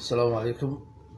السلام عليكم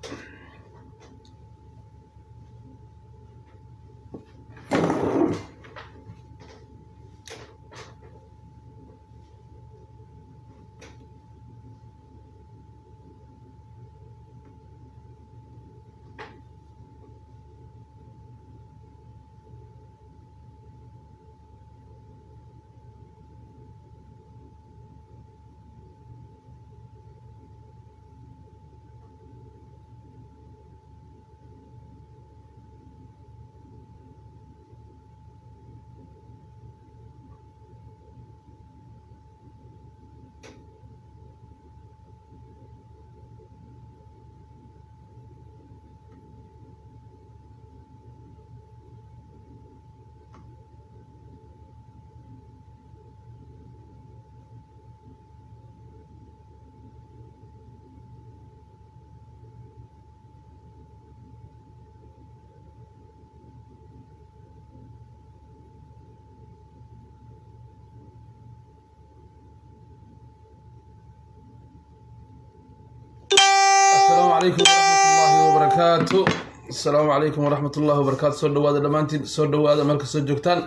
السلام عليكم ورحمة الله وبركاته السلام عليكم ورحمة الله وبركاته soo dhawaada dhammaantiin soo dhawaada meel kastoo joogtaan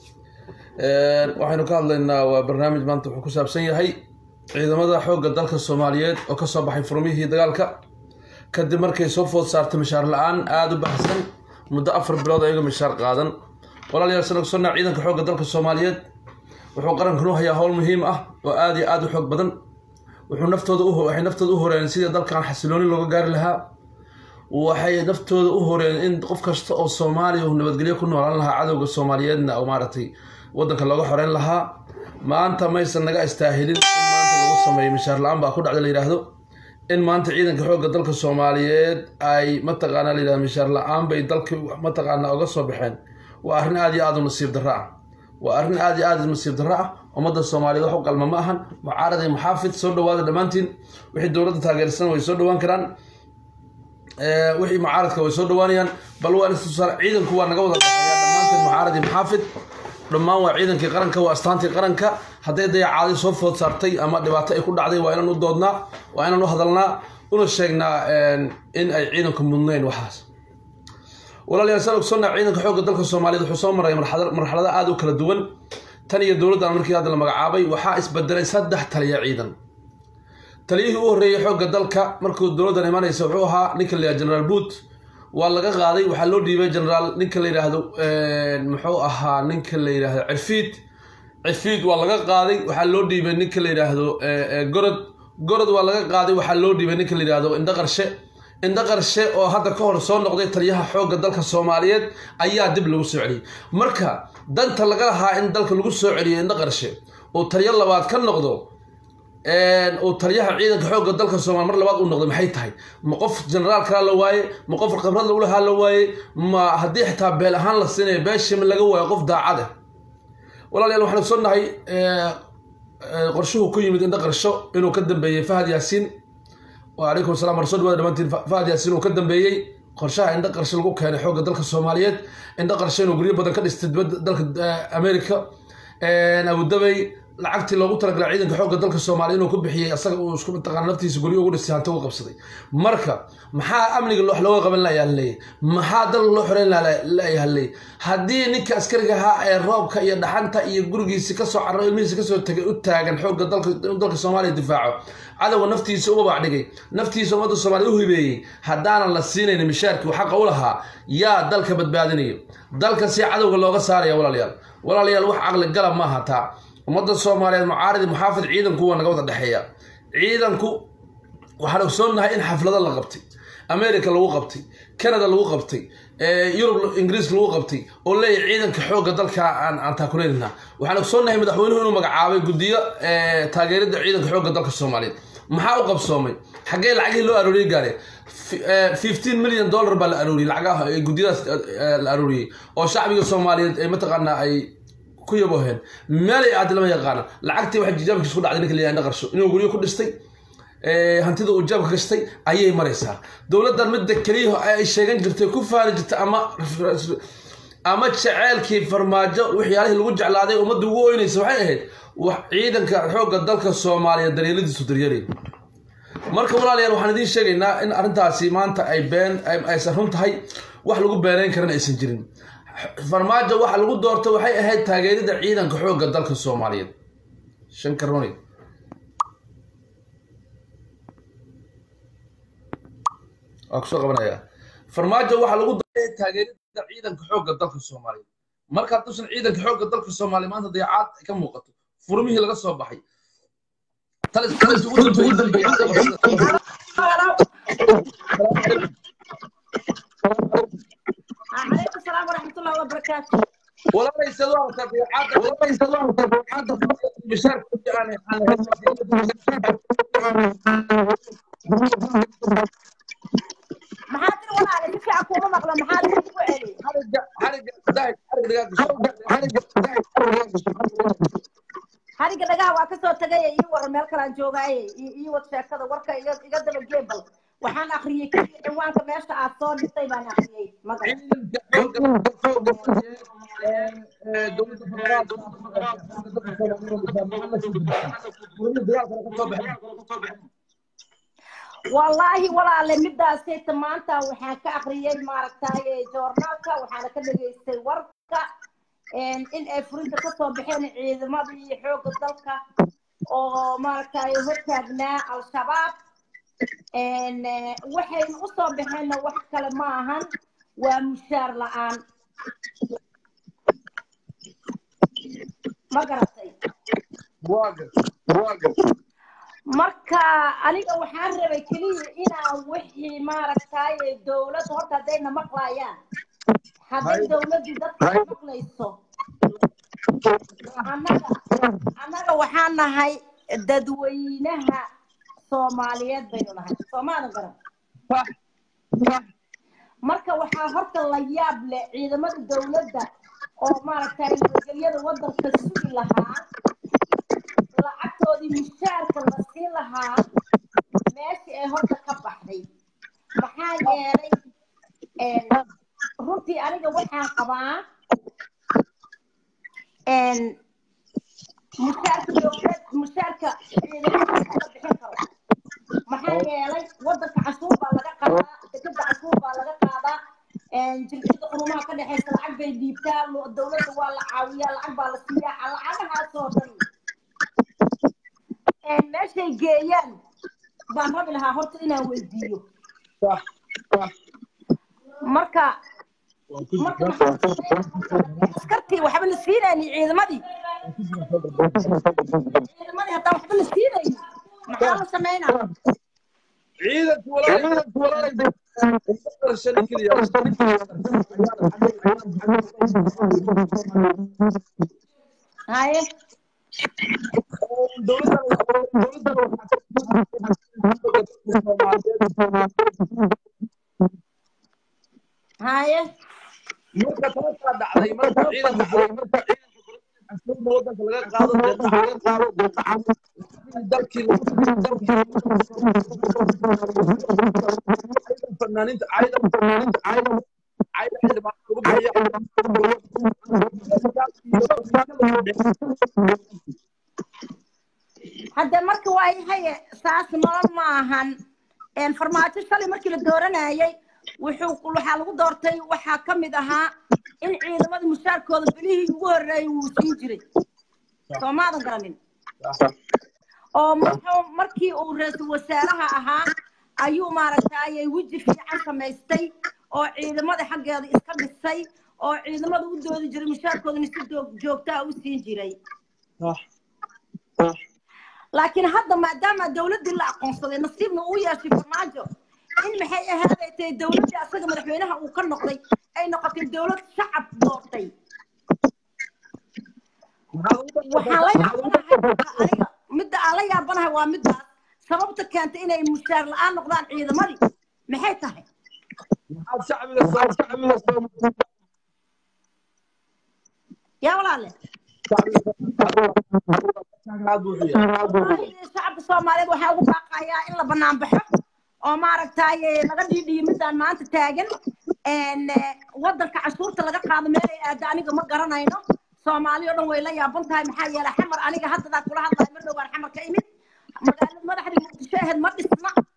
waxaynu ka hadlaynaa waa barnaamij maanta wuxuu ku saabsan yahay ciidamada xoogga dalka soomaaliyeed oo kasoo baxay furmihii dagaalka kadib markay soo food saartay mishaar la-aan aada u baxsan muddo afar bilood ayaga mishaar qaadan walaalayaal sana kusonnaa ciidanka xoogga dalka soomaaliyeed wuxuu qarankan u hayaa howl muhiim ah oo aada iyo aada u xoog badan wuxuu naftooda u waxay naftooda u horeen sidii dalkan xasilooni looga gaari lahaa waxay naftooda u horeen in qof kasta oo soomaaliya uu nabadgelyo ku noolaan lahaa cadowga soomaaliyeedna oo maaragtay waddanka looga xoreyn lahaa maanta maysan naga istaahilin in maanta lagu sameeyo mishaar la-aan baa ku dhacda la yidhaahdo in maanta ciidanka xoogga dalka soomaaliyeed ay mataqaana la yidhahdo mishaar la-aan bay dalkii mataqaana uga soo baxeen waa arrin aada iyo aada u nasiib darro ah waa arrin aada iyo aada nasiib darro ah ummadda soomaaliyeed wax u qalma ma ahan mucaarad iyo muxaafid soo dhawaada dhammaantiin wixii dowladda taageersan way soo dhawaan karaan wixii mucaaradka way soo dhawaanayaan bal waa istusaal ciidanku waa naga wada dhexeeya dhammaantiin mucaarad iyo muxaafid dhammaan waa ciidankii qaranka waa astaantii qaranka hadday dayacaadi soo food saartay ama dhibaato ay ku dhacday waa inaan u doodnaa waa inaan u hadalnaa una sheegnaa in ay ciidanku mudnayn waxaas walaalayaal saan ogsonnaa ciidanka xoogga dalka soomaaliyeed wuxuu soo maray marxalado aada u kala duwan tan iyo dowladdan markii hadda la magacaabay waxaa isbedelay saddex taliya ciidan taliyihii u horreeyey xoogga dalka markuu dowladdan imanaysa wuxuu ahaa ninka la yihahdo generaal boot waa laga qaaday waxaa loo dhiibay generaal ninka la yidhaahdo muxuu ahaa ninka la yidhaahdo cirfiid cirfiid waa laga qaaday waxaa loo dhiibay ninka la yidhaahdo gorod gorod waa laga qaaday waxaa loo dhiibay ninka la yidhaahdo indho qarshe indho qarshe oo hadda ka hor soo noqday taliyaha xoogga dalka soomaaliyeed ayaa dib lagu soo celiyey marka danta laga lahaa in dalka lagu soo celiyo indho qarshe uu taliyo labaad ka noqdo uu taliyaha ciidanka xoogga dalka soomaliya mar labaad uu noqday maxay tahay ma qof generaal kalaa la waaye ma qof khibrad lagu lahaa la waaye ma haddii xitaa beel ahaan la siinayo beeshima laga waayo qof daacad ah walaalayaal waxaan ogsoonnahay qorshuhu ku yimid indho qarsho inuu ka dambeeyey fahad yaasiin wacalaykum salam war soo dhawaada dhamaantiin fahad yaasiin uu ka dambeeyey qorshaha indho qarshe lagu keenay xoogga dalka soomaaliyeed indho qarshe inuu guryo badan ka dhistay dibadda dalka america abudabay lacagtii loogu talagalay ciidanka xoogga dalka soomaaliya inuu ku bixiyey asaga uu isku mataqaana naftiisa guryo ugu dhistay hanti ugu qabsaday marka maxaa amniga wax looga qaban layaa leeyay maxaa dalka loo xoreyn layaa leeyay haddii ninka askariga ahaa ee roobka iyo dhaxanta iyo gurigiisi kasoo carro ilmihiisa kasoo tagay u taagan xoogga dalka inuu dalka soomaaliya difaaco cadowga naftiisa u babac dhigay naftiisa ummadda soomaaliya u hibeeyey haddaanan la siinayn mishaarkii xaqa u lahaa yaa dalka badbaadinayo dalka si cadowga looga saaraya walaalayaal walaalayaal wax caqli galab maaha taa ummadda soomaaliyeed mucaaridi muxaafid ciidanku waa naga wada dhexeeya ciidanku waxaan ogsoonnahay in xaflado la qabtay america lagu qabtay canada lagu qabtay yurub ingiriis lagu qabtay oo leeyahy ciidanka xoogga dalka aan taakuleynana waxaan ogsoonnahay madaxweynuhu inuu magacaabay guddiyo taageerida ciidanka xoogga dalka soomaaliyeed maxaa u qabsoomay xaggee lacagihii loo arooriyey gaare fifteen million dollar baa la arooriyey lacagaha guddiyadaas la arooriyey oo shacbiga soomaaliyeed ay mataqaanaa ay ku yaboheen meelay aadi lama yaqaana lacagtii waxay jijaabkiis ku dhacday ninka la yihahdo qarsho inuu guryo ku dhistay hantida uu jaabka gashtay ayay maraysaa dowladdan midda keliya ay sheegan jirtay ku faani jirtay ama ama jeceelkii farmaajo waxyaalihii lagu jeclaaday ummadda ugu oynaysa waxay ahayd wax ciidanka xoogga dalka soomaaliya daryeeladiisu daryeelay marka walaalayaal waxaan idiin sheegaynaa in arrintaasi maanta ay been aysan run tahay wax lagu beenayn karan aysan jirin farmaajo waxa lagu doortay waxay ahayd taageerida ciidanka xoogga dalka soomaaliyeed shankaroni waa kusoo qabanaya farmaajo waxaa lagu doortay taageerida ciidanka xoogga dalka soomaaliyeed marka hadduusan ciidanka xoogga dalka soomaaliya maanta dayacaad ay ka muuqato furmihii laga soo baxay talis talis ugu dambeeyay عليكم السلام ورحمة الله وبركاته وليس له تبعات وليس له تبعات مشاركة يعني محاضر ولا على فكرة حكومة مقلة محاضر وعلي حرق حرق داعي حرق hariga dhagaha waa kasoo tagay ii waran meel kalaan joogaaye ii wad sheekada warka iga iga daba geebal waxaan akriyey keliya cinwaanka meesha aad soo dhistay baan akriyey magaca wallaahi walaale midaasayta maanta waxaan ka akriyey maaragtay joornaalka waxaana ka dhageystay warka in ay furinta kasoo baxeen ciidamadii xoogga dalka oo maaragtay hortaagnaa al-shabaab waxayna usoo baxeenna wax kale ma ahan waa mushaar la-aan ma garatay marka aniga waxaan rabay keliya inaan wixii maaragtay dowladda horta haddayna maqlayaan hadday dowladdii dadka maqlayso annaga annaga waxaan nahay dadweynaha soomaaliyeed baynu nahay soomaadan garan marka waxaa horta la yaab leh ciidamada dowladda oo maaragtay nabadgelyada waddanka sugi lahaa lacagtoodii mushaarka la siin lahaa meeshii ay horta ka baxday maxaa yeelay runtii aniga waxaan qabaa mushaarka dowlad mushaarka ciidamada la bixin karo maxaa yeelay waddanka cashuur baa laga qaadaa dekeda cashuur baa laga qaadaa jirkida qurumaha ka dhexaysa lacag bay dhiibtaa dowladda waa la caawiyaa lacag baa la siiyaa lacagahaasoo dhan meeshay geeyaan baan rabi lahaa horta inaan weydiiyo marka marka askartii waxba la siinayni ciidamadii ciidamadii haddaan waxba la siinayni maxaa la sameynaa ciidanku haye haye marka taasaa dhacday marka ciidanka cashuurna waddanka laga qaado dalkii fanaaniinta cayda cayda xildhibaan lagu bixiya hadde marka waa yahay saas nolol ma ahan farmaajo shalay markii la dooranayay wuxuu waxaa lagu doortay waxaa ka mid ahaa in ciidamada mushaarkooda bilihii ugu horreeyay wuu siin jiray soomaadan garanin oo muxuu markii uu ra-iisul wasaaraha ahaa ayuu maaragtay weji fiican samaystay oo ciidamada xaggeeda iska dhisay oo ciidamada u doodi jiray mushaarkoodana si joogtaa u siin jiray laakiin hadda maadaama dowladdii la aqoonsaday nasiibna uu yeeshay farmaajo in maxay ahaaday tahay dowladdii asaga madaxweynaha uu ka noqday ay noqotay dowlad shacab doortay waxaan la yaabanahay aniga midda aan la yaabanahay waa middaas sababta keentay inay mushaar la-aan noqdaan ciidamadii maxay tahay yaa walaale shacabka soomaaliyeed waxaa ugu baaqayaa in la banaan baxo oo maaragtay laga dhiidhiyo midaan maanta taagan waddanka cashuurta laga qaado meel ay aada aniga ma garanayno soomaali oo dhan way la yaaban tahay maxaa yeelay xamar aniga haddadaa kula hadlayo mar dhowaan xamar ka imid magaalada madaxdii muqdisho aheed ma dhisna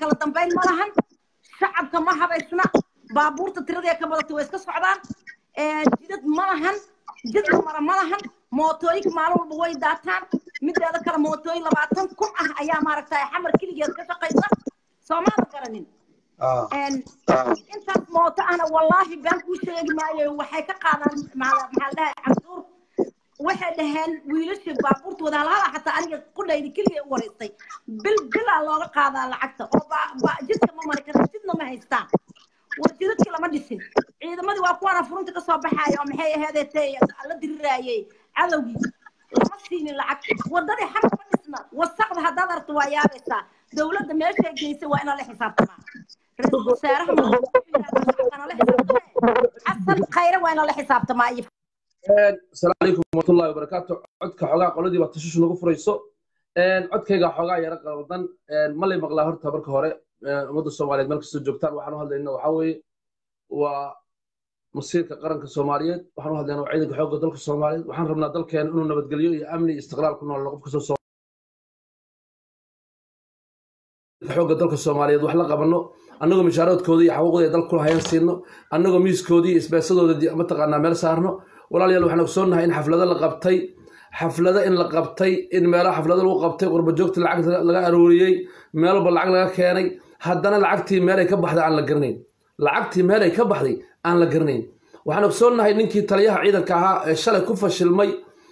kala dambayn ma lahan shacabka ma habaysna baabuurta tiradii ka badata way iska socdaan jidad ma lahan jidka mara ma lahan mootooyinka maalin walba way daataan mideeda kale mootooyin labaatan kun ah ayaa maaragtay xamar keligeed ka shaqaysa soomaada garanin intaas mooto ahna wallaahi been kuu sheegi maayo waxay ka qaadaan maxaa la dhahay cabduur waxay dhaheen wiilashii baabuurta wada halhala xataa aniga qudhayda keliya u wareystay bil bilaa looga qaadaa lacagta oo jidka ma mari karta jidna ma haystaan war jidadkii lama dhisin ciidamadii waa kuwaana furunta ka soo baxaaya oo maxay aheedee la diriraayey cadowgii lama siinin lacag wadadii xamar ma dhisna wasaqda haddaad aragto waa yaabaysaa dowladda meeshay geysay waa inaa la xisaabtamaa ra-iisul wasaaraha la xisaabtamaa xasan khayre waa inaa la xisaabtamaa iyo asalaamu calaykum waraxmatullahi wabarakaatu codka xoogaa qoladii baa tashiishu nagu furayso codkayga xoogaa yaro qaldan ma lay maqlaa horta marka hore ummadda soomaaliyeed meel kastoo joogtaan waxaan u hadlayna waxaa weeye waa masiirka qaranka soomaaliyeed waxaan u hadlaynaa waa ciidanka xoogga dalka soomaaliyeed waxaan rabnaa dalkeena inuu nabadgelyo iyo amni iyo istiqlaal ku noolno qof kastoo xoogga dalka soomaaliyeed wax la qabanno annagoo mishaaroodkooda iyo xaquuqda ay dalka kula hayan siino annagoo miiskoodii iyo isbeesadooda mataqaanaa meel saarno walaalayaal waxaan ogsoonnahay in xaflado la qabtay xaflado in la qabtay in meelaha xaflado lagu qabtay qurbajoogta lacag laga arooriyey meel walba lacag laga keenay haddana lacagtii meelay ka baxday aan la garanayn lacagtii meelay ka baxday aan la garanayn waxaan ogsoonnahay ninkii taliyaha ciidanka ahaa ee shalay ku fashilmay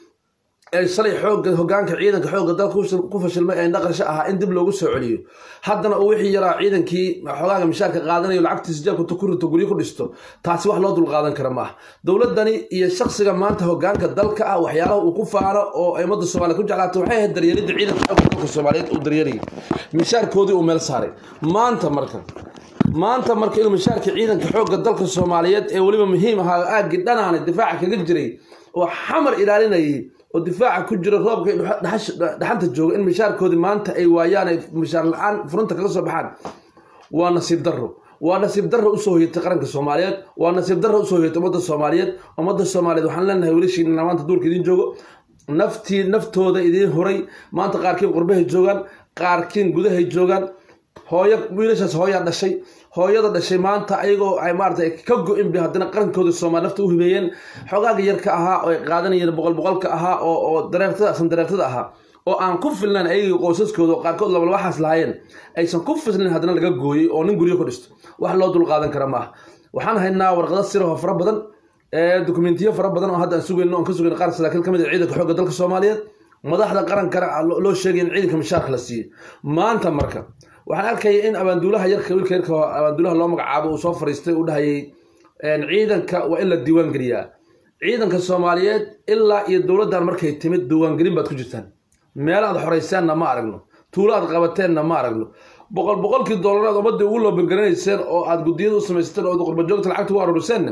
ee shalay xooga hogaanka ciidanka xoogga dalka ku fashilmay ee dhaqansho ahaa in dib loogu soo celiyo haddana uu wixii yaraa ciidankii xogaaga mishaarka qaadanayo lacagtiisa jeebka ku rito guryo ku dhisto taasi wax loo dulqaadan kara ma ah dowladdani iyo shaksiga maanta hogaanka dalka ah waxyaalaha uu ku faano oo ay ummadda soomaaliya ku jeclaatay waxay ahayd daryeelidda ciidanka xoogga dalka soomaaliyeed uu daryeelayay mishaarkoodii uu meel saaray maanta marka maanta marka inuu mishaarka ciidanka xoogga dalka soomaaliyeed ee weliba muhiim ahaa aaggii dhanaana difaaca kaga jiray oo xamar ilaalinayay oo difaaca ku jira roobka dhaxanta jooga in mishaarkoodii maanta ay waayaan ay mishaar la-aan furunta kaga soo baxaan waa nasiib darro waa nasiib darro usoo hoyatay qaranka soomaaliyeed waa nasiib darro usoo hoyatay ummadda soomaaliyeed ummadda soomaaliyeed waxaan leenahay wiilashiina maanta duurka idiin joogo naftii naftooda idiin horay maanta qaarkiin qurbahay joogaan qaarkiin gudahay joogaan hooyo wiilashaas hooyaa dhashay hooyada dhashay maanta ayagoo ay maarata ka go-in bay haddana qarankooda soomaali nafta u hibeeyeen xogaaga yarka ahaa oo ay qaadanayeen boqol boqolka ahaa oo oo dareertada san dareertada ahaa oo aan ku filnayn ayagii qoysaskooda oo qaarkood laba waxaas lahaayeen aysan ku filnayn haddana laga gooyey oo nin guryo ku dhisto wax loo dul qaadan kara maaha waxaan haynaa warqado siraho fara badan dokumentiyo fara badan oo hadda aan sugayno oon ka sugayno qaar saraakiil ka mid ah ciidanka xoogga dalka soomaaliyeed madaxda qarankana loo sheegay in ciidanka mishaarka la siiyey maanta marka waxaan arkaya in abaanduulaha yarka wiilka yarka abaanduulaha loo magacaabo uu soo fariistay uu dhahayay ciidanka waa in la diiwaan geliyaa ciidanka soomaaliyeed ilaa iyo dowladdan markay timid diiwaangelin baad ku jirtaan meel aad xorayseenna ma aragno tuulo aad qabateenna ma aragno boqol boqolkii doolaraad ummadii ugu loobangaraneyseen oo aad guddiyada u samaysateen oo qurbajoogta lacagta u aruuriseenna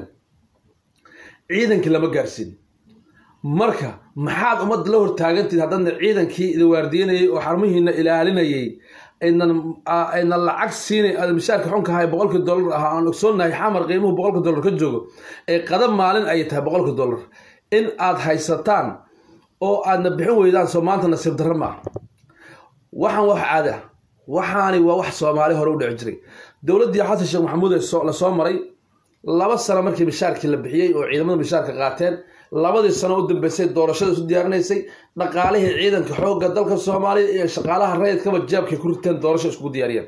ciidankii lama gaarsiin marka maxaad ummadda la hortaagantiid haddadna ciidankii idin waardiinayay oo xarmihiina ilaalinayay ayna lacag siinay aad mishaarka xunka ahay boqolkii dollar ahaa aan ogsoonnahay xamar qiimuhu boqolka dollar ka joogo ee qadab maalin ay tahay boqolka dollar in aad haysataan oo aadna bixin weydaan soo maanta nasiib darro ma ah waxaan wax caadi ah waxaani waa wax soomaali hore u dhici jiray dowladdii xasan sheekh maxamuud la soo maray laba sano markii mishaarkii la bixiyey oo ciidamada mishaarka qaateen labadii sano u dambeysay doorashada isu diyaarinaysay dhaqaalihii ciidanka xoogga dalka soomaaliya iyo shaqaalaha rayidkaba jeebkay ku riteen doorasho iskugu diyaariyeen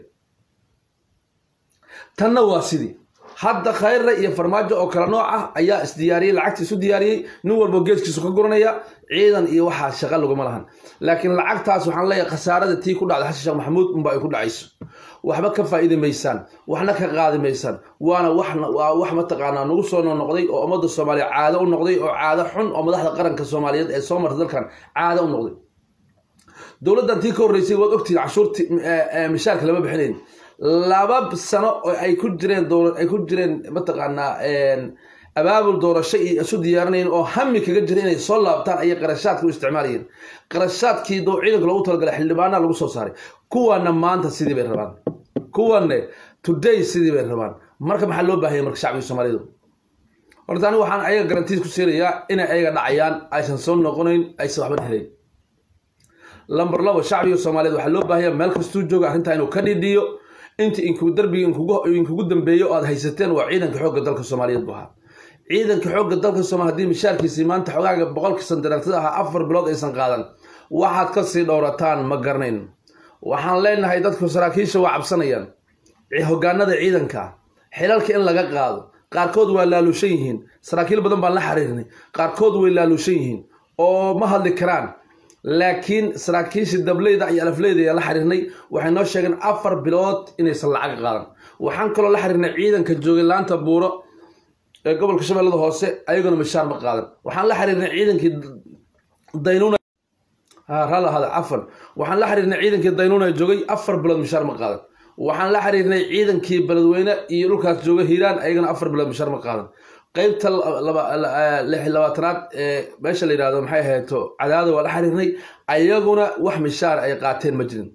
tanna waa sidii hadda khayre iyo farmaajo oo kale nooc ah ayaa isdiyaariyey lacagta isu diyaariyey nin walbo geeskiisu ka guranaya ciidan iyo waxaa shaqa laguma lahan laakiin lacagtaas waxaan leeyahay khasaarada tii ku dhacday xasan sheekh maxamuud unba ay ku dhacayso waxba ka faa'iidi maysaan waxna ka qaadi maysaan waana waa wax mataqaanaa nagu soo noqnoqday oo ummadda soomaaliya caado u noqday oo caado xun oo madaxda qaranka soomaaliyeed ee soo martay dalkan caado u noqday dowladdan tii ka horreysay waad ogtihiin cashuurtii mishaarka lama bixinayn laba sano oo ay ku jireen ay ku jireen mataqaanaa abaabul doorasho iyo isu diyaarinayn oo hami kaga jira inay soo laabtaan ayay qarashaadka u isticmaalayeen qarashaadkii ciidanka loogu talagalay xildhibaanaha lagu soo saaray kuwana maanta sidii bay rabaan kuwanne today sidii bay rabaan marka maxaa loo baahanya marka shacbiga soomaalidu horta anigu waxaan ayaga garantiis ku siinayaa inay ayaga dhacayaan aysan soo noqonayn aysan waxba helayn lamber labo shacbiga soomaaliyeed waxaa loo baahaya meel kastuu jooga arrintaa inuu ka dhidhiyo inta inkugu darbiga inkugu inkugu dambeeyo oo aad haysateen waa ciidanka xoogga dalka soomaaliyeed buu ahaa ciidanka xoogga dalka soomaaliya haddii mishaarkiisii maanta xogaaga boqolka sandareertada ahaa afar bilood aysan qaadan waxaad kasii dhowrataan ma garanayn waxaan leenahay dadku saraakiisha waa cabsanayaan hogaanada ciidanka xilalka in laga qaado qaarkood waa laalushan yihiin saraakiil badan baan la xiriirnay qaarkood way laalushan yihiin oo ma hadli karaan laakiin saraakiisha dableyda iyo alafleyda ayaa la xiriirnay waxay noo sheegeen afar bilood inaysan lacag qaadan waxaan kaloo la xiriirnay ciidanka joogay laanta buuro ee gobolka shabeellada hoose ayaguna mishaar ma qaadan waxaan la xiriirnay ciidankii daynuuna rala hada cafan waxaan la xiriirnay ciidankii daynuuna joogay afar bilood mishaar ma qaadan waxaan la xiriirnay ciidankii beledweyne iyo dhulkaas jooga hiiraan ayagana afar bilood mishaar ma qaadan qeybta lix labaatanaad ee meesha la yidhahdo maxay ahayto cadaada waa la xiriirnay ayaguna wax mishaar ay qaateen ma jirin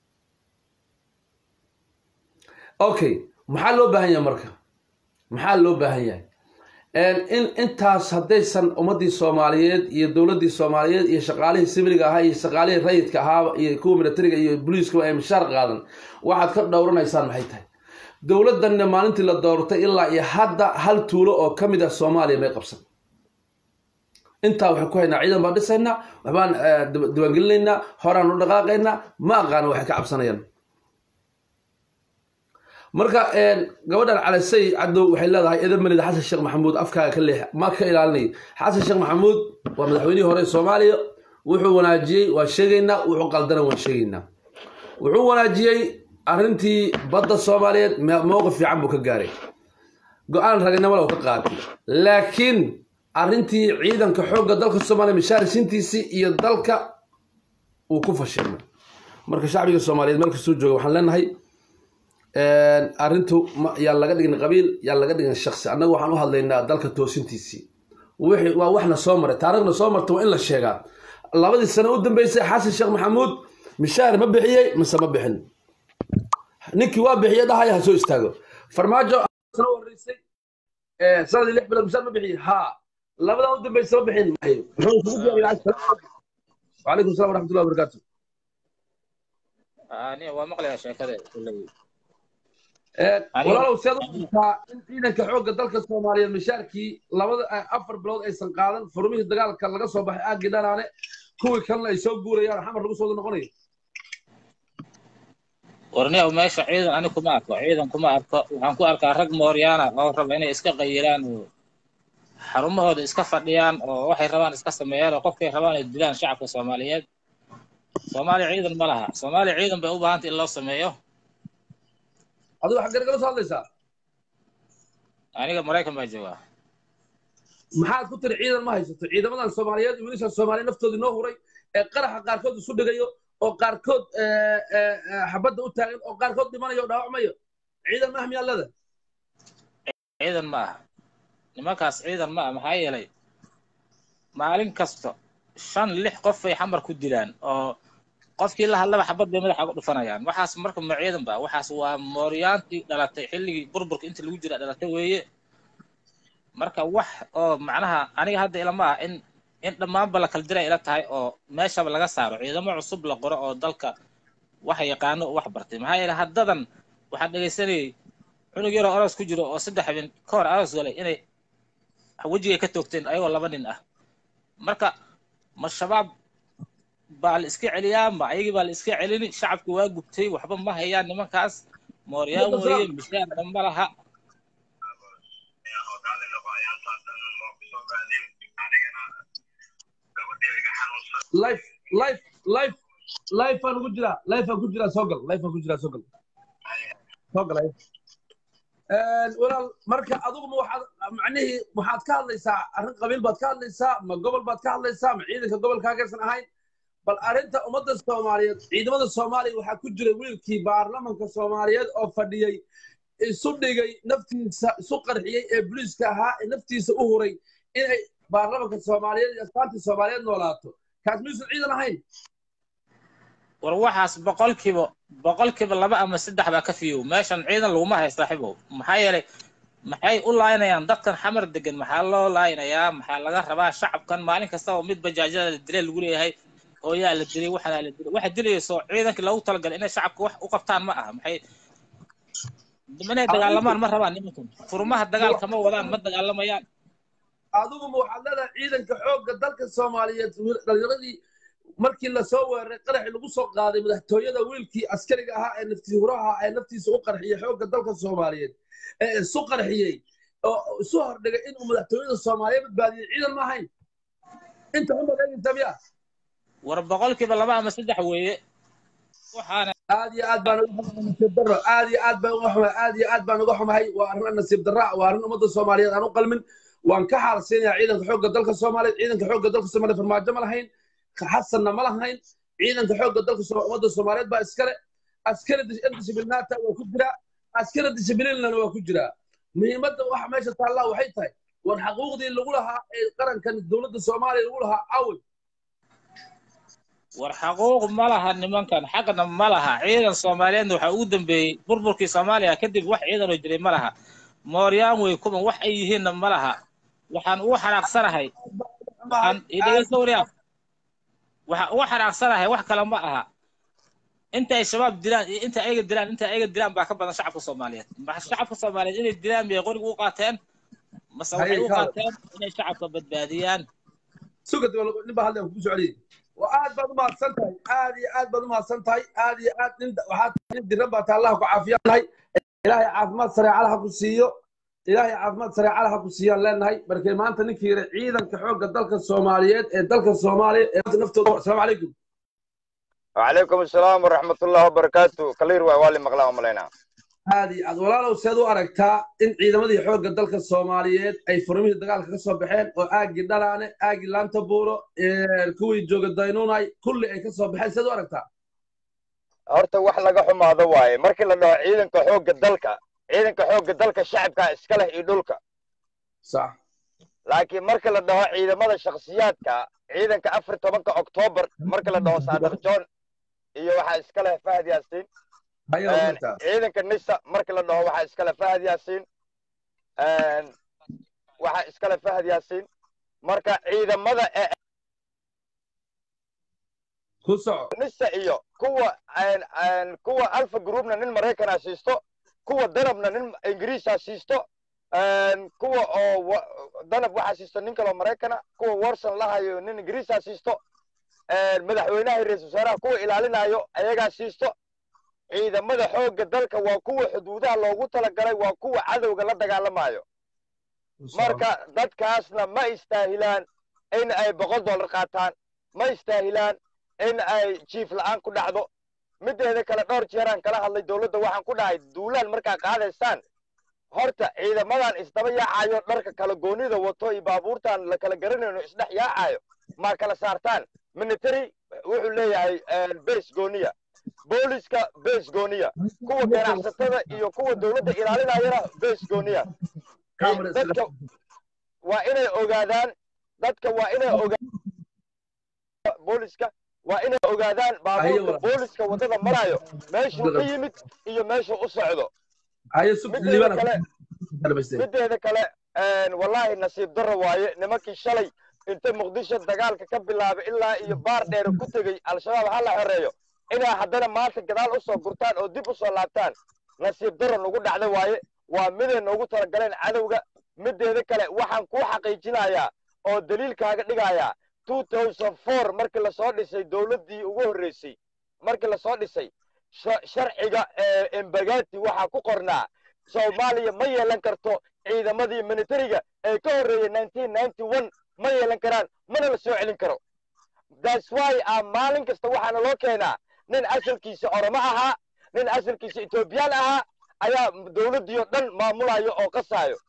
okay maxaa loo baahan yahay marka maxaa loo baahan yahay in intaas haddaysan ummadii soomaaliyeed iyo dowladii soomaaliyeed iyo shaqaalihii sibiliga ahaa iyo shaqaalihii rayidka ahaa iyo kuwa militariga iyo booliiskaba ay mishaar qaadan waxaad ka dhowranaysaan maxay tahay dowladdanna maalintii la doortay ilaa iyo hadda hal tuulo oo ka mid ah soomaaliya may qabsan intaa waxaan ku haynaa ciidan baan dhisaynaa waxbaan diiwaangelinaynaa horaan u dhaqaaqaynaa ma aqaana waxay ka cabsanayaan marka gabadhan calisay cadow waxay leedahay eedan melida xasan sheekh maxamuud afkaaga ka leex ma ka ilaalinay xasan sheekh maxamuud waa madaxweynihii hore soomaaliya wuxuu wanaajiyey waa sheegaynaa wuxuu qaldana waan sheegaynaa wuxuu wanaajiyey arrintii badda soomaaliyeed mowqif fiican buu ka gaaray go-aan raganimada uu ka qaatay laakiin arrintii ciidanka xoogga dalka soomaaliya mishaarisiintiisii iyo dalka uu ku fashilmay marka shacbiga soomaaliyeed meel kastuu jooga waxaan leenahay arrintu yaa laga dhigin qabiil yaa laga dhigin shaksi annaga waxaan u hadlaynaa dalka toosintiisii waa waxna soo maray taariikhna soo marta waa in la sheegaa labadii sano u dambeysay xasan sheekh maxamuud mishaar ma bixiyey mise ma bixin ninkii waa bixiye dhahaya ha soo istaago farmaajo sano horeysay sanadii lix bilood mishaar ma bixiyey ha labadaa u dambeysa ma bixin maayo وعليكم السلام ورحمة الله وبركاته aniga waa maqlayaa sheekadeeda kulley walaalow seed u arkaa in ciidanka xoogga dalka soomaaliyeed mishaarkii labada afar bilood aysan qaadan furmihii dagaalka laga soo baxay aagii dhanaane kuwii kalena ay soo guurayaan xamar lagu soo noqonayo warniyow meesha ciidan ani kuma arko ciidan kuma arko waxaan ku arkaa rag mooryaana oo raba inay iska qayilaan oo xarumahooda iska fadhiyaan oo waxay rabaan iska sameeyaan oo qofkay rabaan ay dilaan shacabka soomaaliyeed soomaaliya ciidan ma laha soomaaliya ciidan bay u baahantay in loo sameeyo adigu xaggee kala soo hadlaysaa aniga maraykan baa joogaa maxaad ku tiri ciidan ma haysato ciidamadan soomaaliyeed iyo wiilasha soomaaliya naftoodii noo huray ee qaraxa qaarkood isu dhigayo oo qaarkood xabadda u taagan oo qaarkood dhimanayo oo dhaawacmayo ciidan ma ahmiyaa leda ciidan ma aha nimankaas ciidan ma aha maxaa yeelay maalin kasta shan lix qof bay xamar ku dilaan oo qofkii la hadlaba xabad bay madaxa uga dhufanayaan waxaas marka ma ciidan ba waxaas waa mooryaantii dhalatay xilligii burburka inta lagu jira dhalatay weeye marka wax oo macnaha aniga hadda ilama ah in in dhammaanba la kala diray ila tahay oo meeshaba laga saaro ciidamo cusub la qoro oo dalka wax yaqaano wax bartay maxaa yeele haddadan waxaan dhegaysanayay cunug yaroo aroos ku jiro oo saddex habeen ka hor aroos galay inay wejigay ka toogteen ayagoo laba nin ah marka ma shabaab baa la iska celiyaa ma ayagii baa la iska celini shacabki waa gubtay waxba ma hayaan nimankaas mooryaan weeye mishaarna ma laha life life life life aan ugu jiraa life aan ku jiraa soo gal life aan ku jiraa soo gal soo gal walaal marka adugu ma waxaad macnihii waxaad ka hadlaysaa arrin qabiil baad ka hadlaysaa ma gobol baad ka hadlaysaa ma ciidanka gobolkaagaysan ahayn bal arrinta ummadda soomaaliyeed ciidamada soomaaliya waxaa ku jiray wiilkii baarlamanka soomaaliyeed oo fadhiyey isu dhigay naftiisa isu qarxiyey ee booliiska ahaa ee naftiisa u huray inay baarlamanka soomaaliyeed iyo astaantii soomaaliyeed noolaato kaas miyuusan ciidan ahayn war waxaas boqolkiiba boqolkiiba laba ama saddex baa ka fiyow meeshan ciidan laguma hay saaxiibow maxaa yeelay maxay u laayinayaan dadkan xamar degan maxaa loo laayinayaa maxaa laga rabaa shacabkan maalin kasta oo mid bajaajada la dilay lagu leeyahay hooyaa la dilay waxanaa la dilay waxa dilayso ciidankii loogu talagalay inay shacabka wax u qabtaan ma aha maxay inay dagaalamaan ma rabaan nimankan furmaha dagaalka ma wadaan ma dagaalamayaan adigu ma waxaad leedahay ciidanka xoogga dalka soomaaliyeed dhalinyaradii markii lasoo weeraray qaraxii lagu soo qaaday madaxtooyada wiilkii askariga ahaa ee naftii huraha ee naftiisa u qarxiyey xoogga dalka soomaaliyeed ee isu qarxiyey oo isu hordhigay inuu madaxtooyada soomaaliya badbaadiyey ciidan ma ahayn inta xun baad eegaysa miya war boqolkiiba laba ama saddex weeye waxaana aad iyo aad baan uga xumahay nasiib darro aad iyo aad baan uga xumahay aad iyo aad baan uga xumahay waa arrin nasiib darra waa arrin ummadda soomaaliyeed aan u qalmin waan ka xaalsiinayaa ciidanka xoogga dalka soomaaliyeed ciidanka xoogga dalka soomaaliyeed farmaajo ma lahayn xasanna ma lahayn ciidanka xoogga dalka ummadda soomaaliyeed baa iskale askari dishibilnaata waa ku jiraa askari dishibilinlana waa ku jiraa muhiimadda waxa meesha taallaa waxay tahay war xaquuqdii lagu lahaa ee qarankan dowladda soomaaliya lagu lahaa awey war xaquuq ma laha nimankan xaqna ma laha ciidan soomaaliyeedna waxaa ugu dambeeyey burburkii soomaaliya kadib wax ciidan oo jiray ma laha mooryaan wey kuman wax ay yihiinna ma laha waxaan ugu xanaaqsanahay waxaan idhegeysta waryaa waxaan ugu xanaaqsanahay wax kale ma aha inta ay shabaab dilaan iyo inta ayaga dilaan inta ayaga dilaan baa ka badan shacabka soomaaliyeed ma shacabka soomaaliyeed inay dilaan miyay qoriga u qaateen mase waxay u qaateen inay shacabka badbaadiyaan suga nin baa hadda ku socdiyey aad baad umahadsan tahay aad iyo aad baad umahadsan tahay aad iyo aad nin waxaad nin diran baa taa allah ku caafiyaan lahay ilaahay caafimaad sareecala ha ku siiyo ilaahay caafimaad sareecala ha ku siiyaan leenahay markay maanta ninkii yidhi ciidanka xoogga dalka soomaaliyeed ee dalka soomaaliya ee naftooda asalaamu calaykum وعليكم السلام ورحمة الله وبركاته كلير وعوالي مقلا وملينا aad iyo aad walaalow seed u aragtaa in ciidamadii xoogga dalka soomaaliyeed ay furmihii dagaalka ka soo baxeen oo aagii dhalaane aagii laanta buuro kuwii jooga daynuunay kulli ay ka soo baxeen seed u aragtaa horta wax laga xumaado waaye markii la dhaho ciidanka xoogga dalka ciidanka xoogga dalka shacabka iska leh iyo dhulka sax laakiin marka la dhaho ciidamada shakhsiyaadka ciidanka afar tobanka oktoobar marka la dhaho saadiq john iyo waxaa iska leh fahad yaasiin hayaa ogtaa ciidanka nisa marka la dhaho waxaa iska leh fahad yaasiin waxaa iska leh fahad yaasiin marka ciidamada ee ku soco nisa iyo kuwa kuwa alfa groupna nin maraykanaa siisto kuwa danabna nin ingiriisa siisto kuwa oo danab waxaa siisto nin kaloo maraykana kuwa warson lahayo nin ingiriisa siisto madaxweynaha ra-isul wasaaraha kuwa ilaalinayo ayagaa siisto ciidamada xoogga dalka waa kuwa xuduudaha loogu talagalay waa kuwa cadowga la dagaalamayo marka dadkaasna ma istaahilaan in ay boqol dollar qaataan ma istaahilaan in ay jiif la'aan ku dhacdo mideeda kale dhowr jeeraan kala hadlay dowladda waxaan ku dhahay duulaan markaa qaadaysaan horta ciidamadan isdaba yaacayo dharka kala goonida wato iyo baabuurtan la kala garanayno isdhex yaacayo ma kala saartaan military wuxuu leeyahay base gooniya booliska base gooniya kuwa ganacsatada iyo kuwa dowladda ilaalinayana base gooniya dadka waa inay ogaadaan dadka waa inay ogaadaan booliska waa inay ogaadaan baabuurka booliska waddada marayo meeshuu ka yimid iyo meeshuu u socdo mideeda kale mideeda kale wallahi nasiib darro waaye nimankii shalay inta muqdisho dagaalka ka bilaabay ilaa iyo baar dheere ku tegey al-shabaab ha la xoreeyo inay haddana maanta gadaal u soo gurtaan oo dib u soo laabtaan nasiib darro nagu dhacda waaye waa miday noogu talagaleen cadowga mideeda kale waxaan kuu xaqiijinayaa oo daliilkaaga dhigayaa markii lasoo dhisay dowladdii ugu horreysay markii lasoo dhisay sharciga embagati waxaa ku qornaa soomaaliya ma yeelan karto ciidamadii militariga ee ka horreeyey ma yeelan karaan mana la soo celin karo that's why a maalin kasta waxaana loo keenaa nin asalkiisa oromo ahaa nin asalkiisa etoobiyaan ahaa ayaa dowladdii oo dhan maamulayo oo qasaayo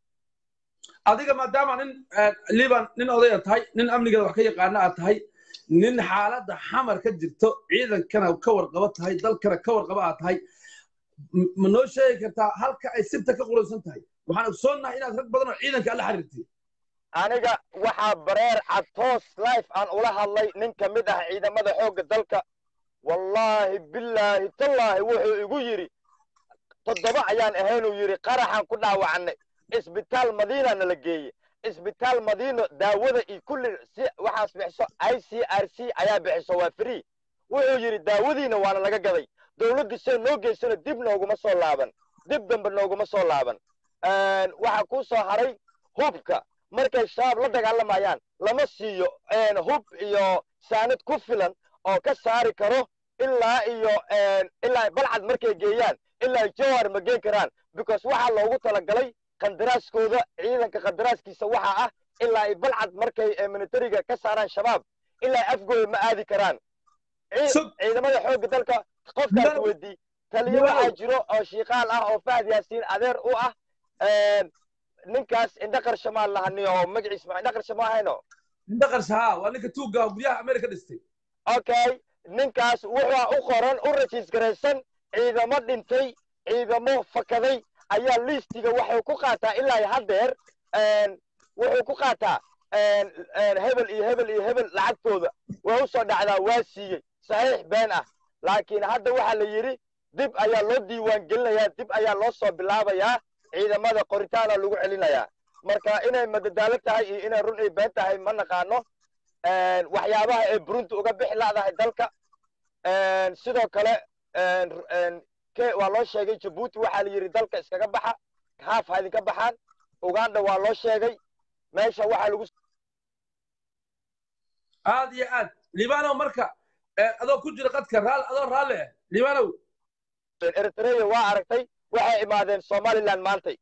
adiga maadaama nin liban nin odaya tahay nin amnigeeda wax ka yaqaana aad tahay nin xaaladda xamar ka jirto ciidankana ka warqabo tahay dalkana ka warqabo aad tahay ma noo sheegi kartaa halka ay sibta ka qulaysan tahay waxaan ogsoonnahay inaad rag badan oo ciidanka alla xiriirtay aniga waxaa bareer cad toos life aan ula hadlay nin ka mid ah ciidamada xoogga dalka wallaahi billaahi tallaahi wuxuu igu yidhi toddoba ayaan ahaynuu yidhi qaraxaan ku dhaawacnay isbitaal madiina nala geeye isbitaal madiino daawada iyo kulli si waxaas bixiso i c r c ayaa bixiso waa free wuxuu yidhi daawadiina waana laga gaday dowladdu see noo geysano dib nooguma soo laaban dib dambe nooguma soo laaban waxaa kuu soo haray hubka markay shabaab la dagaalamayaan lama siiyo hub iyo saanad ku filan oo ka saari karo ilaa iyo ilaa balcad markay geeyaan ilaa jawhar ma geen karaan because waxaa loogu talagalay qandaraaskooda ciidanka qandaraaskiisa waxaa ah ilaa ay balcad markay militariga ka saaraan shabaab ilaa afgooda ma aadi karaan ciidamada xoogga dalka qofkaas weydii taliyo waxaa jiro oo shiiqaal ah oo fahad yaasiin adeer u ah ninkaas indhaqar shamaal lahani oo magaciis ma indhaqar shama ahayno indhaqar shahaa waa ninka tuugga guryaha amerika dhistay okay ninkaas wuxuu u qoran u rajiis garaysan ciidamo dhintay ciidamo fakaday ayaa liistiga waxay ku qaataa ilaa haddeer wuxuu ku qaataa hebel iyo hebel iyo hebel lacagtooda way u soo dhacdaa waa siiyey saxiix been ah laakiin hadda waxaa la yidhi dib ayaa loo diiwaan gelinayaa dib ayaa loo soo bilaabayaa ciidamada qoritaana lagu celinayaa marka inay madadaalo tahay iyo inay run ay been tahay ma naqaano waxyaabaha ay burunti uga bixi la'dahay dalka sidoo kale waa loo sheegay jabuuti waxaa la yidhi dalka iskaga baxa haaf ha idinka baxaan uganda waa loo sheegay meesha waxaa lagu aad iyo aad libanow marka adoo ku jira qadka raal adoo raalle ah libanow eritrea waa aragtay waxay imaadeen somaliland maantay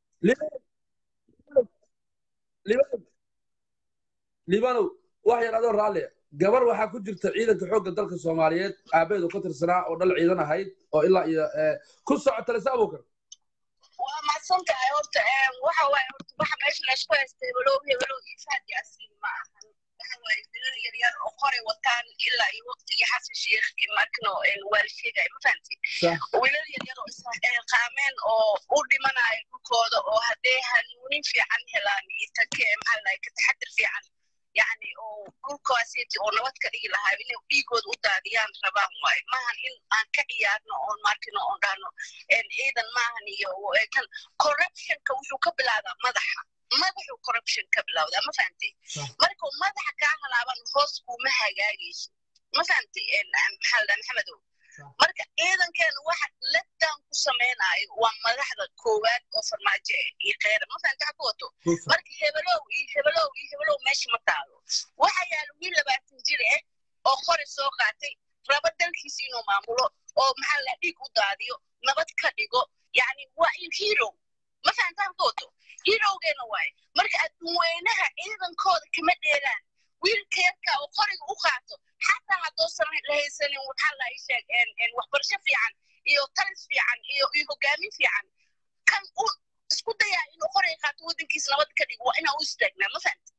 libanow wax yar adoo raalle ah gabar waxaa ku jirta ciidanka xoogga dalka soomaaliyeed aabeedu ka tirsanaa oo dhal ciidan ahayd oo ilaa iyo ku socota lise abukar waa mahadsan tahay horta waxa waaye horta waxa meesha laysku haysta hebelow hebelow iyo fahad yaasiin ma ahan waxa waaye dilal yaryar oo qoray wataan ilaa iyo waqtigii xasan sheekh markano waa la sheegaya ma fahanti wiilal yaryar oo isqaameen oo u dhimanayo dhulkooda oo haddee hanuunin fiican helaan iyo take maxaa lahay ka taxadir fiican yani oo dhulkaasiti oo nabad ka dhigi lahaa inay dhiigooda u daadiyaan rabaan waaye maahan in aan ka ciyaarno oon markino oon dhahno ciidan maahan iyo kan corruptionka wuxuu ka bilaabaa madaxa madaxuu corruption ka bilowdaa ma fahantay markuu madaxa kaa halaaban hoos kuuma hagaagayso ma fahantay maxaa ladhaha maxamedow marka ciidankeena waxa ladaan ku samaynayo waa madaxda koowaad oo farmaajo iyo kheyra ma fahanta waxa ku wato marka hebelow iyo hebelow iyo hebelow meesha ma taalo waxa yaala wiil labaatan jir eh oo qori soo qaatay raba dalkiisa inuu maamulo oo maxaa la dhiig u daadiyo nabad ka dhigo yani waa in hero ma fahanta waxa ku wato herowgeena waaye marka adduunweynaha ciidankooda kama dheeraan wiilka yarka oo qoriga u qaato xataa haddoosan la haysanin waxaa la sheeg waxbarasho fiican iyo talis fiican iyo iyo hogaamin fiican kan u isku dayaa inuu qoriga qaato waddankiisa nabad ka dhigo waa inaa u istaagnaa ma fahamti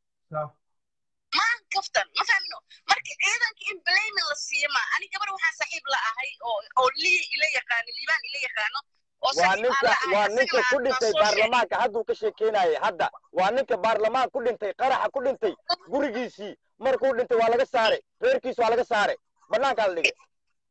maan kaftan ma fahmino marka ciidanka in blaming la siiyo ma ani gabar waxaan saaxiib la ahay oo oo liya ila yaqaano liibaan ila yaqaano waa ninka waa ninka ku dhintay baarlamaanka hadduu ka sheekeynayay hadda waa ninka baarlamaan ku dhintay qaraxa ku dhintay gurigiisii markuu dhintay waa laga saaray reerkiis waa laga saaray banaankaa la dhigay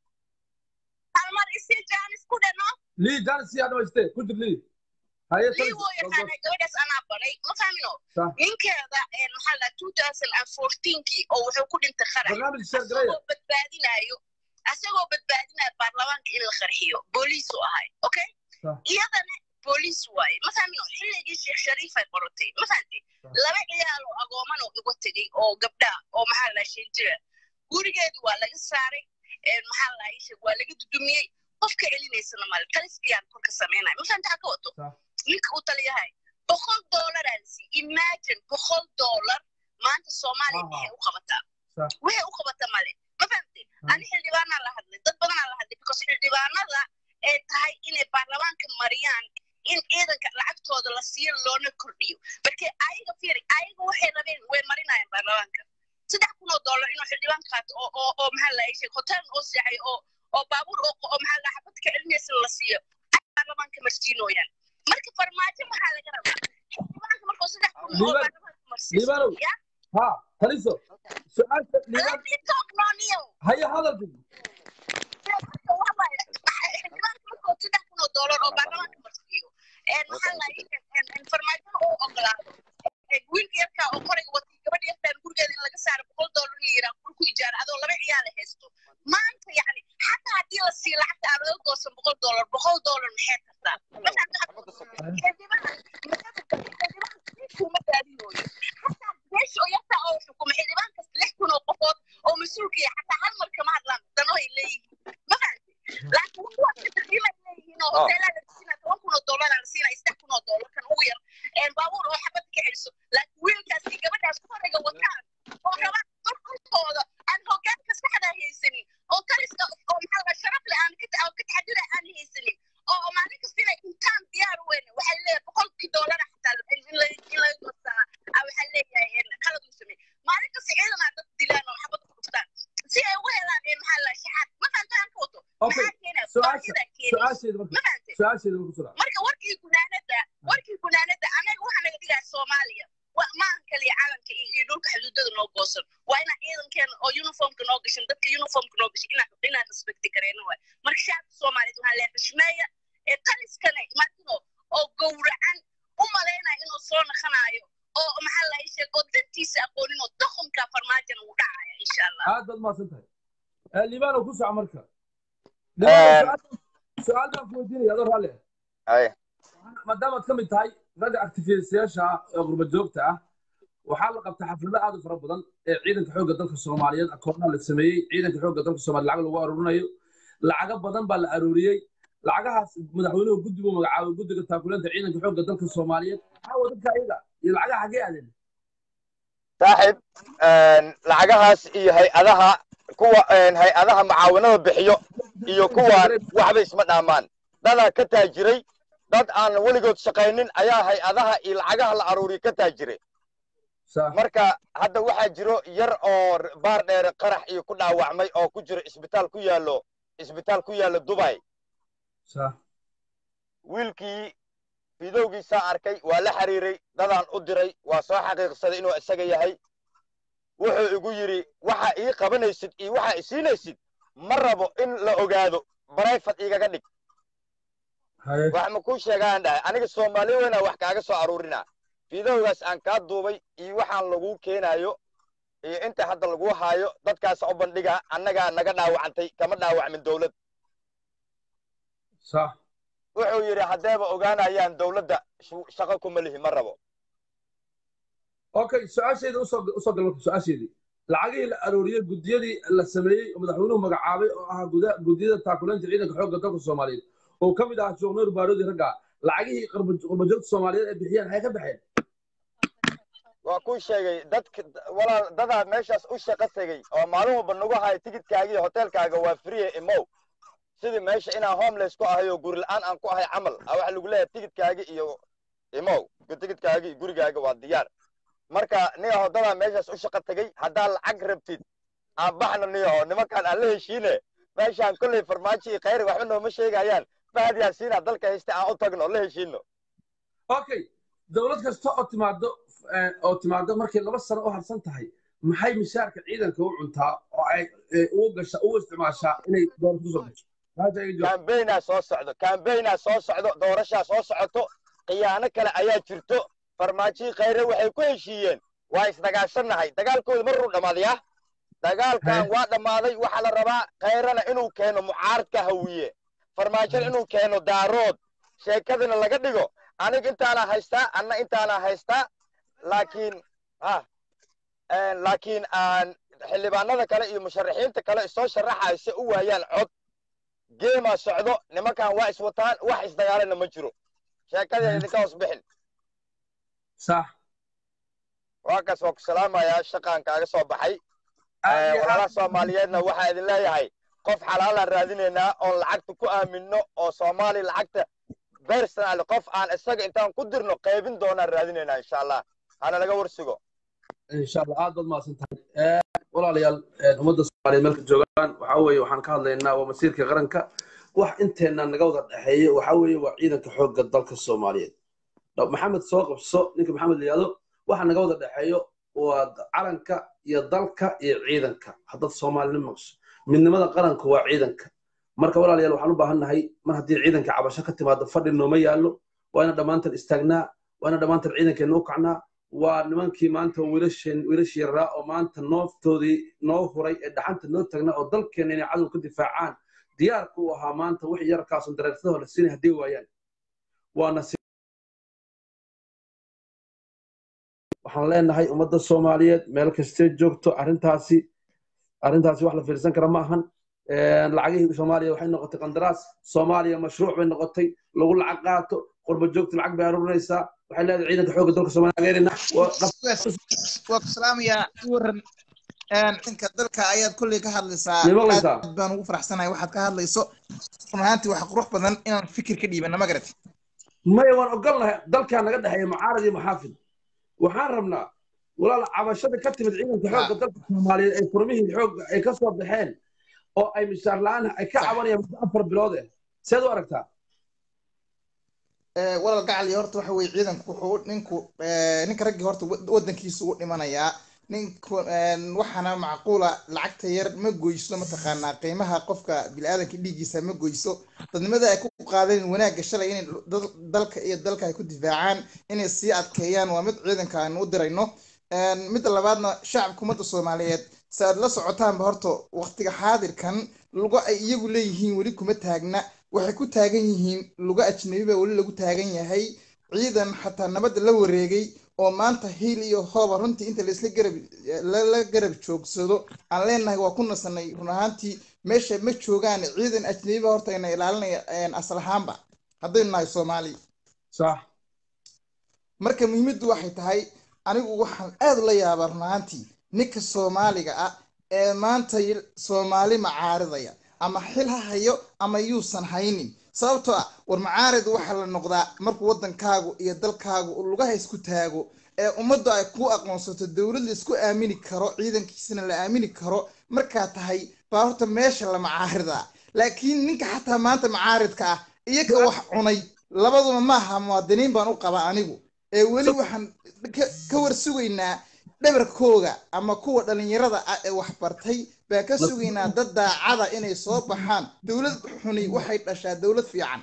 almar isi jaanis ku dhano lii jaanis yaa dhamayste ku jir lii haye lii woo yaqaana gabadhaas anaa baray ma fahmino ninkeeda maxaa la two thousand and fourteenkii oo wuxuu ku dhintay qarax barnaamij sheergaraya asagoo badbaadinayo asagoo badbaadinayo baarlamaanka in la qarxiyo booliis u ahay okay iyadana booliis waaye ma fahmino xilligii sheekh shariifay qorotay ma fahamtay laba ciyaal oo agooman oo igu tegey oo gabdha oo maxaa la shan jira gurigeedu waa laga saaray maxaa la sheeg waa laga dudumiyey qofka celinaysana male taliskayaan korka samaynaya ma fahamta ka wato ninka uu taliyahay boqol doolaraa lasi imagine boqol doolar maanta soomaaliya waxay u qabataa waxay u qabataa male ma fahamtay ani xildhibaanaa la hadlay dad badanaa la hadlay because xildhibaanada ay tahay inay baarlamaanka mariyaan in ciidanka lacagtooda la siiyo loona kordhiyo marka ayaga fiiri ayaga waxay rabeen way marinayaan baarlamaanka saddex kun oo dollar inuu xildhibaan qaato oo oo oo maxaa la sheeg hotel oo seexay oo oo baabuur oo oo maxaa la xabad ka celinaysa la siiyo ay baarlamaanka marsiinooyaan marka farmaajo maxaa laga rabaa xildhibaanka markuu saddex kun oo baarlamaanka marsiiso ha taliso su-aasha liibaan liibaan haya hadalka xildhibaanka markuu saddex kun oo dollar oo baarlamaanka marsiiyo maxaa la farmaajada oo ogolaado wiilka yarkaa oo qoriga watay gabadha yartaan gurigeeda in laga saaro boqol dollar la yiraa gurku ijaara adoo laba ciyaala haysto maanta yani xataa haddii la siiyo lacagta aan laga goosan boqol dollar boqol doolar maxay tartaa kuma daadinooyo xataa meesha oo yarta oo xukuma xildhibaan kasta lix kun oo qofood oo mas-uulka yahay xataa hal mar kama hadlaan dano ay leeyihiin ma fahanti laakiin kuwa qiimay leeyihiin oo hoteelaa la siina toban kun oo doolar la siina saddex kun oo doolar kan ugu yar baabuur oo xabad ka celiso laakiin wiilkaas iyo gabadhaas korayga wataan oo rabaan dhulkooda aan hogaanka saxda haysanin oo taliska oo maxaa la sharaf leh aan ka taxadira aan haysanin oo maalin kasta inay intaan diyaar weyn waxay leeyahay boqolkii doolar xataa in laga goostaa waxaa leeyahay qalad uu sameey maalin kasta ciidan aa dad dilaan oo xabad ku dhuftaan si ay uga helaan maxaa la shaxaad ma fahantaan ka wato maxaa keenaya baahida keenaysa marka warkii gunaanada warkii gunaanada anaga waxaa naga dhigaa soomaaliya maahan kaliya calanka iyo dhulka xuduudada noo goosan waa inaa ciidankeena oo uniformka noo gashan dadka uniformka noo gashan inaan respecti kareyna waay marka shacabka soomaaliyeed waxaa leeyahay xushmeeya ee taliskana martino oo gowracan u malaynaya inuu soo naqanaayo oo maxaa la sheeg oo dantiisa aqoonin oo doqonka farmaajana uu dhacaya insha allah aad baad mahadsan tahay libaano ku soco marka su-aal baan ku weydiinaya adoo raalli ah maadaamaad ka mid tahay ragga actifistayaasha ah ee qurba joogta ah waxaa la qabtay xaflado aad u fara badan ee ciidanka xoogga dalka soomaaliyeed akoonaha la sameeyey ciidanka xoogga dalka soomaaliya lacag lagu aruurinayo lacago badan baa la aruuriyey lacagahaas madaxweynuhu guddi buu magacaabay guddiga taakuleenta ciidanka xoogga dalka soomaaliyeed maxaa dadka ayaga iyo lacagaha xagee aadeen saaxib lacagahaas iyo hay-adaha kuwa hay-adaha mucaawinada bixiyo iyo kuwaan waxba isma dhaamaan dadaa ka taajiray dad aan weligood shaqaynin ayaa hay-adaha iyo lacagaha la aruuriya ka taajiray marka hadda waxaa jiro yar oo baar dheere qarax iyo ku dhaawacmay oo ku jiro isbitaal ku yaallo isbitaal ku yaallo dubay wiilkii fidowgiisaa arkay waa la xiriiray dadaan u diray waa soo xaqiiqsaday inuu isaga yahay wuxuu igu yidhi waxa ii qabanaysid iyo waxa isiinaysid ma rabo in la ogaado barayfad igaga dhig wax ma kuu sheegaan dhahay aniga soomaali weynaa wax kaaga soo aruurinaa fidowgaas aan kaa duubay iyo waxaan laguu keenaayo iyo inta hadda laguu haayo dadkaas u bandhiga annagaa naga dhaawacantay kama dhaawacmin dowlad wuxuu yidhi haddeeba ogaanayaan dowladda shaqo kuma lihi ma rabo okay su-aasheeda usoo gal marka su-aasheedii lacagihii la arooriyey guddiyadii la sameeyey oo madaxweynuhu magacaabay oo ahaa guddiyada taakuleynta ciidanka xoogga dalka soomaaliyeed oo ka mid ahaa joogneer baaroodi ragga lacagihii qurbajoogta soomaaliyeed ay bixiyeen maxay ka baxeen waa kuu sheegay dadka walaal dadaa meeshaas u shaqo tegey oo maalin walba nagu hayo tigidkaaga iyo hoteelkaaga waa friye imow sidii meesha inaan homeless ku ahay oo guri la-aan aan ku ahay camal a waxa lagu leeyahay tigidkaaga iyo imow tigidkaaga iyo gurigaaga waa diyaar marka niyaho dadaa meeshaas u shaqo tegey haddaa lacag rabtid aan baxno niyaho nimankaan aan la heshiine meeshaan kolley farmaajo iyo khayri waxba nooma sheegayaan fahad yaasiina dalka haysta aan u tagno la heshiino okay dowlad kasta oo timaado oo timaado markay laba sano u harsan tahay maxay mishaarka ciidanka u cuntaa oo ay ugu gasha ugu isticmaashaa inay doorasho soo gasho kambaynaa soo socdo kambaynaa soo socdo doorashaa soo socoto khiyaano kale ayaa jirto farmaajihii khayre waxay ku heshiiyeen waa isdagaashannahay dagaalkooda maruu dhammaadaya dagaalkan waa dhammaaday waxaa la rabaa khayrana inuu keeno mucaaradka hawiye farmaajona inuu keeno daarood sheekadina laga dhigo aniga intaana haystaa anna intaana haystaa laakiin ha laakiin aan xildhibaanada kale iyo musharaxiinta kale soo sharaxayo si u waayaan cod geemaa socdo nimankan waa iswataan wax isdagaalana ma jiro sheekadii idinka hoos bixin sax waa kaas waa ku salaamayaa shaqaan kaaga soo baxay walaalaha soomaaliyeedna waxaa idin leeyahay qof xalaalaan raadinaynaa oon lacagta ku aaminno oo soomaali lacagta bersonal qof aan isaga intaan ku dirno qaybin doonaan raadinaynaa insha allah hana laga warsugo insha allah aad baad mahadsan tahay walaalayaal ummadda soomaaliyeed meelka joogaan waxaa weeye waxaan ka hadlaynaa waa masiirka qaranka wax inteena naga wada dhexeeya waxaa weeye waa ciidanka xoogga dalka soomaaliyeed maxamed soo qabso ninka maxamed la yihahdo waxa naga wada dhexeeyo waa calanka iyo dalka iyo ciidanka haddaad soomaalina maqsho midnimada qaranka waa ciidanka marka walaalayaal waxaan u baahannahay mar haddii ciidanka cabasho ka timaado fadhi nooma yaallo waa ina dhammaantan istaagnaa waa ina dhammaantan ciidankeenna u kacnaa waa nimankii maanta wiilashii yaraa oo maanta nooftoodii noo huray ee dhaxanta noo tagnaa oo dalkeenna inay cadow ka difaacaan diyaarka u ahaa maanta wix yarkaasun dareersadoo la siinay haddii waayaan waana waxaan leenahay ummadda soomaaliyeed meel kastee joogto arrintaasi arrintaasi wax la fiirsan kara ma ahan lacagihii soomaaliya waxay noqotay qandaraas soomaaliya mashruuc bay noqotay lagu lacag qaato qurba joogta lacag bay aruurinaysaa waxay leedahay ciidanka xoogga dalka soomaaliya taageerina waa ku salaamayaa waran dhanka dalka ayaad kolley ka hadlaysaa Miyay maqlaysaa? aad baan ugu faraxsanahay waxaad ka hadlayso run ahaantii waxa qurux badan inaan fikir ka dhiibana ma garat maya waan ogolnahay dalkaa naga dhexeeya mucaarad iyo maxaafid waxaan rabnaa walaal cabashada ka timid ciidanka xoogga dalka soomaaliyeed ay furmihii xoogga ay ka soo baxeen oo ay mishaar la-aan ay ka cabanayaan muddo afar bilood eh seed u aragtaa Eh, walaal gacali horta waxa weye ciidanku wuxuu ninku eh, ninka raggii horta wad- wadankiisa u dhimanayaa ninku eh, waxaana macquula lacagta yar ma goyso mataqaanaa qiimaha qofka biniaadanka dhiiggiisa ma goyso dadnimada ay ku qaadeen wanaagga shalay inay dal- dalka iyo dalka ay ku difaacaan inay sii adkeeyaan waa mid ciidanka aanu u dirayno Eh, midda labaadna shacabka ummadda soomaaliyeed si aad la socotaanba horta waqtiga xaadirkan lugo ay iyagu leeyihiin weli kuma taagna waxay ku taagan yihiin lugo ajnabi baa weli lagu taagan yahay ciidan xataa nabadda la wareegay oo maanta hiil iyo hooba runtii inta laisla garab lala garab joogsado aan leenahay waa ku nasanay run ahaantii meesha ma joogaan ciidan ajnabi baa horta ina ilaalinaya een, asal ahaanba haddaynu nahay soomaali sax marka muhiimaddu waxay tahay anigu waxaan aad ula yaabaa run ahaantii ninka soomaaliga ah ee maanta y- soomaali macaaridaya ama xil ha hayo ama yuusan haynin sababtoo ah war macaarid waxaa la noqdaa markuu waddankaagu iyo dalkaagu uu lugaha isku taago ee ummaddu ay ku aqoonsato dowlad la isku aamini karo ciidankiisana la aamini karo markaa tahay baa horta meesha la macaaridaa laakiin ninka xataa maanta macaaridka ah iyaga wax cunay labaduba maaha muwaadiniin baan u qabaa anigu ee weli waxaan ka- ka war sugaynaa dhabarkooga ama kuwa dhalinyarada ah ee wax bartay baan ka sugaynaa dad daacada inay soo baxaan dowlad xuni waxay dhashaa dowlad fiican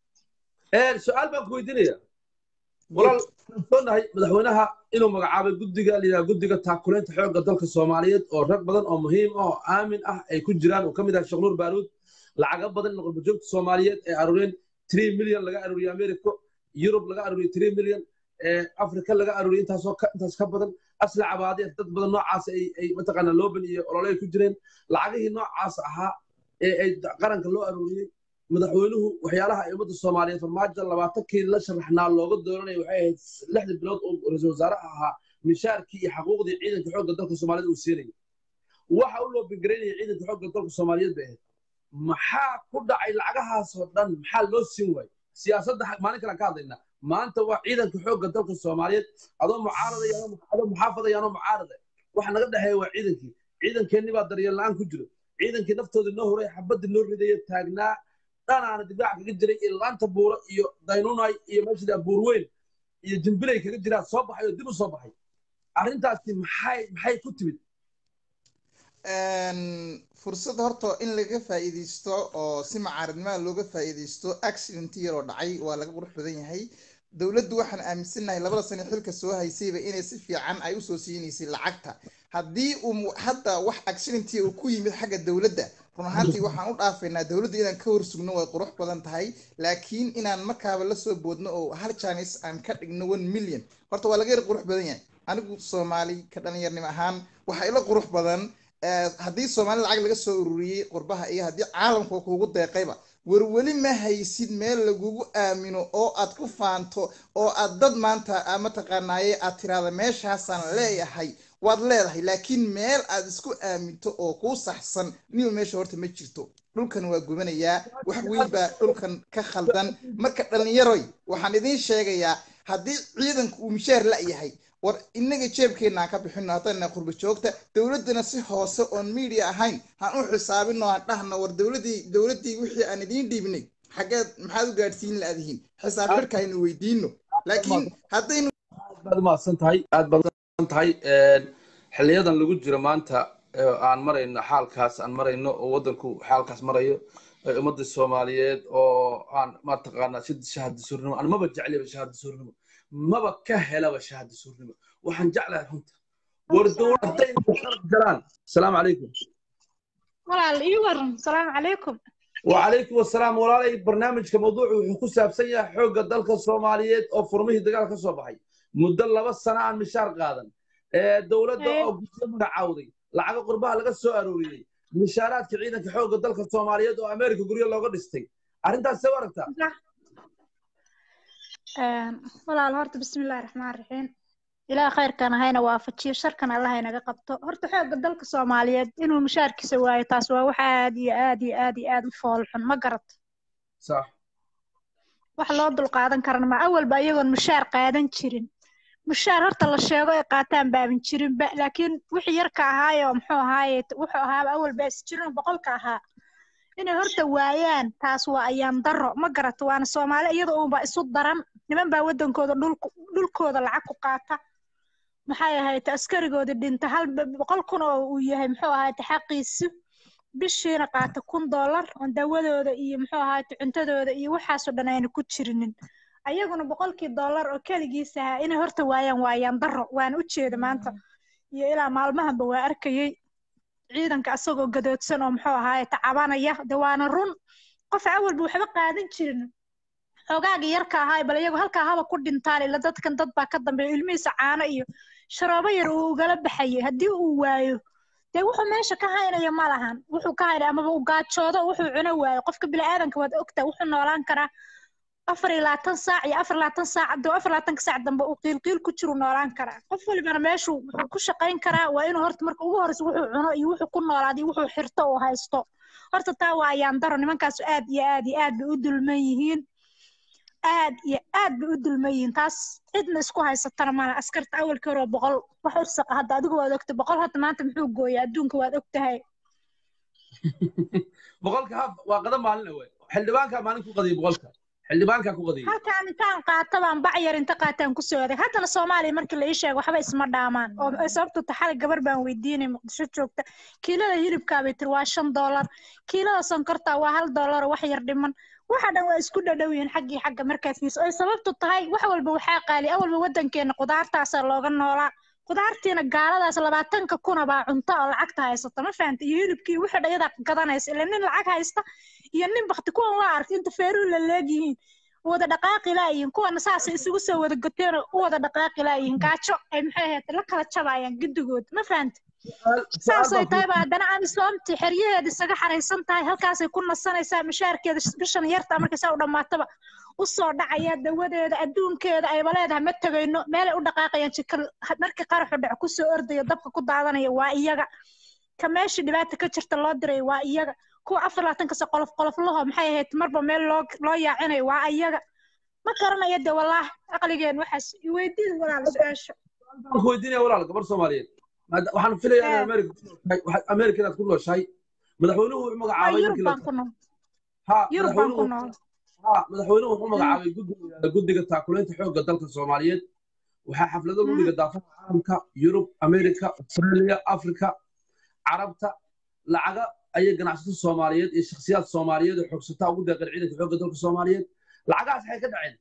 su-aal baan ku weydiinaya walaal waxaan soonahay madaxweynaha inuu magacaabay guddiga layidhaha guddiga taakuleynta xoogga dalka soomaaliyeed oo rag badan oo muhiim ah oo aamin ah ay ku jiraan uu ka mid yahay sheekh nuur baaruud lacaga badan in qurbajoogta soomaaliyeed ay aruuriyeen three milyan laga aruuriyey america yurub laga aruuriyey three milyan afrika laga aruuriyey intaasoo ka intaas ka badan asla cabaadi dad badan noocaas ay ay mataqaanaa looban iyo olole ay ku jireen lacagihii noocaas ahaa ee ay qaranka loo aruuriyey madaxweynuhu waxyaalaha ay ummadda soomaaliyeed farmaajo labaatankii la sharaxnaa looga dooranaya waxay ahayd lixda bilood oo ra-iisul wasaaraha ahaa mishaarkii iyo xaquuqdii ciidanka xoogga dalka soomaaliyeed uu siinayay waxa u loo bingaraynaya ciidanka xoogga dalka soomaaliyeed bay ahayd maxaa ku dhacay lacagahaasoo dhan maxaa loo siin waayey siyaasadda maalin kale ka hadlaynaa maanta waa ciidanka xoogga dalka soomaaliyeed adoo mucaaradaya adoo muxaafadaya anoo mucaarada waxa naga dhexeeya waa ciidankii ciidankeenni baa daryeel la-aan ku jiro ciidankii naftooda noo horay xabadda noo ridaya taagnaa dhanaana difaaca kaga jiray iyo laanta buuro iyo daynunay iyo meesha buur weyn iyo jimbilay kaga jiraa soo baxay oo dib u soo baxay arrintaasi maxay maxay ku timid fursad horta in laga faa'iidaysto oo si macaaridnimada looga faa'iidaysto accident yaroo dhacay waa laga qurux badan yahay dowladdu waxaan aaminsanahay labada sano xilka soo haysayba inay si fiican ay usoo siinaysay lacagta haddii uu hadda wax accidentia uu ku yimid xagga dowladda run ahaantii waxaan u dhaafaynaa dowladda inaan ka horsugno way qurux badan tahay laakiin inaan markaaba lasoo boodno oo hal janis aan ka dhigno one million horta waa laga yar qurux badan yahay anigu soomaali ka dhalinyarnimo ahaan waxaa ila qurux badan haddii soomaali lacag laga soo ururiyey qurbaha iyo haddii caalamka kuugu deeqayba war weli ma haysid meel lagugu aamino oo aad ku faanto oo aad dad maanta mataqaanaaye aad tiraada meeshaasaan leeyahay waad leedahay laakiin meel aad isku aaminto oo kuu saxsan niba meesha horta ma jirto dhulkan waa gubanayaa wax weyn baa dhulkan ka khaldan marka dhalinyaroy waxaan idiin sheegayaa haddii ciidanku uu mishaar la-yahay war inaga jeebkeenna aan ka bixino haddana qurba joogta dowladdana si hoose oon media ahayn han u xisaabino aan dhahno war dowladdii dowladdii wixii aan idiin dhiibnay xaggeed maxaad u gaadhsiin la-adihiin xisaab xidhka aynu weydiino laakiin haddaynu aad baad umahadsan tahay aad baad umahadsan tahay xiliyadan lagu jiro maanta aan marayno xaalkaas aan marayno oo waddanku xaalkaas marayo ummadda soomaaliyeed oo aan mataqaanaa si shahada suurnimo aan maba jecliba shahada suurnimo maba ka helaba shahada suurnimo waxaan jeclahay runta war dowladda inay qalab galaan asalaamu calaykum walaal ii waran asalaamu calaykum وعليكم السلام walaalay barnaamijka mawduucu wuxuu ku saabsan yahay xoogga dalka soomaaliyeed oo furmihii dagaal ka soo baxay muddo laba sano aan mishaar qaadan ee dowladda Ee. oo guddo magacaawday lacago qurbaha laga soo arooriyey mishaaraadka ciidanka xoogga dalka soomaaliyeed oo ameerika guryo looga dhistay arrintaas see u aragtaa Een, walaal horta bismillaahi raxmaan raxiim ilaah khayrkan hayna waafajiyo sharkan allah inaga qabto horta xoogga dalka soomaaliyeed inuu mushaarkiisa waayo taas waa wax aad iyo aad iyo aad iyo aad u fool xun ma garat sax wax loo dulqaadan karana ma awalba iyagoon mushaar qaadan jirin mushaar horta la sheego ay qaataan baaban jirinba laakiin wixii yarka ahaayo muxuu ahaaye wuxuu ahaaba awalba is jirin boqolka ahaa inay horta waayaan taas waa ayaan darro ma garato waana soomaali iyada uunba isu daran niman baa waddankooda dhulku dhulkooda lacag ku qaata maxay ahayd askarigooda dhinta hal boqol kun oo uu yahay muxuu ahayd xaqiisu bishiina qaata kun dollar oo dawadooda iyo muxuu ahayd cuntadooda iyo waxaasoo dhan ayna ku jirinin ayaguna boqolkii dollar oo keligiis ahaa inay horta waayaan waayaan darro waana u jeeda maanta iyo ilaa maalmahanba waa arkayey ciidanka asagoo gadoodsan oo muxuu ahaay tacabanaya de waana run qof awalba waxba qaadan jirin xogaaga yarka ahaay bal iyagu halkaa haba ku dhintaan ila dadkan dad baa ka dambeeya ilmihiisa caano iyo sharoobo yar uu ugala baxayay haddii uu waayo dee wuxuu meesha ka haynaya ma lahan wuxuu ka haynaya amaba uu gaajoodo wuxuu cuno waayo qofka bini'aadanka waad ogtaa wuxuu noolaan karaa afar iyo labaatan saac iyo afar iyo labaatan saac hadduu afar iyo labaatanka saac dambe uu qiilqiil ku jiru noolaan karaa qof walibana meeshuu wuxuu ku shaqayn karaa waa inuu horta marka ugu horreysa wuxuu cuno iyo wuxuu ku noolaado iyo wuxuu xirto uu haysto horta taa waa ayaan daro nimankaasu aad iyo aad iyo aad bay u dulman yihiin aad iyo aad bay u dulman yihiin taas cidna isku haysatana mala askarta awalkii hore waa boqol wax ursaqa hadda adigu waad ogta boqol hadda maanta muxuu gooyaa adduunka waad ogtahay boqolka haf waa qada maalin wey xildhibaankaa maalin ku qadiyay boqolka xildhibaankaa ku qadiyay halkaan intaan qaata baan bac yar inta qaataan ku soo adeeg haddana soomaaliya markii la ii sheego waxba isma dhaamaan oo ay sababtu taxali gabar baan weydiinay muqdisho joogta kiilada hilibkaa bay tiri waa shan doolar kiilada sonkorta waa hal doolar oo wax yar dhiman waxa dhan waa isku dhadhow yihiin xaggii xagga markaad fiirso ay sababtu tahay wax walba waxaa qaali awalba waddankeena qudaartaasaa looga noolaa qudaartiina gaaladaas labaatanka kuna baa cunto oo lacagta haysata ma fahanta iyo hilibkii wixii dhayadaa gadanaysa ila nin lacag haysta iyo nin bakti kuwan waa arkay inta feeruu la leegyihiin wada dhaqaaqi laayihiin kuwana saasay isugu soo wada goteen oo u wada dhaqaaqi laayihiin gaajo ay maxay ahayd la kala jabayaan guddigood ma fahanta saasay tahay baa haddana amisoomti xeryaheeda isaga xaraysan tahay halkaasay ku nasanaysaa mishaarkeeda bishan yarta markaysaa u dhammaataba usoo dhacaya dawadeeda adduunkeeda ayba leedahay ma tegayno meelay u dhaqaaqayaan jikal markii qaraxu dhaco kusoo ordaya dabka ku daadanaya waa iyaga ka meeshii dhibaata ka jirta loo diray waa iyaga kuwa afar labaatankas qolof qoloflaho maxay ahayd marba meel loo loo yaacinayo waa iyaga ma garanaya de wallaah aqligeen waxaas iweydiin walaal su-aasha waxaan ku weydiinaya walaal gabar soomaaliyeed Maada- waxaan filayaa inaad America ku nooshahay waxaad America inaad ku nooshahay madaxweynuhu wuxuu waa magacaabay yurub markii la baan ku nool ha yurub baan ku madaxweynuhu nool ha madaxweynuhu wuxuu magacaabay guddiga guddiga taakulaynta xoogga dalka Soomaaliyeed waxaa xaflado lagu dhiga daafaha caalamka Yurub America Australia Africa carabta lacaga ayay ganacsato Soomaaliyeed iyo shakhsiyaad Soomaaliyeed oo xoogsataa ugu deeqeen ciidanka xoogga dalka Soomaaliyeed lacagahaas waxay ka dhaceen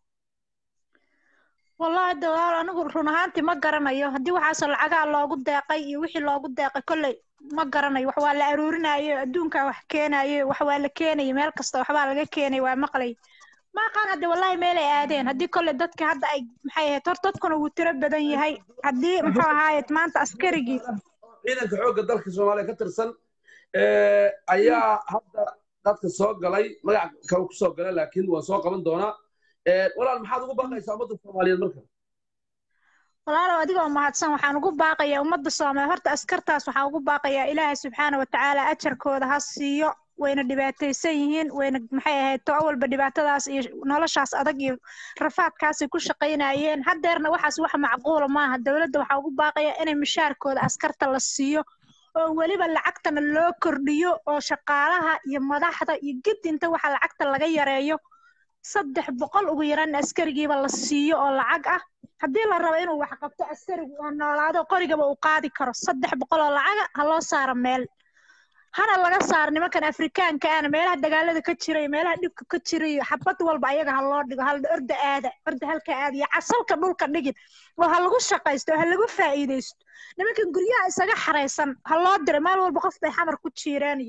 wallahi de walaal anigu run ahaantii ma garanayo haddii waxaasoo lacagaa loogu deeqay iyo wixii loogu deeqay kolley ma garanayo wax waa la aruurinayo adduunkaa wax keenayo wax waa la keenayo meel kasta waxbaa laga keenay waa maqlay ma aqaan hadde wallahi meelay aadeen haddii kolley dadka hadda ay maxay ahayd hor dadkuna wuu tiro badan yahay haddii muxuu ahaayed maanta askarigii ciidanka xoogga dalka Soomaaliya ka tirsan ee ayaa hadda dadka soo galay magac kale ku soo galay laakiin waan soo qaban doonaa ee walaal maxaad ugu baaqaysaa ummadda Soomaaliyeed marka walaalow adigoo mahadsan waxaan ugu baaqayaa ummadda soomaaliya horta askartaas waxaan ugu baaqayaa ilaahay subxaana watacaala ajarkooda ha siiyo wayna dhibaataysan yihiin wayna maxay ahayd to awalba dhibaatadaas iyo noloshaas adag iyo rafaadkaasay ku shaqaynayeen haddeerna waxaas wax macquula maaha dowladda waxaa ugu baaqayaa inay mishaarkooda askarta la siiyo oo weliba lacagtana loo kordhiyo oo shaqaalaha iyo madaxda iyo gidinta waxa lacagta laga yareeyo saddex boqol ugu yaraan askarigiiba la siiyo oo lacag ah haddii la rabo inuu wax qabto askarigu oo noolaado qorigaba uu qaadi karo saddex boqol oo lacaga ha loo saaro meel hana laga saaro nimankan afrikaanka ahna meelaha dagaalada ka jira iyo meelaha dhibka ka jira iyo xabad walba ayaga ha loo dhigo hal orda aada orda halka aada iyo casalka dhulka dhigin oo ha lagu shaqaysto oo ha lagu faa'iidaysto nimankan guryaha isaga xaraysan ha loo diro meel walba qof bay xamar ku jiireen iyo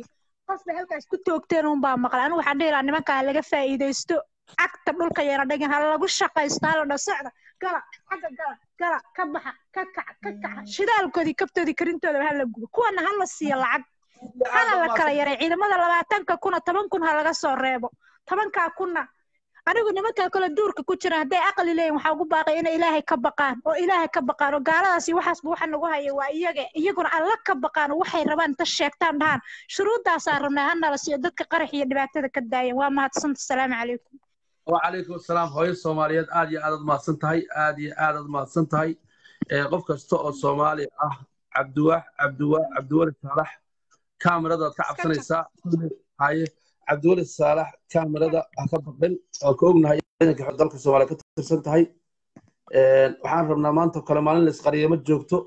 qasba halkaas ku toogteen un baa maqlay anigu waxaan dhihi lahaa nimankaa laga faa'iidaysto cagta dhulka yara dhigin ha lagu shaqaysto hala dha socda gala xagga gala gala ka baxa ka kaca ka kaca shidaalkoodii kabtoodii karintooda ha la gubo kuwana ha la siiyo lacag hana la kala yaray ciidamada labaatanka kuna toban kun ha laga soo reebo tobankaa kunna anigu nimankaa kale duurka ku jira hadday aqli leeyihin waxaa ugu baaqay inay ilaahay ka baqaan oo ilaahay ka baqaan oo gaaladaasi waxaasba waxa nagu haya waa iyaga iyaguna alla ka baqaan oo waxay rabaan inta sheegtaan dhahaan shuruuddaasaa rabnaa hanala siiyo dadka qarax iyo dhibaatada ka daayan waa mahadsanta asalaamu calaykum وعليكم السلام هوي الصوماليات آد يا آد ما سنتهاي آد يا آد ما سنتهاي قف كستو الصومالي آه عبدوه عبدوه عبدوه الصالح كاميرا ذا كعب سنيسا هاي عبدوه الصالح كاميرا ذا أكبر بن أو كوجنا هاي إنك حضرك الصومالي كتر سنتهاي waxaan rabnaa maanta kale maalin la isqariyo ma joogto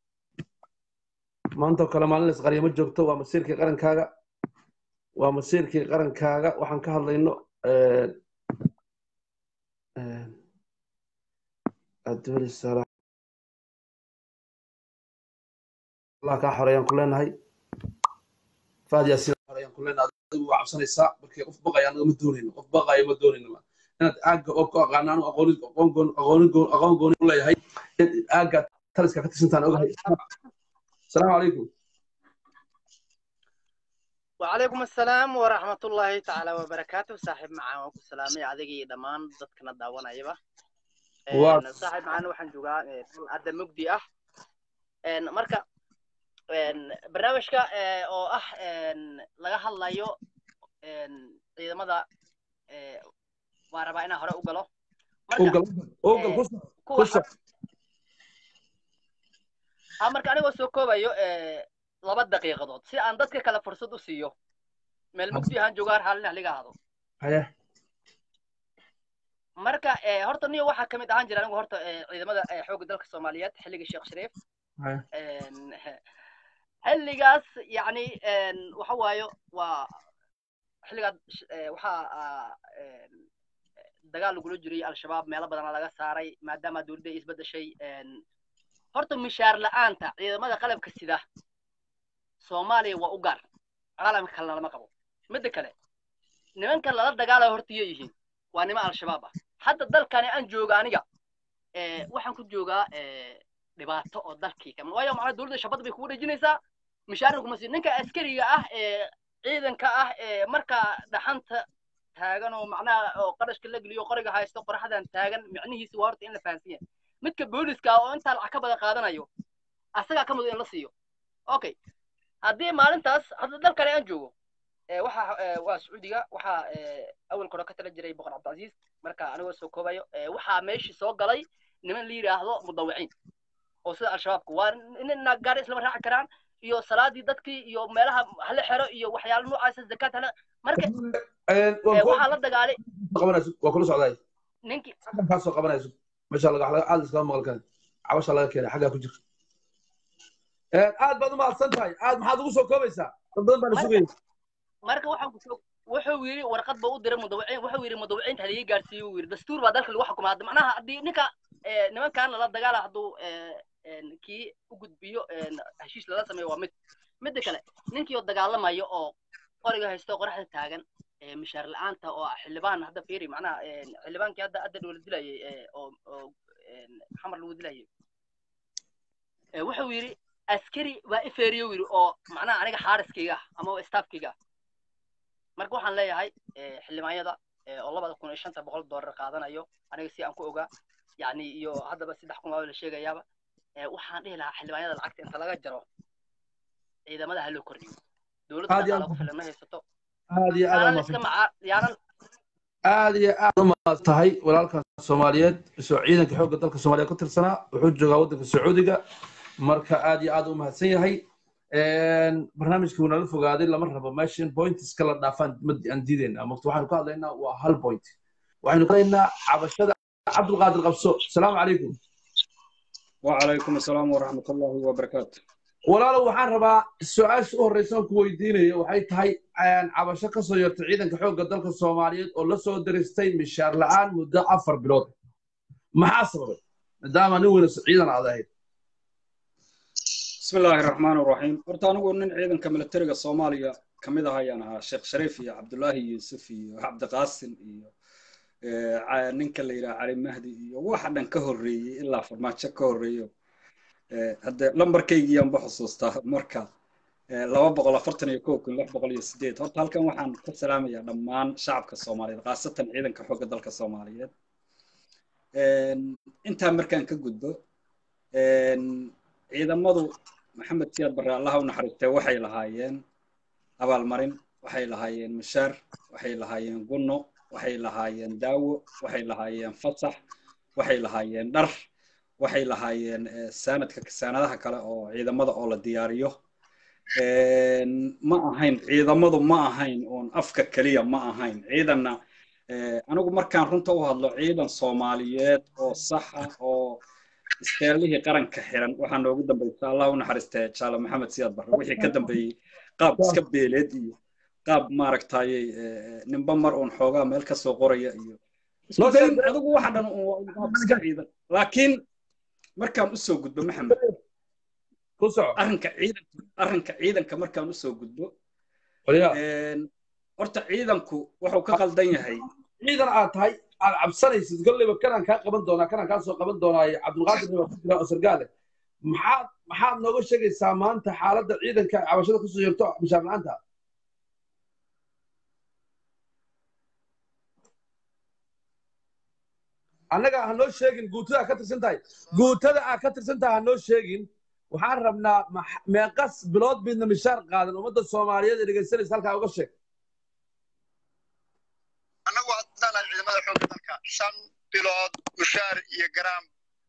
maanta kale maalin la isqariyo ma joogto waa masiirkii qarankaaga waa masiirkii qarankaaga waxaan ka hadlayno الدول الصراحة الله كان حريان كلنا فهد ياسين حريان كلنا adigu waa cabsanaysaa markii qof baqaya anaga ma doonayno qof baqaya ma doonayno inaad aagga oo ku aqaanaan aqoon aqoon aqoon aqoon gooni u leeyahay aagga taliska ka tirsantaan ogahay asalaamu calaykum وعليكم السلام ورحمة الله تعالى وبركاته صاحب معاه وكو سلامي عدقي دمان ضدكنا داوانا يبا Waa- صاحب معانا وحن جوغا عدا مجدي اه مركا برنامجka oo ah laga hadlayo ciidamada waa rabaa inaan hore u galo ogal ogal ku soo kuwa ku soo ha marka anigoo soo koobayo laba daqiiqadood si aan dadka kale fursad u siiyo meel mugdi ahaan joogaan haalin liga ahdo haya marka eh, horta niyo waxaa ka mid ahaan jira anigu horta eh, ciidamada eh, xoogga dalka soomaaliyeed xilligii sheekh shariif haya En, xilligaas yacni en, waxa waayo waa xilligaas eh, waxaa ah, en, dagaal lagula jiray al-shabaab meelo badana laga saaray maadaama dowladda ay isbedeshay en, horta mishaar la'aanta ciidamada qalabka sida soomaaliya waa u gaar caalamka kalena lama qabo midda kale nimanka lala dagaalayo horta iyo yihiin waa nima al-shabaab ah hadda dalkani aan jooga aniga eh, waxaan ku joogaa eh, dhibaato oo dalkii kama waayo macnaha dowladda shabad bay kugu dhejinaysaa mishaarna kuma sii ninka askariga ah ee ciidanka ah ee markaa dhaxanta taagan oo macnaha oo qarashka la geliyo qoriga haysto qoraxdan taagan micnihiisi waa horta in la fahansan yahay midka booliska ah oo intaa lacag ka badan qaadanayo asagaa ka mudan in la siiyo okay haddii maalintaas hadda dalkani aan joogo ee waxa ee, waa sacuudiga waxaa ee, awalka hore ka tala jiray boqor cabdilcasiis marka anigoo soo koobayo ee, waxaa meeshii soo galay niman la yidhaahdo mudawiciin oo sida al-shabaabku waa nin gaari islama raaci karaan iyo salaadii dadkii iyo meelaha hala xero iyo waxyaalo noocaasa zakaad hala marka Een, ee, waa waxaa la dagaalay kula qabanayso waa kula socdaay ninkii xaggan kaa soo qabanayso meesha laga laga aad iskama maqal kan cabasha laga keenay xaggaa ku jir Een, aad baad u mahadsan tahay aad maxaad ugu soo koobaysaa dad badan baan sugayay marka waxaan kusoo wuxuu yidhi warqad ba u diray mudawiciin wuxuu yidhi mudawiciinta haliga gaarsiiyo uu yidhi dastuur baa dalka lagu xukumaa hadda macnaha haddii ninka ee, nimankan lala dagaala hadduu ee, een, kii u gudbiyo een, heshiis lala sameeyo waa mid midda kale ninkii oo dagaalamayo oo qoriga haysto qoraxda taagan ee, mishaar la'aanta oo ah xildhibaan hadda fiiri macnaha een, xildhibaankii hadda hadda dowlad dilayay ee, oo oo een, xamar lagu dilayay ee, wuxuu yidhi askari waa ifeeriyo yidhi oo macnaha aniga xaariskayga ah ama oo staafkayga ah marka waxaan leeyahay eh, xildhibaanyada eh, oo labada kun iyo shanta boqol doolar qaadanayo aniga si aan ku ogaa yani iyo haddaba saddex kun waa la sheegayaaba eh, waxaan dhihi lahaa xildhibaanyada lacagta inta laga jaro ciidamada ha loo kordhiyo dowladda Aad iyo dhaqaala aad- ku filan ma haysato aad iyo aad yaanan u iska mahadsan macaa yaanan aad iyo aad u mahadsan tahay walaalkaas soomaaliyeed isoo ciidanka xoogga dalka soomaaliya ka tirsanaa wuxuu joogaa waddanka sacuudiga marka aad iyo aad u mahadsan yahay Een, barnaamijkii wuu nala fogaaday lama rabo meesha in pointiska la dhaafaan ma aan diidaynaa marka waxaanu ka hadlaynaa waa hal point waxaynu ka hadlaynaa cabashada cabdulqaadir qabso asalaamu calaykum وعليكم السلام ورحمة الله وبركاته walaalow waxaan rabaa su-aasha u horreysa aan ku weydiinayo waxay tahay een, cabasho ka soo yartay ciidanka xoogga dalka soomaaliyeed oo la soo diristay mishaar la'aan muddo afar bilood maxaa sababay maadaama nin weyna ciidan aad ahayd بسم الله الرحمن الرحيم horta anigu nin ciidanka militariga Soomaaliya ka mid ah ayaan ahaa sheekh shariif iyo cabdullaahi yuusuf iyo cabdiqaasim iyo eh, ca- ninka la yidhaha cali mahdi iyo waxa dhan ka horreeyey ilaa farmaajo ka horreeyo Eh, hadde lambarkaygiiyaanba xusuustaa marka eh, laba boqol afartan iyo kow kun lix boqol iyo sideed horta halkan waxaan ka salaamayaa dhammaan shacabka soomaaliyeed khaasatan ciidanka xoogga dalka soomaaliyeed En, intaa markaan ka gudbo en, ciidamadu maxamed siyaad barre allaha u naxariistee waxay lahaayeen abaalmarin waxay lahaayeen mushaar waxay lahaayeen gunno waxay lahaayeen daawo waxay lahaayeen fasax waxay lahaayeen dhar waxay lahaayeen eh, saanadka saanadaha kale oo ciidamada oo la diyaariyo En, ma ahayn ciidamadu ma ahayn oon afka keliya ma ahayn ciidanna eh, anigu markaan runta u hadlo ciidan soomaaliyeed oo saxa oo isteelihii qaranka xiran waxaa noogu dambaysa allah u naxariistee jaale maxamed siyaad barre wixii ka dambeeyey qaab iska beeleed iyo qaab maaragtayey eh, ninba mar uun xoogaa meel ka soo qoraya iyo isku Loo dayn sheegay- adigu waxa dhan uun waa un qaab iska ciidan laakiin markaan usoo gudbo maxamed ku soco arrinka ciidanka arrinka ciidanka markaan usoo gudbo qolyaa en, horta ciidanku wuxuu ka qaldan yahay ciidan aad tahay aad cabsanaysid kolleyba kanaan kaa qaban doonaa kanaan kaa soo qaban doonaa cabdulqaadir baa ku jira oo sargaale maxaad maxaad nooga sheegaysaa maanta xaaladda ciidanka cabashada kusoo yeerto mishaar la'aanta annaga ha noo sheegin guutada aad ka tirsan tahay guutada aad ka tirsan tahay ha noo sheegin waxaan rabnaa max- meeqas bilood midna mishaar qaadan ummadda soomaaliyeed ee dhegaysanaysa halkaa uga sheeg annagu haddaan nahay ciidamada xoogga dalka shan bilood mushaar iyo garaam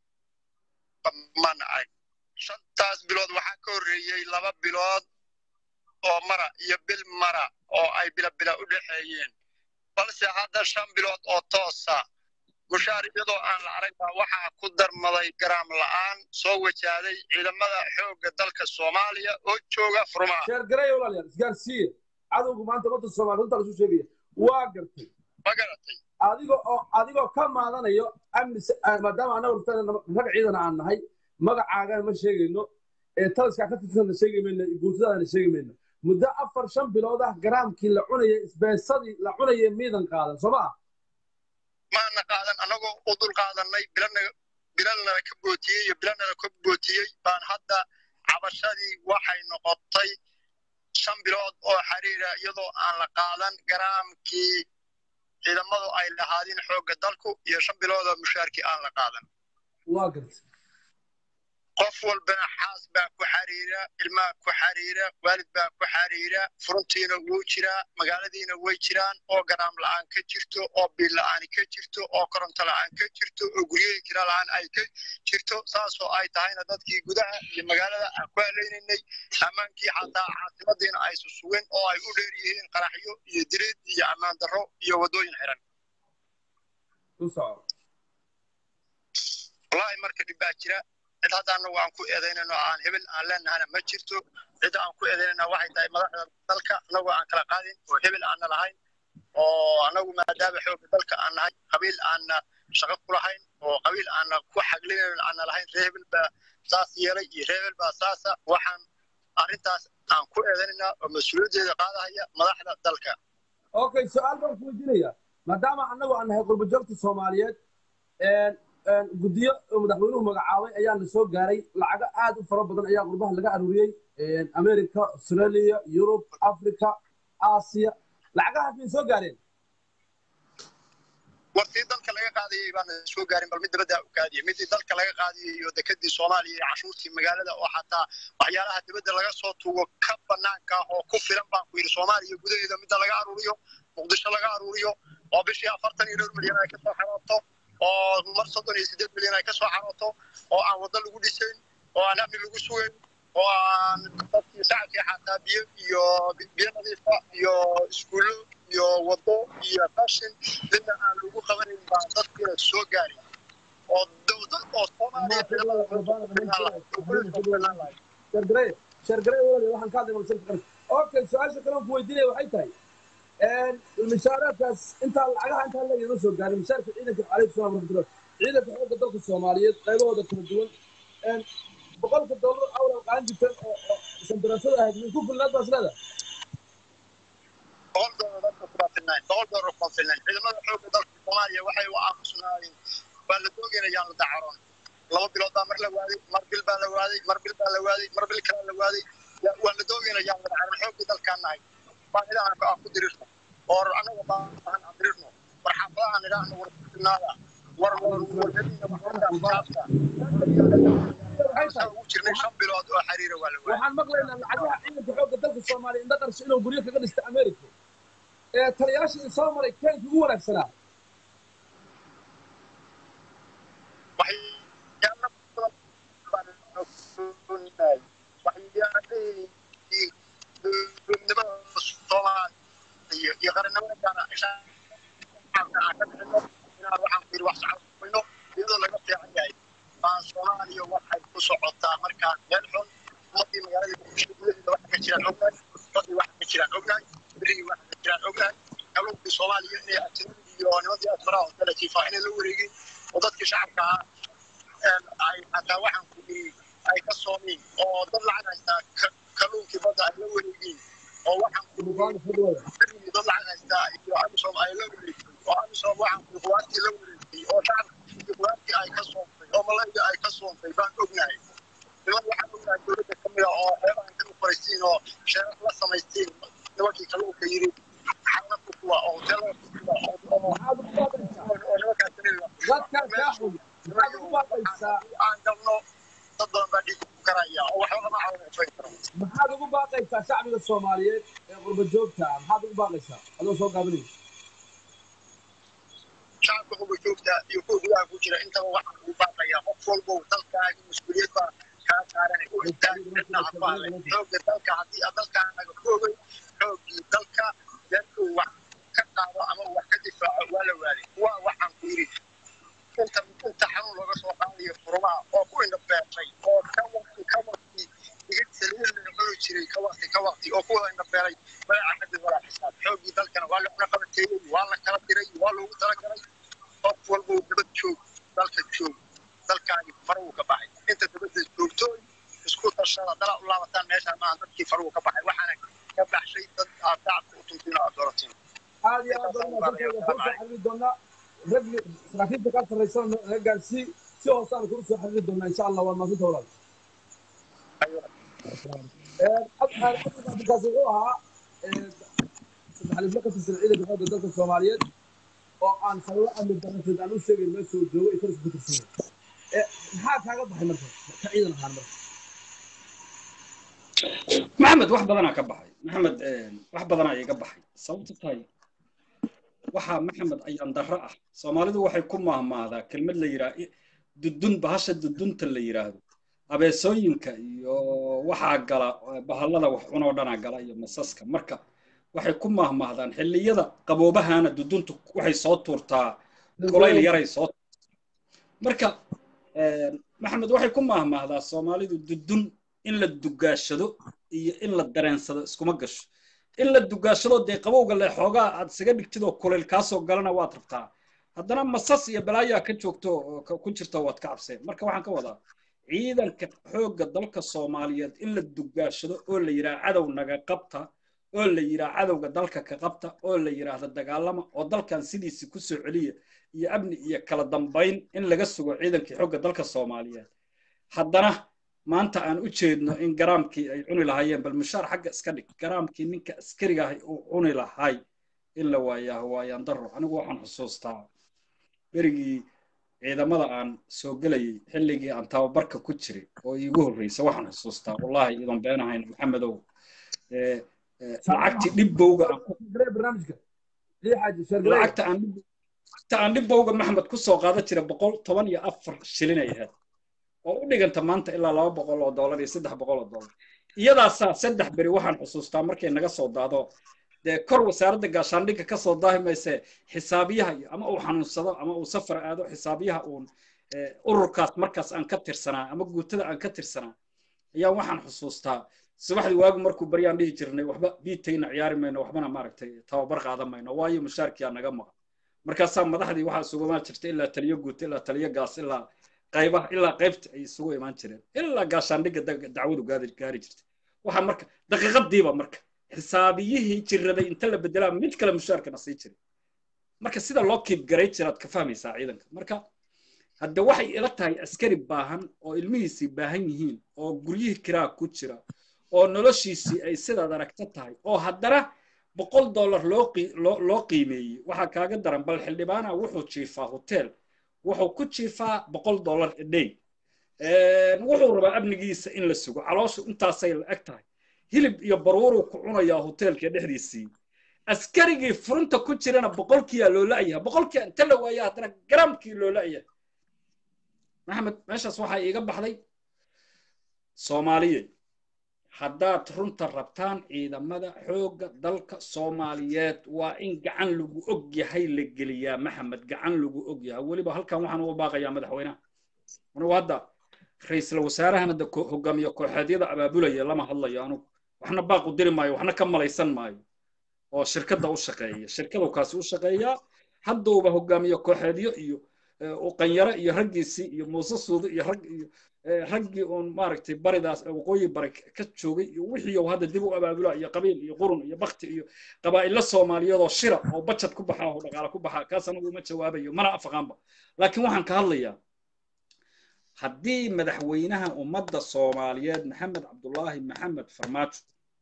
ma nacay shantaas bilood waxaa ka horreeyey laba bilood oo mara iyo bil mara oo ay bila bila u dhexeeyeen balse hadda shan bilood oo toosa mushaar iyadoo aan la arag baa waxaa ku darmaday garaam la'aan soo wajahday ciidamada xoogga dalka soomaaliya oo jooga furmaha sheergareeya walaalayaal isgaarsiiya cadowgu maanta ummadda soomaaliya runta lasu sheegaya waa gartay ma garatay adigo oo adigoo ka maadanayo amni maadaama annaga ruftaan rag ciidan aan nahay magacaagana ma sheegayno ee taliskaa ka tirsanna sheegi mayno guutadaana sheegi mayno muddo afar shan bilood ah garaamkii la cunayay isbeesadii la cunayay miidan qaadan soo ma ah maana qaadan annagoo u dul qaadannay bilana bilalnala ka bootiyey iyo bilanala ka bootiyey baan hadda cabashadii waxay noqotay shan bilood oo xiriira iyadoo aan la qaadan garaamkii ciidamadu ay lahaadeen xoogga dalku iyo shan bilood oo mushaarkii aan la qaadan waa gartay qof walbana xaas baa ku xariira ilmaha ku xariira waalid baa ku xariira furuntiina wuu jiraa magaaladiina way jiraan oo garaam la'aan ka jirto oo biil la'aan ka jirto oo koronto la'aan ka jirto oo guryahii kira la'aan ay ka jirto saasoo ay tahayna dadkii gudaha iyo magaalada aan ku haleynaynay ammaankii xataa caasimadiina ay susugeen oo ay u dheer yihiin qaraxyo iyo dirid iyo ammaan darro iyo waddooyin xiran ku soco wallaahi marka dhib baa jira cid hadda annagu aan ku eedaynayno aan hebel aan leenahana ma jirto cidda aan ku eedaynayna waxay tahay madaxda dalka annagoo aan kala qaadin oo hebel aanna lahayn oo annagu maadaama xoogga dalka aan nahay qabiil aanna shaqo ku lahayn oo qabiil aanna ku xaglinayn aanna lahayn ree hebel baa saas yeelay iyo ree hebel baa saasa waxaan arrintaas aan ku eedaynaynaa oo mas-uuliyaddeeda qaadahaya madaxda dalka okay su-aal baan ku weydiinaya maadaama annagu aan nahay qurbajoogta soomaaliyeed guddiyo madaxweynuhu magacaabay ayaa na soo gaaray lacago aad u fara badan ayaa qurbaha laga aruuriyey america australia yurub africa aasiya lacagahaas may soo gaareen wartii dalka laga qaadayay baana soo gaarin bal mid dabadda u kaadiyay midii dalka laga qaadayay iyo dekadii soomaaliya iyo cashuurtii magaalada oo xataa waxyaalaha dibadda laga soo tuugo ka banaanka ah oo ku filan baan ku yidhi soomaaliya gudaheeda midda laga aruuriyo muqdisho laga aruuriyo oo bishii afartan iyo dhowr milyan ay kasoo xarooto oo mar soddon iyo siddeed milyan ay kasoo xarooto oo aan waddo lagu dhisayn oo aan amni lagu sugayn oo aan dadkii shacabkii xataa biyo iyo biyo nadiifa iyo iskuullo iyo waddo iyo qashin midna aan lagu qabanayn baa dadkiina soo gaari oo dowlad oo soomaaliya shargarey shargarey walaal waxaan ka hadlay malsan qaran okay su-aasha kale aan ku weydiinaya waxay tahay mishaaraadkaas intaa lacagaha intaa la yama soo gaarin mishaarka ciidanka calaykum salaam waraxmatullah ciidanka xoogga dalka soomaaliyeed qaybahooda kala duwan boqolka dollar awla qaadan jirteen oo sandarasada ahayd min ku filnaad baas leedahay boqol doolar dadka kuma filnayn boqol doolar kuma filnayn ciidamada xoogga dalka soomaaliya waxay u aamusnaayeen waa la doogeynayaan la dacaroon laba bilood baa mar la waaday mar bil baa la waaday mar bil baa la waaday mar bil kalaa la waaday waa la doogeynayaan la dacaroon xoogga dalkaan nahay baahidahan aan ku dirirno oo annaga baahan aan dirirno war xaafadahan idhaahno war filnaada war wargadiina waxaafta ugu jirnay shan bilood oo xiriira waa la waaday waxaan maqlaynaa lacagaha ciidanka xoogga dalka soomaaliya indha qarso inuu guryo kaga dhista america ee taliyaashii soo maray keenkii ugu wanaagsanaa iyo qarannimada gaana waxaan ku yidhi wax socodmayno iyadoo laga fiican yahay baan soomaaliya waxay ku socotaa markaan meel xun ummadii magaalada muqdisho gudaheeda waxa ka jiraan ognahay dadii waxa ka jiraan ognahay berigii waxa ka jiraan ognahay kalluunkii soomaaliya inay ajnabigii iyo nimadii asfaraha oo kale jiifaa inay la wareegin oo dadkii shacabka ahaa ay hataa waxaan ku yidhi ay ka soomiin oo dad lacag haystaa kalluunkii badda ay la wareegin oo waxaan ku berigii dad lacag haystaa iyo amisom ay la wareegin oo amisom waxaan ku quwaartii la wareegay oo shacabkii quwaartii ay ka soontay oo malayga ay ka soontay baan ognahay niman waxaan ognahay dowladda ka mid a oo xeebahan ka ufaraysiin oo sheerar la samaystiin nimankii kalluunka yidhi xaalada kuwa oo hoteelada kuwa oo nimankaas aan galno dad badan baa dhiig ku karaya oo waxba lama caawinayso karo maxaad ugu baaqaysaa shacbiga soomaaliyeed ee qurba joogta ah maxaad ugu baaqaysaa adoo soo gaabinaya shacabka qurba joogta iyo kuwa gudaha ku jira intaba waxaan ugu baaqayaa qof walbow dalkaaga mas-uuliyad baa kaa saaran u intaan cidna afaale xoogga dalka haddii aad dalkaanaga xoogay xooggii dalka dadku wax ka qaado ama wax ka difaaco waa la waaday waa waxaan ku yidhi inta inta xanuun looga soo qaadayo furmaha oo ku indha beertay oo ka waqti ka waqti iga saliid la cuni jiray ka waqti ka waqti oo kuwada indha beeray magaca xadid walaa xisaab xooggii dalkana waa la cuna qabateeyey waa la kala diray waa loogu talagalay qof walba nabad joog dalka joog dalkaagi faruu ka baxay inta dabadda joogtooy isku tashada dala u laabataan meeshaan maaha dadkii faruu ka baxay waxaana ka baxshay dad aad shacabka u tuntiin oo aad dooratiin aad iyo aad baan umaadsantahay waan kusoo xiriiri doonaa raggi saraakiibta kaa sarraysana naga gaarsii si hoose aan kula soo xiriiri doonaa insha allah waa maasinta walaal markaas wuxuu ahaa saddexalifle ka tirsan ciidanka xoogga dalka soomaaliyeed oo aan sababo amni darrateed aan u sheegayn meel soo joogo iyo kalis ku tirsan maxaa kaaga baxay marka ka ciidan ahaan marka maxamed wax badanaa ka baxay maxamed wax badanaa iga baxay sababta tahay waxaa maxamed ayaan darro ah soomaalidu waxay ku mahmaadaa kelmad la yidhaah dudun bahasha dudunta la yidhaahdo abeesooyinka iyo waxaa gala bahallada wax cunoo dhanaa gala iyo masaska marka waxay ku mahmaahdaan xilliyada qaboobahana duduntu waxay soo tuurtaa kulayl yaray soo marka maxamed waxay ku mahmaahdaa soomaalidu dudun in la dugaashado iyo in la dareensado iskuma gasho in la dugaashado dee qabowga le xoogaa aad isaga dhigtidoo kulayl kaasoo galana waad rabtaa haddana masas iyo balaayaa ka joogto ku jirta waad ka cabseen marka waxaan ka wadaa ciidanka xoogga dalka soomaaliyeed in la dugaashado oo la yidhaha cadow naga qabta oo la yidhaha cadowga dalka ka qabta oo la yidhaahda dagaalama oo dalkan sidiisi ku soo celiya iyo amni iyo kala dambayn in laga sugo ciidankii xoogga dalka soomaaliyeed haddana maanta aan u jeedno in garaamkii ay cuni lahaayeen bal mushaar xagga iska dhig garaamkii ninka askariga ahay uu cuni lahay in la waayaa waayaan daro anigu waxaan xusuustaa berigii ciidamada aan soo gelayay xilligii aan tababarka ku jiray oo iigu horreysa waxaan xusuustaa wallahi idan beenahayn maxamedow lacagtii dhibbowga lacagta aan dhibbowga maxamed ku soo qaadan jira boqol toban iyo afar shilin ay ahayd oo u dhiganta maanta ilaa laba boqol oo dollar iyo saddex boqol oo dollar iyadaasaa saddex beri waxaan xusuustaa markay naga soo daado dee kor wasaaradda gaashaandhigga ka soo daahi mayse xisaabiyaha iyo ama uu xanuunsado ama uu safar aado xisaabiyaha uun ururkaas markaas aan ka tirsanaa ama guutada aan ka tirsanaa ayaa waxaan xusuustaa subaxdii waagu markuu baryaan dhihi jirnay waxba biitayna ciyaari mayno waxbana maaragtay tababar qaadan mayno waayo mushaarkiyaa naga maqan markaasaa madaxdii waxaa isugu imaan jirta ilaa taliyo guuta ilaa taliyo gaas ilaa qaybaha ilaa qaybta ay isugu imaan jireen ilaa gaashaandhigga dacwadu gaari jirtay waxaa marka daqiiqadiiba marka xisaabiyihii jiraday inta la bedelaa mid kale mushaarkana sii jiray marka sida loo kiib garay jiraad ka fahmaysaa ciidanka marka hadde waxay ila tahay askari baahan oo ilmihiisii baahan yihiin oo guryihii kiraa ku jira oo noloshiisii ay sidaad aragta tahay oo haddana boqol dollar loo qii- loo loo qiimeeyey waxaa kaaga daran bal xildhibaana wuxuu jiifaa hotel wuxuu ku jiifaa boqol dollar a day wuxuu rabaa amnigiisa in la sugo calooshu intaasay la eg tahay hilib iyo baruuruu ku cunayaa hoteelka dhexdiisii askarigii furinta ku jirana boqolkiyaa loo la'yaha boqolkiyaa inta la waaya haddana garaamkii loo la'yaha maxamed meeshaas waxaa iiga baxday soomaaliye haddaad runta rabtaan ciidamada xoogga dalka soomaaliyeed waa in gacan lagu og yahay la geliyaa maxamed gacan lagu og yahay weliba halkan waxaan uga baaqayaa madaxweynaha anugu hadda ra-iisul wasaarahan hadda ko- hogaamiye kooxeedyada abaabulaya lama hadlayo anugu waxna baaqu diri maayo waxna ka malaysan maayo oo shirkadda u shaqeeya shirkadu kaasi u shaqeeyaa haddauba hogaamiye kooxeedyo iyo eh, uqanyaro iyo raggiisii iyo muuse suudo iyo rag iyo eh, raggii uun maaragtay baridaas eh, waqooyi bari ka joogay iyo wixii uu hadda dib u abaabula iyo qabiil iyo qurun iyo bakti iyo qabaa'ilo soomaaliyeed oo shira oo bajad ku baxa oo dhaqaale ku baxa kaas anagu uma jawaabayo mana afaqaanba laakiin waxaan ka hadlayaa haddii madaxweynaha ummadda soomaaliyeed maxamed cabdulaahi maxamed farmaajo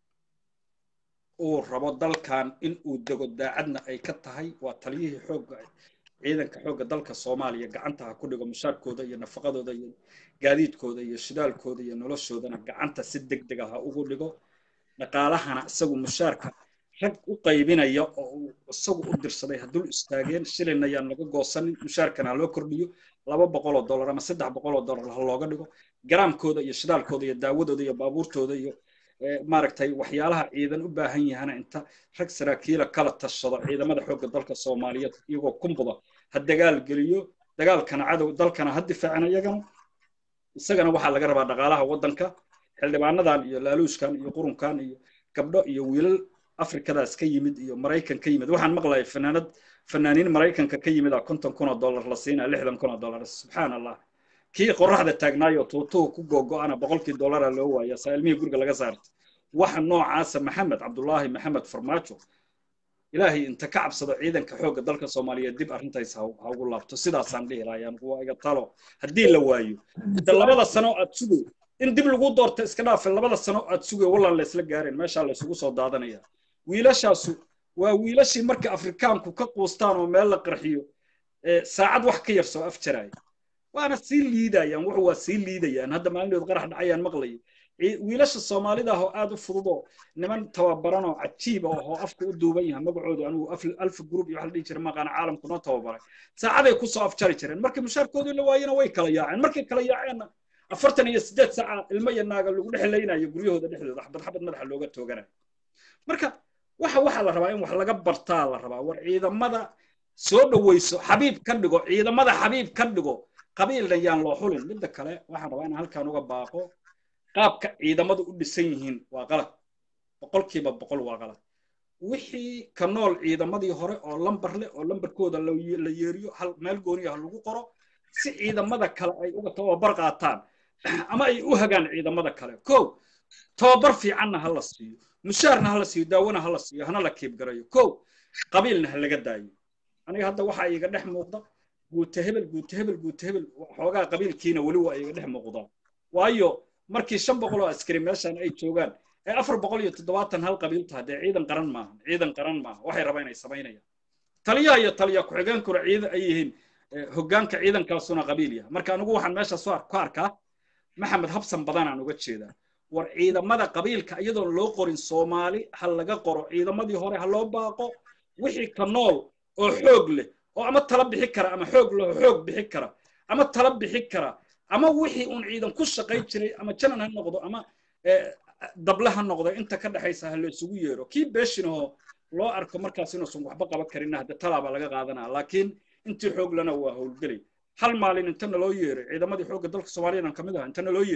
uu rabo dalkan in uu dego daacadna ay ka tahay waa taliyihii xoogga ciidanka xoogga dalka soomaaliya gacanta ha ku dhigo mushaarkooda iyo nafaqadooda iyo gaadiidkooda iyo shidaalkooda iyo noloshoodana gacanta si deg deg ah ha ugu dhigo dhaqaalahana isagu mushaarka rag u qaybinaya oo uu isagu u dirsaday ha dul istaageen shilin ayaan laga goosanin mushaarkana ha loo kordhiyo laba boqol oo dollar ama saddex boqol oo dollar ha looga dhigo garaamkooda iyo shidaalkooda iyo daawadooda iyo baabuurtooda iyo eh, maaragtay waxyaalaha ciidan u baahan yahana inta rag saraakiila kala tashado ciidamada xoogga dalka soomaaliyeed iyagoo kumbuda ha dagaal geliyo dagaalkana cadow dalkana ha difaacin iyagana isagana waxaa laga rabaa dhaqaalaha waddanka xildhibaanadan iyo laaluuskan iyo qurunkan iyo gabdho iyo wiilal afrikadaas ka yimid iyo maraykan ka yimid waxaan maqlayay fanaanad fanaaniin maraykanka ka yimid a konton kun oo dollar la siinaa lixdan kun oo dollar subxaan allah kii qoraxda taagnaayo tuutuhu ku googo'ana boqolkii dollara loo waaya saa ilmihii guriga laga saartay waxa noocaasa maxamed cabdulaahi maxamed farmaajo ilaahay inta ka cabsado ciidanka xoogga dalka soomaaliyeed dib arrintays ha ha ugu laabto sidaasaan dhihi lahaa anigu waa iga talo haddii la waayo hadda labada sano aad sugay in dib lagu doorto iska dhaafe labada sano aad sugay wallaan la isla gaareen meeshaa la isugu soo daadanaya wiilashaasu waa wiilashii marka afrikaanku ka quustaan oo meel la qarxiyo ee saacad wax ka yar soo afjaraya waana sii liidayaan wuxu waa sii liidayaan hadda maalinood qarax dhacayaan maqlayay Cii- wiilasha soomaalida ah oo aad u fududoo niman tababaran oo cajiib ah oo afka u duuban yahay magacooda anigu Af- alfa group iyo waxa la dhihi jiray maqaana caalamku noo tababaray saacaday ku soo afjari jireen markii mushaarkoodii la waayena way kala yaaceen markay kala yaaceenna afartan iyo siddeed saaca ilmo iyo naaga lagu dhexlaynayo guryahooda dhexdooda xabad xabad madaxa looga tooganayo marka waxa waxaa la rabaa in wax laga bartaa la rabaa war ciidamada soo dhoweyso xabiib ka dhigo ciidamada xabiib ka dhigo qabiilna yaan loo xulin midda kale waxaan rabaa inaan halkan uga baaqo qaabka ciidamadu u dhisan yihiin waa qalad boqolkiiba boqol waa qalad wixii ka nool ciidamadii hore oo lambar leh oo lambarkooda la ye- la yeeriyo hal meel gooniya ha lagu qoro si ciidamada kale ay uga tababar qaataan ama ay u hagaan ciidamada kale kow tababar fiicanna ha la siiyo mushaarna ha la siiyo daawona ha la siiyo hana la kiibgarayo kow qabiilna ha laga daayo aniga hadda waxaa iiga dhex muuqda guute hebel guute hebel guute hebel xoogaa qabiilkiina weli waa iiga dhex muuqdaa waayo markii shan boqol oo askari meeshan ay joogaan ee afar boqol iyo toddobaatan hal qabiil tahay dee ciidan qaran maaha ciidan qaran maaha waxay rabaan inay samaynayaan taliyaha iyo taliya ku-xigeenkuna ciidan ay yihiin eh, hoggaanka ciidankaasuna qabiil yahay marka anigu waxaan meesha soo ar- ku arkaa maxamed habsan badanaan uga jeedaa war ciidamada qabiilka iyadoon loo qorin soomaali ha laga qoro ciidamadii hore ha loo baaqo wixii ka nool oo xoog leh oo ama tala bixi kara ama xoog leh oo xoog bixi kara ama tala bixi kara ama wixii uun ciidan ku shaqayn jiray ama janan ha noqdo ama eh, dable ha noqdo inta ka dhexaysa ha la isugu yeero kii beeshinahoo loo arko markaas inuusan waxba qaban karinna hadda talaabaa laga qaadanaa laakiin intii xoog lana waa howlgelay hal maalin inta naloo yeeray ciidamadii xoogga dalka soomaaliya aan kamid aha inta naloo yeeray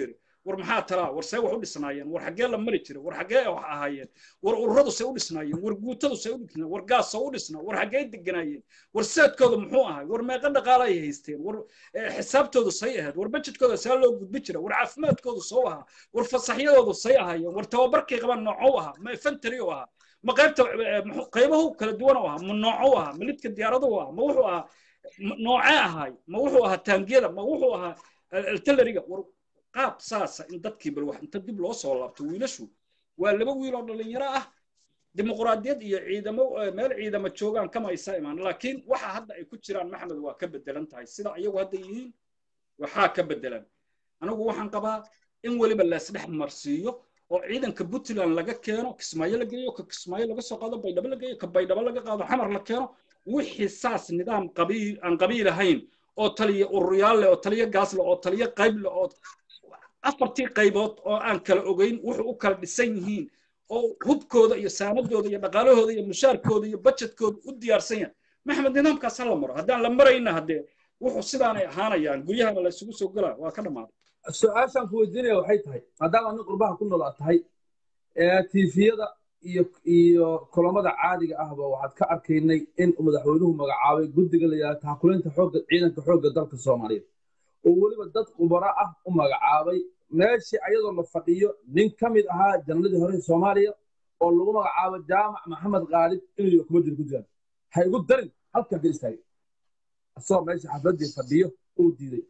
war maxaa talaa war see wax u dhisnaayeen war xaggee la mari jiray war xaggee wax ahaayeen war ururadu say u dhisnaayeen war guutadu say u dhisnaayeen war gaas soo u dhisnaa war xaggee deganaayeen war seedkooda muxuu ahay war meeqa dhaqaale ay haysteen war xisaabtoodu say ahayd war bajedkooda see loo gudbi jira war caafimaadkoodu soo ahaa war fasaxyadoodu say ahaayeen war tababarkay qabaan noocou ahaa ma infantary u ahaa ma qaybta qaybahu kala duwan u ahaa ma noocou ahaa ma lidka diyaaradu ahaa ma wuxuu ahaa noocee ahaay ma wuxuu ahaa taangiyada ma wuxuu ahaa artilleriga war qaab saasa in dadkii bal wax inta dib loo soo laabto wiilashu waa laba wiil oo dhalinyaro ah dimuqraadiyad iyo ciidamo meel ciidamo joogaan kama aysa imaan laakiin waxa hadda ay ku jiraan maxmed waa ka bedelan tahay sida iyagu hadda yihiin waxaa ka bedelan anigu waxaan qabaa in weliba laisdhex marsiiyo oo ciidanka puntland laga keeno kismaayo la geeyo ka kismaayo laga soo qaado baydhabo la geeyo ka baydhabo laga qaado xamar la keeno wixii saas nidaam qabiil aan qabiil ahayn oo taliya ururyaal leh oo taliya gaas leh oo taliya qayb leh oo afartii qaybood oo aan kala ogeyn wuxuu u kala dhisan yihiin oo hubkooda iyo saanadooda iyo dhaqaalahooda iyo mushaarkooda iyo bajetkooda u diyaarsan yahay maxmed nidaamkaas ha la maro haddaan la marayna haddee wuxuu sidaanay ahaanayaan guryahana la isugu soo gelaa waa ka dhammaaday su-aashaan ku weydiinaya waxay tahay maadaama nin qurbaha ku nool aad tahay tiifiyada iyo iyo kulamada caadiga ahba waxaad ka arkaynay in madaxweynuhu magacaabay guddiga la yidhahdo taxakulinta xoogga ciidanka xoogga dalka soomaaliyeed oo weliba dad khubaro ah u magacaabay meeshii ayadoo la fadhiyo nin ka mid ahaa jannaladii hore soomaaliya oo lagu magacaabo jaamac maxamed khaalib inuu kuma jiro guddigan ha igu darin halkan ka istaagay asagoo meesha xafladii fadhiyo uu diiday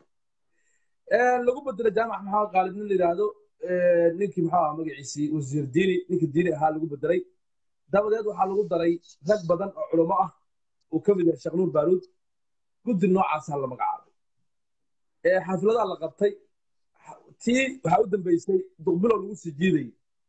lagu bedelo jaamac maxamed khaalib nin la yidhaahdo ninkii muxuu ahaa magaciisii wasiir diini ninkii diini ahaa lagu bedelay dabadeed waxaa lagu daray rag badan oo culummo ah uu ka mid yahay sheekh nuur baaruud guddi noocaasaa la magacaabay xafladaha la qabtay tii waxaa u dambeysay duqbilow lagu sii jiidayay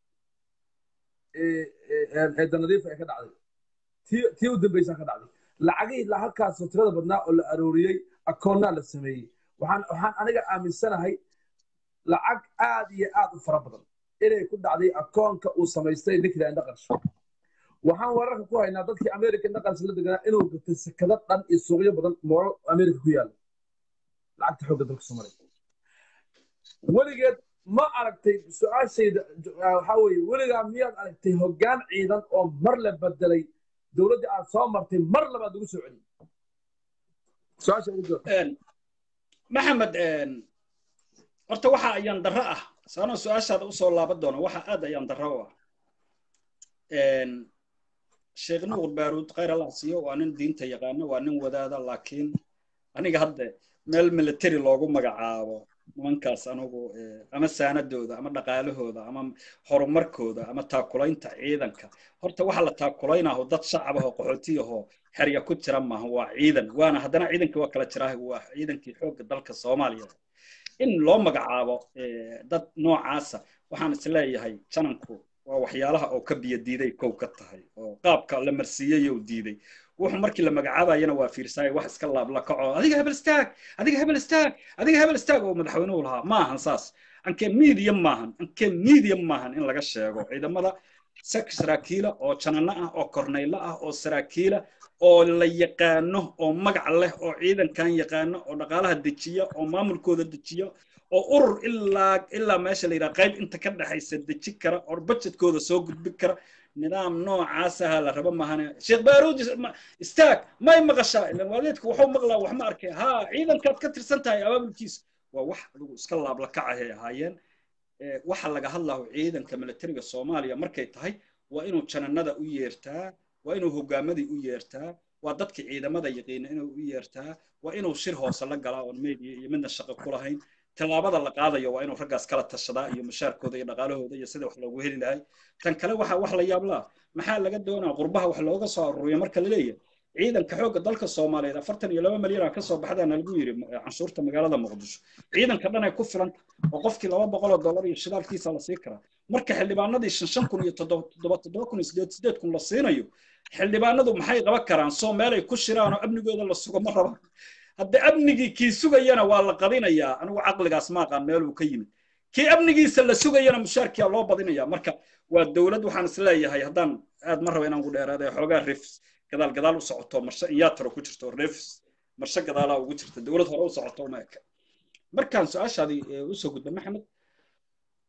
ee danadiifa ee ka dhacday tii u dambeysaa ka dhacday lacagihii halkaasoo tirada badnaa oo la arooriyey akoonnaa la sameeyey waxaan waxaan aniga aaminsanahay lacag aad iyo aad u fara badan inay ku dhacday akoonka uu samaystay ninkla indhaqarsho waxaan wararka ku haynaa dadkii america indhaqarsho la deganaa inuu gatay sekado dhan iyo suuqyo badan moolo america ku yaala lacagta xoogga dalka soomaaliya weligeed ma aragtay su-aashayda waxaa weeye weligaa miyaad aragtay hoggaan ciidan oo mar la bedelay dowladdii aad soo martay mar labaad lagu soo celiyey su-aasha ugu jawaab maxamed horta waxa ayaan darro ah saanoo su-aashaada usoo laaban doona waxa aad ayaan darro u ah sheekh nuur baaruud khayr allah siiyo waa nin diinta yaqaano waa nin wadaada laakiin aniga hadde meel military loogu magacaabo nimankaas anugu ama saanadooda ama dhaqaalahooda ama horumarkooda ama taakulaynta ciidanka horta waxa la taakulaynaho dad shacab ahoo qaxootiyahoo xerya ku jira maaha waa ciidan waana haddana ciidankii waa kala jiraa waa ciidankii xoogga dalka soomaaliya in loo magacaabo dad noocaasa waxaan isleeyahay jananku waa waxyaalaha oo ka biyo diiday kow ka tahay oo qaabka la marsiiyey oo diiday wuxuu markii la magacaabayana waa fiirsaay wax iska laabla kaco adiga hebel istaag adiga hebel istaag adiga hebel istaag oo madaxweynuhu lahaa ma ahan saas ankee medium maahan ankee medium maahan in laga sheego ciidamada sak saraakiila oo janano ah oo kornaylo ah oo saraakiila oo la yaqaano oo magac leh oo ciidankan yaqaano oo dhaqaalaha dejiya oo maamulkooda dejiya oo urur ilaa ilaa meesha la yidhaha qayb inta ka dhexaysa deji kara oo budgetkooda soo gudbin kara nidaam noocaas aha la rabo mahane sheekh baaruud istaag may maqashaa ilan waalidku wuxuu maqlaa wax ma arkay haa ciidankaad ka tirsan tahay abaabulkiisa waa wax adigu iska laabla kacahay ahaayeen waxa laga hadlaho ciidanka militariga soomaaliya markay tahay waa inuu jananada u yeertaa waa inuu hogaamadii u yeertaa waa dadka ciidamada yaqiina inuu u yeertaa waa inuu shir hoose la galaa oon media iyo midna shaqo ku lahayn tallaabada la qaadayo waa inuu raggaas kala tashadaa iyo mushaarkooda iyo dhaqaalahooda iyo sida wax loogu heli lahay tan kale waxa wax la yaablaa maxaa laga doonaa qurbaha wax looga soo aruuriyo marka la leeyahay ciidanka xoogga dalka soomaaliyeed afartan iyo laba malyan ka soo baxdaana lagu yidhi canshuurta magaalada muqdisho ciidanka dhan ay ku filan oo qofkii laba boqoloo dollar iyo shidaalkiisa la sii karaa marka xildhibaanadii shan shan kun iyo toddoba toddoba kun iyo sideed sideed kun la siinayo xildhibaanadu maxay qaban karaan soo meel ay ku shiraan oo amnigooda la sugo ma rabaan hadda amnigii kii sugayana waa la qadinayaa anigu caqligaas ma aqaan meeluu ka yimid kii amnigiisa la sugayana mushaarkiyaa loo badinayaa marka waa dowlad waxaan is leeyahay haddaan aad ma raba inaan ku dheeraada xoogaa refs gadaal gadaal u socoto marshe iyaataro ku jirto refs marshe gadaalaa ugu jirta dowlad hore u socoto uma eka markaan su-aashaadii usoo gudba maxamed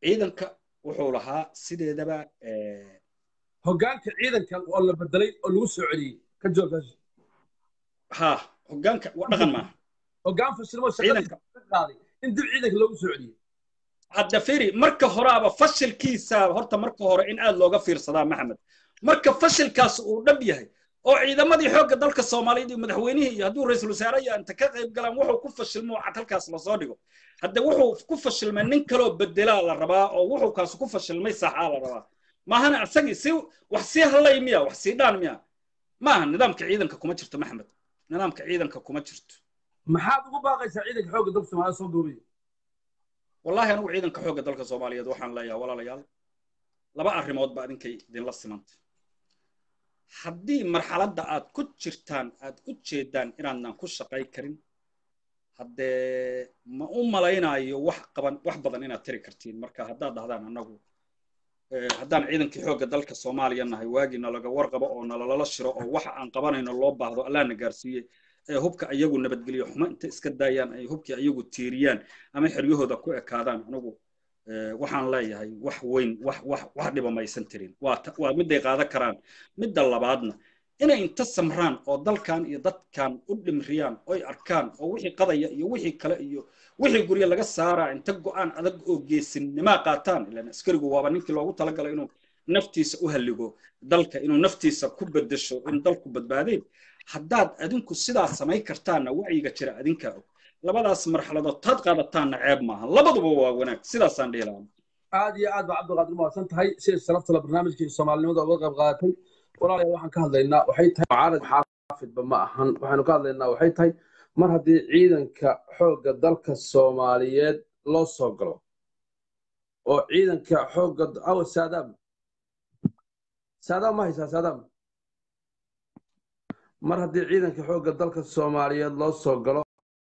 ciidanka wuxuu lahaa sideedaba eh, hoggaanka ciidankan oo la bedelay oo lagu soo celiyey ka joogtaas ha hoggaanka wa dhaqan maaha hoggaan fashilmo shaqadii ciidanka ka qaaday in dib ciidanka loogu soo celiyey hadda firi marka horaaba fashilkiisa horta marka hore in aad looga fiirsadaa maxamed marka fashilkaas uu dhab yahay oo ciidamadii xoogga dalka soomaaliyeed iyo madaxweynihii iyo hadduu ra-iisul wasaare iyo inta ka qayb galaan wuxuu ku fashilmo cad halkaas lasoo dhigo hadde wuxuu ku fashilmay nin kaloo bedelaa la rabaa oo wuxuu kaas ku fashilmay saxaa la rabaa maahana isagii si wax sii hallay miya wax sii dhaan miya maaha nidaamka ciidanka kuma jirto maxamed nidaamka ciidanka kuma jirto maxaad ugu baaqaysaa ciidanka xoogga dalka soomaaliya soo duubaya wallahi anigu ciidanka xoogga dalka soomaaliyeed waxaan leeyahay walaalayaal laba arrimood ba idinkay idinla simanta haddii marxaladda aad ku jirtaan aad u jeedaan inaadnan ku shaqay karin haddee ma u malaynayo wax qaban wax badan inaad tiri kartiin marka haddaad dhahdaan annagu eh, haddaan ciidankii xoogga dalka soomaaliya nahay waagii nalaga warqabo oo nalalala shiro oo waxa aan qabanayno loo baahdo allaana gaarsiiye ee hubka ayagu nabadgeliyo xumo inta iska daayaan ay hubkii ayagu tiiriyaan ama xeryahooda ku ekaadaan anigu eh, waxaan leeyahay wax weyn wax wax wax dhiba maysan tirin waa ta- waa miday qaadan karaan midda labaadna inay inta samraan oo dalkan iyo dadkan u dhimriyaan oy arkaan oo wixii qadaya iyo wixii kale iyo wixii guryo laga saaraa inta go'aan adag oo geesinimaa qaataan ilaan askarigu waaba ninkii loogu talagalay inuu naftiisa u halligo dalka inuu naftiisa ku bedesho in dalku badbaadeen haddaad adinku sidaa samayn kartaanna wacyiga jira adinkaa og labadaas marxaladood taad qaadataanna ceeb maaha labaduba waa wanaag sidaasaan dhihi lahaa aad iyo aad baa cabdiqaadir umahadsan tahay si sharafta barnaamijkii soomaalinimada uga qayb qaadatay walaalayaal waxaan ka hadlaynaa waxay tahay mucaarad xaafidba ma ahan waxaanu ka hadlaynaa waxay tahay mar haddii ciidanka xoogga dalka soomaaliyeed loo soo galo oo ciidanka xoogga aw saadaam saadaam ma haysaa saadaam mar haddii ciidanka xoogga dalka soomaaliyeed loo soo galo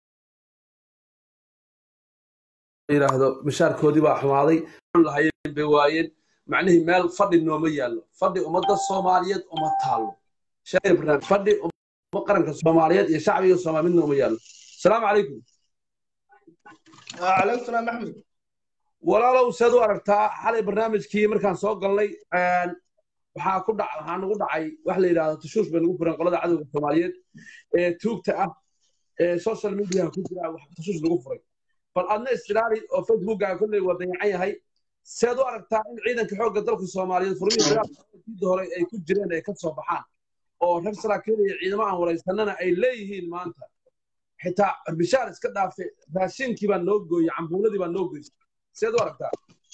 yidhaahdo mishaarkoodii baa xumaaday lahayeen bay waayeen macnihii meel fadhi nooma yaallo fadhi ummadda soomaaliyeed uma taallo Sheekh Ibrahim, fadhi umma qaranka soomaaliyeed iyo shacbiga soomaaliya mid nooma yaallo asalaamu calaykum وعليكم السلام أحمد walaalow seed u aragtaa xalay barnaamijkii markaan soo galnay een, waxaa ku dhac waxaa nagu dhacay wax la yidhaahdo tushuush bay nagu furan qolada cadowga soomaaliyeed ee tuugta ah ee social mediaha ku jira wax tushuush lagu furay bal adna istiraali oo facebookaga kolley waa dayacan yahay seed u aragtaa in ciidanka xoogga dalka soomaaliyeed furmihii dagaalkii hore ay ku jireen ay ka soo baxaan oo reer saraakiil iyo ciidamo aan waraysanana ay leeyihiin maanta xitaa bishaar iska dhaafe raashinkii baa noo gooyey cambuuladii baa noo goysay seed u aragtaa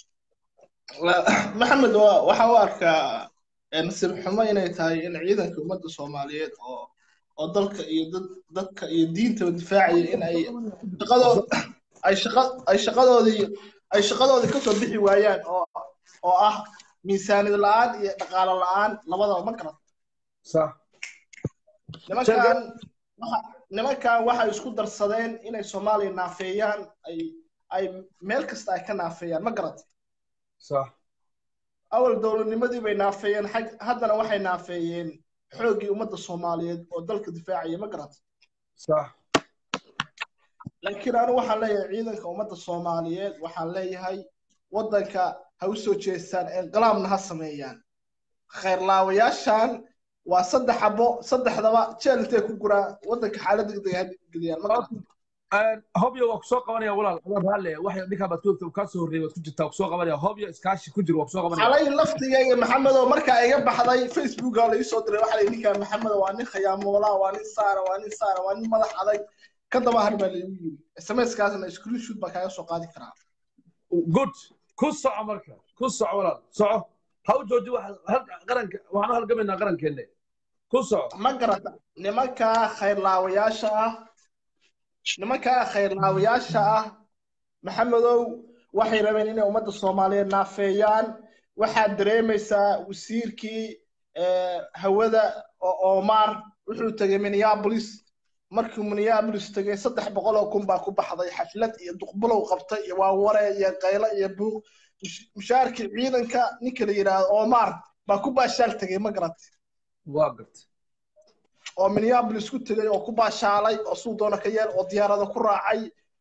maxamed waa waxa u arkaa nasiib xumo inay tahay in ciidanka ummadda soomaaliyeed oo oo dalka iyo dad dadka iyo diintaba difaacaya in ay shaqadooda ay shaqa ay shaqadoodii ay shaqadoodii kasoo bixi waayaan oo oo ah miisaaniyad la'aan iyo dhaqaale la'aan labadaba ma garan sax nimankan waxa nimankan waxay isku darsadeen inay soomaaliya naafeeyaan ay ay meel kasta ay ka naafeeyaan ma garat sax awal dowladnimadii bay naafeeyeen xag haddana waxay naafeeyeen xooggii ummadda soomaaliyeed oo dalka difaacaya ma garat sax laakiin anigu waxaan leeyahay ciidanka ummadda soomaaliyeed waxaan leeyahay waddanka ha u soo jeestaan inqilaabna ha sameeyaan khayrlaawayaashan waa saddex xabo saddexdaba jeel intay ku guraan waddanka xaalad degdeg ha geliyaan ma garat hobyo waa kusoo qabanaya walaal adoo raalle waxay dhinkaa baad ku kaa soo horreeyay waad ku jirtaa kusoo qabanaya hobyo iskaashi ku jir waa kusoo qabanaya xalay laftigayga maxamedow markaa iga baxday facebooka la iisoo diray waxaa la ninkaa maxamedow waa nin khayaamoolaa waa nin saara waa nin saara waa nin madax adag ka daba har baa laigu yiri smskaasna screenshoot baa kaaga soo qaadi karaa good ku soco marka ku soco walaal soco ha u jooji wax qaranka waxaan u halgamaynaa qarankeenne ku soco ma garata nimankaa khayrlaawayaasha ah nimankaa khayrlaawayaasha ah maxamedow waxay rabeen inay ummadda soomaaliyeed naafeeyaan waxaad dareemaysaa wasiirkii hawada oo omar wuxuu tegay minneapolis markii minneapolis tegay saddex boqol oo kun baa ku baxday xaflad iyo duqbulow qabtay iyo waaware iyo qaylo iyo buuq mushaarkii ciidanka ninka la yidhaahdo omar baa ku baashaal tegay ma garatay waa gartay oo minneapolis ku tegay oo ku baashaalay oo suu doona ka yeel oo diyaarada ku raacay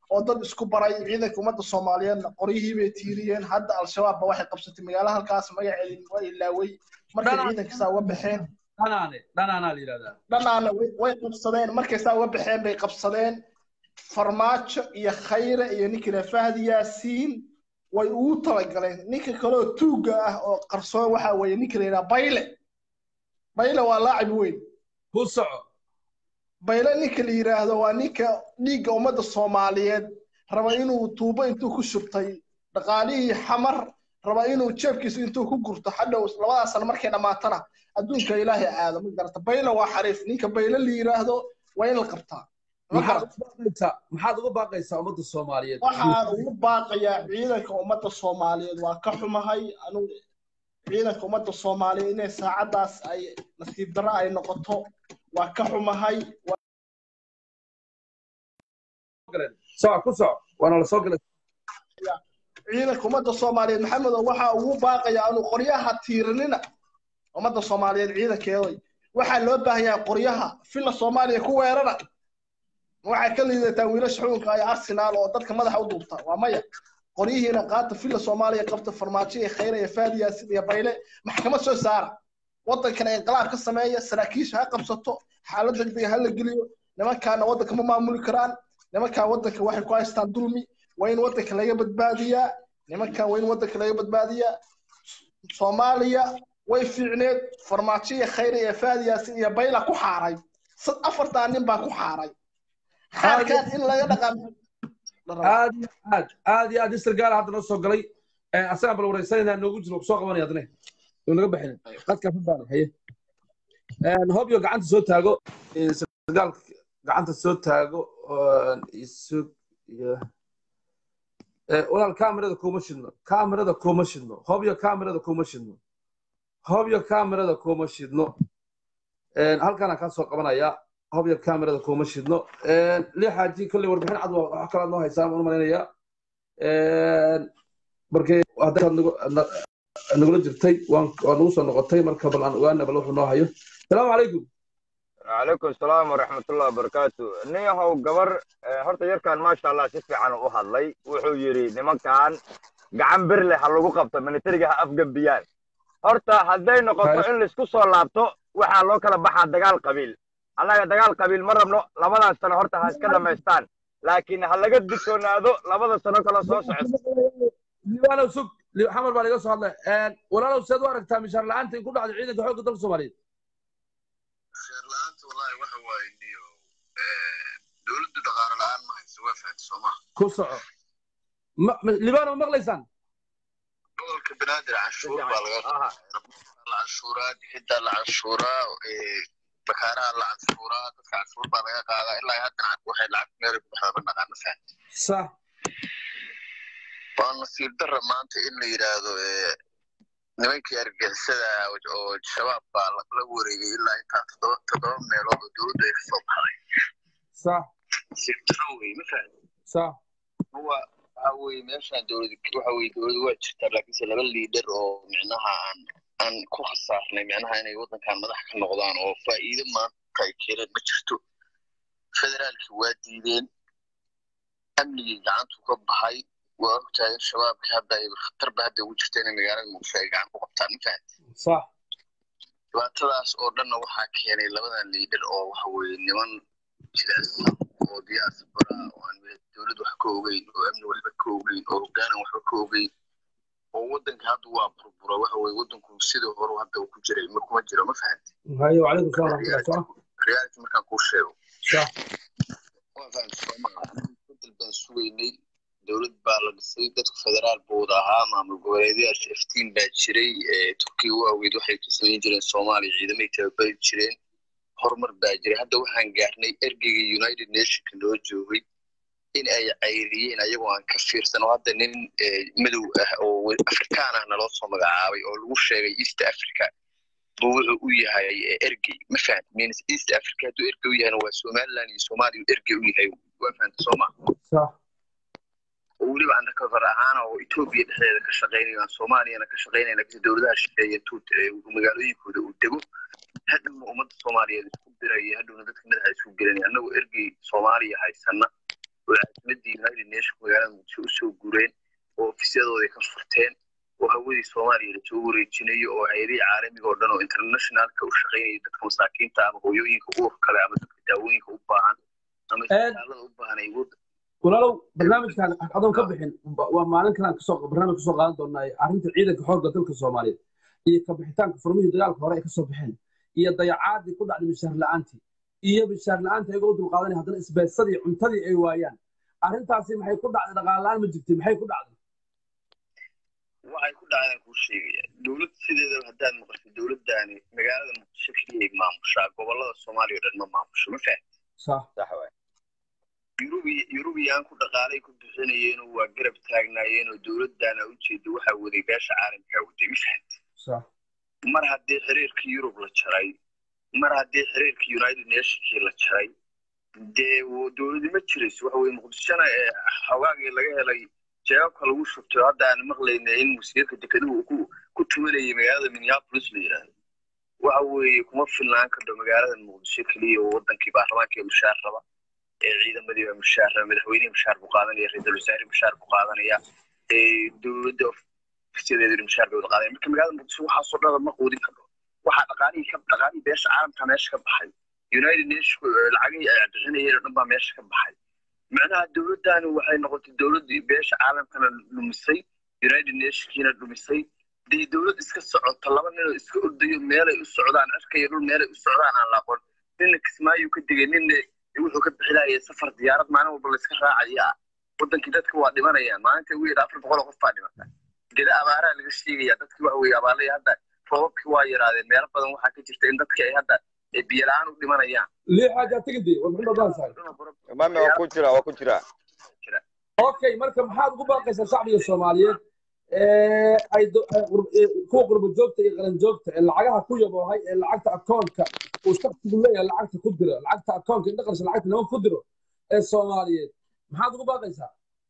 oo dad isku baray ciidanka ummadda soomaaliyeedna qoryihii bay tiiriyeen hadda al-shabaab ba waxay qabsatay magaalo halkaas magaceedii waa ilaaway markay ciidanka saa uga baxeen dhanaane dhanaanaa la yidhahdaa dhanaana way- way qabsadeen markay saa uga baxeen bay qabsadeen farmaajo iyo khayre iyo ninkii la fahdi yaasiin way ugu talagaleen ninka kaleoo tuugga ah oo qarsoon waxaa weeye ninka la yidhaha bayle bayle waa laacib weyn ku soco bayle ninka la yidhaahdo waa ninka dhiigga ummadda soomaaliyeed raba inuu tuubo intuu ku shubtay dhaqaalihii xamar raba inuu jeebkiisa intuu ku gurto hadhow labadaas sano markay dhammaatana adduunka ilaahay aado ma garata bayle waa xariif ninka bayle la yidhaahdo waa in la qabtaa maxaad ugu baaqaysaa maxaad ugu baaqaysaa ummadda soomaaliyeed waxaan ugu baaqayaa ciidanka ummadda soomaaliyeed waa ka xumahay anugu ciidanka ummadda soomaaliyeed inay saacaddaas ay nasiib darro ay noqoto waa ka xumahay soco ku soco waana la soo galay ciidanka ummadda soomaaliyeed maxamedow waxaa ugu baaqayaa inuu qoryaha tiirinina ummadda soomaaliyeed ciidankeeday waxaa loo baahan yahay qoryaha filla soomaaliya ku weerara waxay ka liidataa wiilasha xukunka iyo arsenaal oo dadka madaxa u duubta waa maya qoryihiina qaata filla soomaaliya qabta farmaajo iyo khayra iyo faadi yaasin iyo bayle maxkamad soo saara waddankana inqilaab ka sameeya saraakiisha ha qabsato xaalad degdega ha la geliyo nimankaana waddanka ma maamuli karaan nimankan waddanka waxay ku haystaan dulmi waa in waddanka laga badbaadiyaa nimankan waa in waddanka laga badbaadiyaa soomaaliya way fiicneed farmaajo iyo khayra iyo faadi yaasin iyo bayla ku xaaray sad afartaa nin baa ku xaaray xaalkaan in laga dhaqan aad iyo aad aad iyo aad isir gaala hadda noo soo galay asagaan bal wareysanayna noogu jiro kusoo qabanaya adne uu naga baxin qadkaa fadbaana haye hobyo gacanta soo taago sirgaal gacanta soo taago isug iyo walaal kaamirada kuma shidno kaamirada kuma shidno hobyo kaamirada kuma shidno hobyo kaamirada kuma shidno halkaanaan kaa soo qabanayaa hobyo kaamirada kuma shidno lixaaji kolley warbixin cad wax kalaad noo haysaa waan u malaynayaa markii haddaad nagula jirtay waan nagu soo noqotay marka bal aan ogaana bal wuxuu noo hayo salaamu calaykum وعليكم السلام ورحمة الله وبركاته نيهو قبر هرتا يركان ما شاء الله سيفي عن أهضلي وحو يري نمان كان قعن برلي حلوغو قبطة من تريقها أفقب بيان هرتا هدي نقطة إن لسكو سو لابتو وحا لو كلا بحا دقال قبيل أنا دقال قبيل مرة منو لبدا سنة هرتا هاس كده ميستان لكن هلا قد دكتونا هذو لبدا سنة كلا سو سعد libaanow sug xamar baa laga soo hadlay walaalow seed u aragtaa mishaar la'aanta in ku dhacday ciidanka xoogga dalka soomaaliyeed mishaar la'aanta wallahi waxa waaye niyo dowladdu dhaqaale la'aan ma hayso waa fahamta soo maha ku soco libaanow maqlaysaan gobolka banaadir canshuur baa laga la canshuuraa dixidda la canshuuraa bakaaraha la canshuuraa dadka canshuur baa laga qaadaa ilaa haddana waxay lacag meel ku baxda ma naqaana fahamta sax waa nasiib darra maanta in la yidhaahdo nimankii argixisada oo shabaab baa la wareegay ilaa intaa toddoba toddoba meelood oo dowladdu ay kasoo baxday sax nasiib darro wey ma fahamta sax huwa waxa weye meeshaan dowlad waxa weye dowladu waa jirtaa laakiinse laba liidar oo micnaha aan aan ku khasaarnay micnaha inay waddankan madax ka noqdaan oo faa'iido maanta ay keeneen ma jirto federaalkii waa diideen amnigii gacantu ka baxay waa ogtahay in shabaabka hadda ay khatarba hadda ugu jirta inay magaalada muqdisho ay gacan ku qabtaan ma fahamti sax dhibaatadaas oo dhanna waxaa keenay labadan liidar oo waxa weye niman jilaacsan oo diyaasbara oo aan dowlad wax ka ogeyn oo amni waxba ka ogeyn oo hogaanan waxba ka ogeyn oo waddanka hadda waa burbura waxa weye waddanku sidii hore hadda uu ku jiray ma kuma jiro ma fahamti haye wacalaykum salaam waraxmatullah reality markaan kuu sheego sax waa fahamti soomaa bedel baan sugaynay dowlad baa la dhisay dadku federaal buu wada ahaa maamul goboleedyaasha iftiin baa jiray turkiga waaweyd waxay ka samayn jireen soomaaliya ciidamay tababari jireen horumar baa jiray hadda waxaan gaarnay ergeyga united nationka noo joogay in ay cayriyeen ayagoo aan ka fiirsan oo hadda nin madow ah oo afrikaan ah naloo soo magacaabay oo lagu sheegay east africa buu wuxuu u yahay ergey ma fahamti means east africa hadduu ergey u yahayna waa somaliland iyo soomaaliya ergey u yahay waa fahamta soo ma sax oo weliba undercover ahaan oo etoobiya dhexdeeda ka shaqaynayo aan soomaaliyana ka shaqaynayna kasi dowladaha shisheeye tuut magaalooyinkooda uu dego hadhowna ummadda soomaaliyeed isku diraya hadhowna dadka madaxa isku gelinaya annagoo ergey soomaaliya haysana oo caasimadii united nation magaalada muqdisho usoo gureen oo ofisyadooday ka furteen oo hawadii soomaaliya lasoo wareejinayo oo hay-adihii caalamiga oo dhan oo internationalka u shaqaynaya dadka masaakiinta ama hooyooyinka uur kale ama dadka daawooyinka u baahan ama isbitaalada u baahan ay wad walaalow barnaamijkan adoon ka bixin waa maalin kalaan kasoo barnaamij kasoo qaadan doonaa arrinta ciidanka xoogga dalka soomaaliyeed iyo ka bixitaanka furmihii dagaalka hore ay kasoo baxeen iyo dayacaadii ku dhacday mishaar la'aantii iyo mishaar la'aanta ayagoo u dulqaadanaya haddana isbeedsadii cuntadii ay waayaan arrintaasi maxay ku dhacday dhaqaale la'aan ma jirtay maxay ku dhacday waxay ku dhacdaan kuu sheegaya dowlad sideedaba haddaad maqasho dowladdaani magaalada muqdisho keliyay maamushaa gobollada soomaaliya o dhan ma maamusho ma fahamti sax sax waay yurubi yurubiyaan ku dhaqaalay ku bixinayeenoo waa garab taagnaayeenoo dowladdaana ujeeda waxaa waday beesha caalamkaa waday ma fahamti sax mar haddii xiriirkii yurub la jaray mar haddii xiriirkii united nationkii la jaray dee dowladi ma jirayso waxa weye muqdishona ee xogaagii laga helay jeebabka lagu shubtay hadda aan maqlayna in wasiirka dekeduhu ku ku tumanayay magaalada minneapolis la yidhaahdo waxa weeye kuma filnaan karto magaalada muqdisho keliya oo wadankii baarlamaankii mushaar raba ee ciidamadii baa mushaar raba madaxweynihii mushaar buu qaadanaya ra-iisul wasaare mushaar buu qaadanaya dowladda ofisyadeedu mushaar bay wada qaadanaya marka magaalada muqdisho waxaasoo dhaba ma quudin karto waxaa dhaqaalihii ka dhaqaalihii beesha caalamka meesha ka baxay united nation lacagihii ay bixinayeen oo dhan baa meesha ka baxay macnaha dowladdani waxay noqotay dowladdii beesha caalamkana dhumisay united nationkiina dhumisay dee dowlad iska socota laba ninoo iska ordayo meelay u socdaan cirkaiyo dhul meelay u socdaan aan la aqoon ninna kismaayu ka degay ninna wuxuu ka bixinaya safar diyaarad maalin walba la iska raacaya wadankii dadka waa dhimanayaan maalinta ugu yidha afar boqol oo qof baa dhimata geda abaaraa laga sheegaya dadkii waxa weeye abaalay hadda roobabkii waa yaraadeen meelo badan waxaa ka jirta in dadkii ay hadda biyo la-aan u dhimanayaan lii xaaja tigidi war muxuu dhadaan sahay mami waa ku jira waa ku jira okay marka maxaad ugu baaqaysaa shacbiga soomaaliyeed ee ay kuwa qurbo joogta iyo qaran joogta ee lacagaha ku yaboohay ee lacagta akoonka uu shaqsigu leeyahay lacagta ku diro lacagta akoonka in dhaqansha lacagta nima ku diro ee soomaaliyeed maxaad ugu baaqaysaa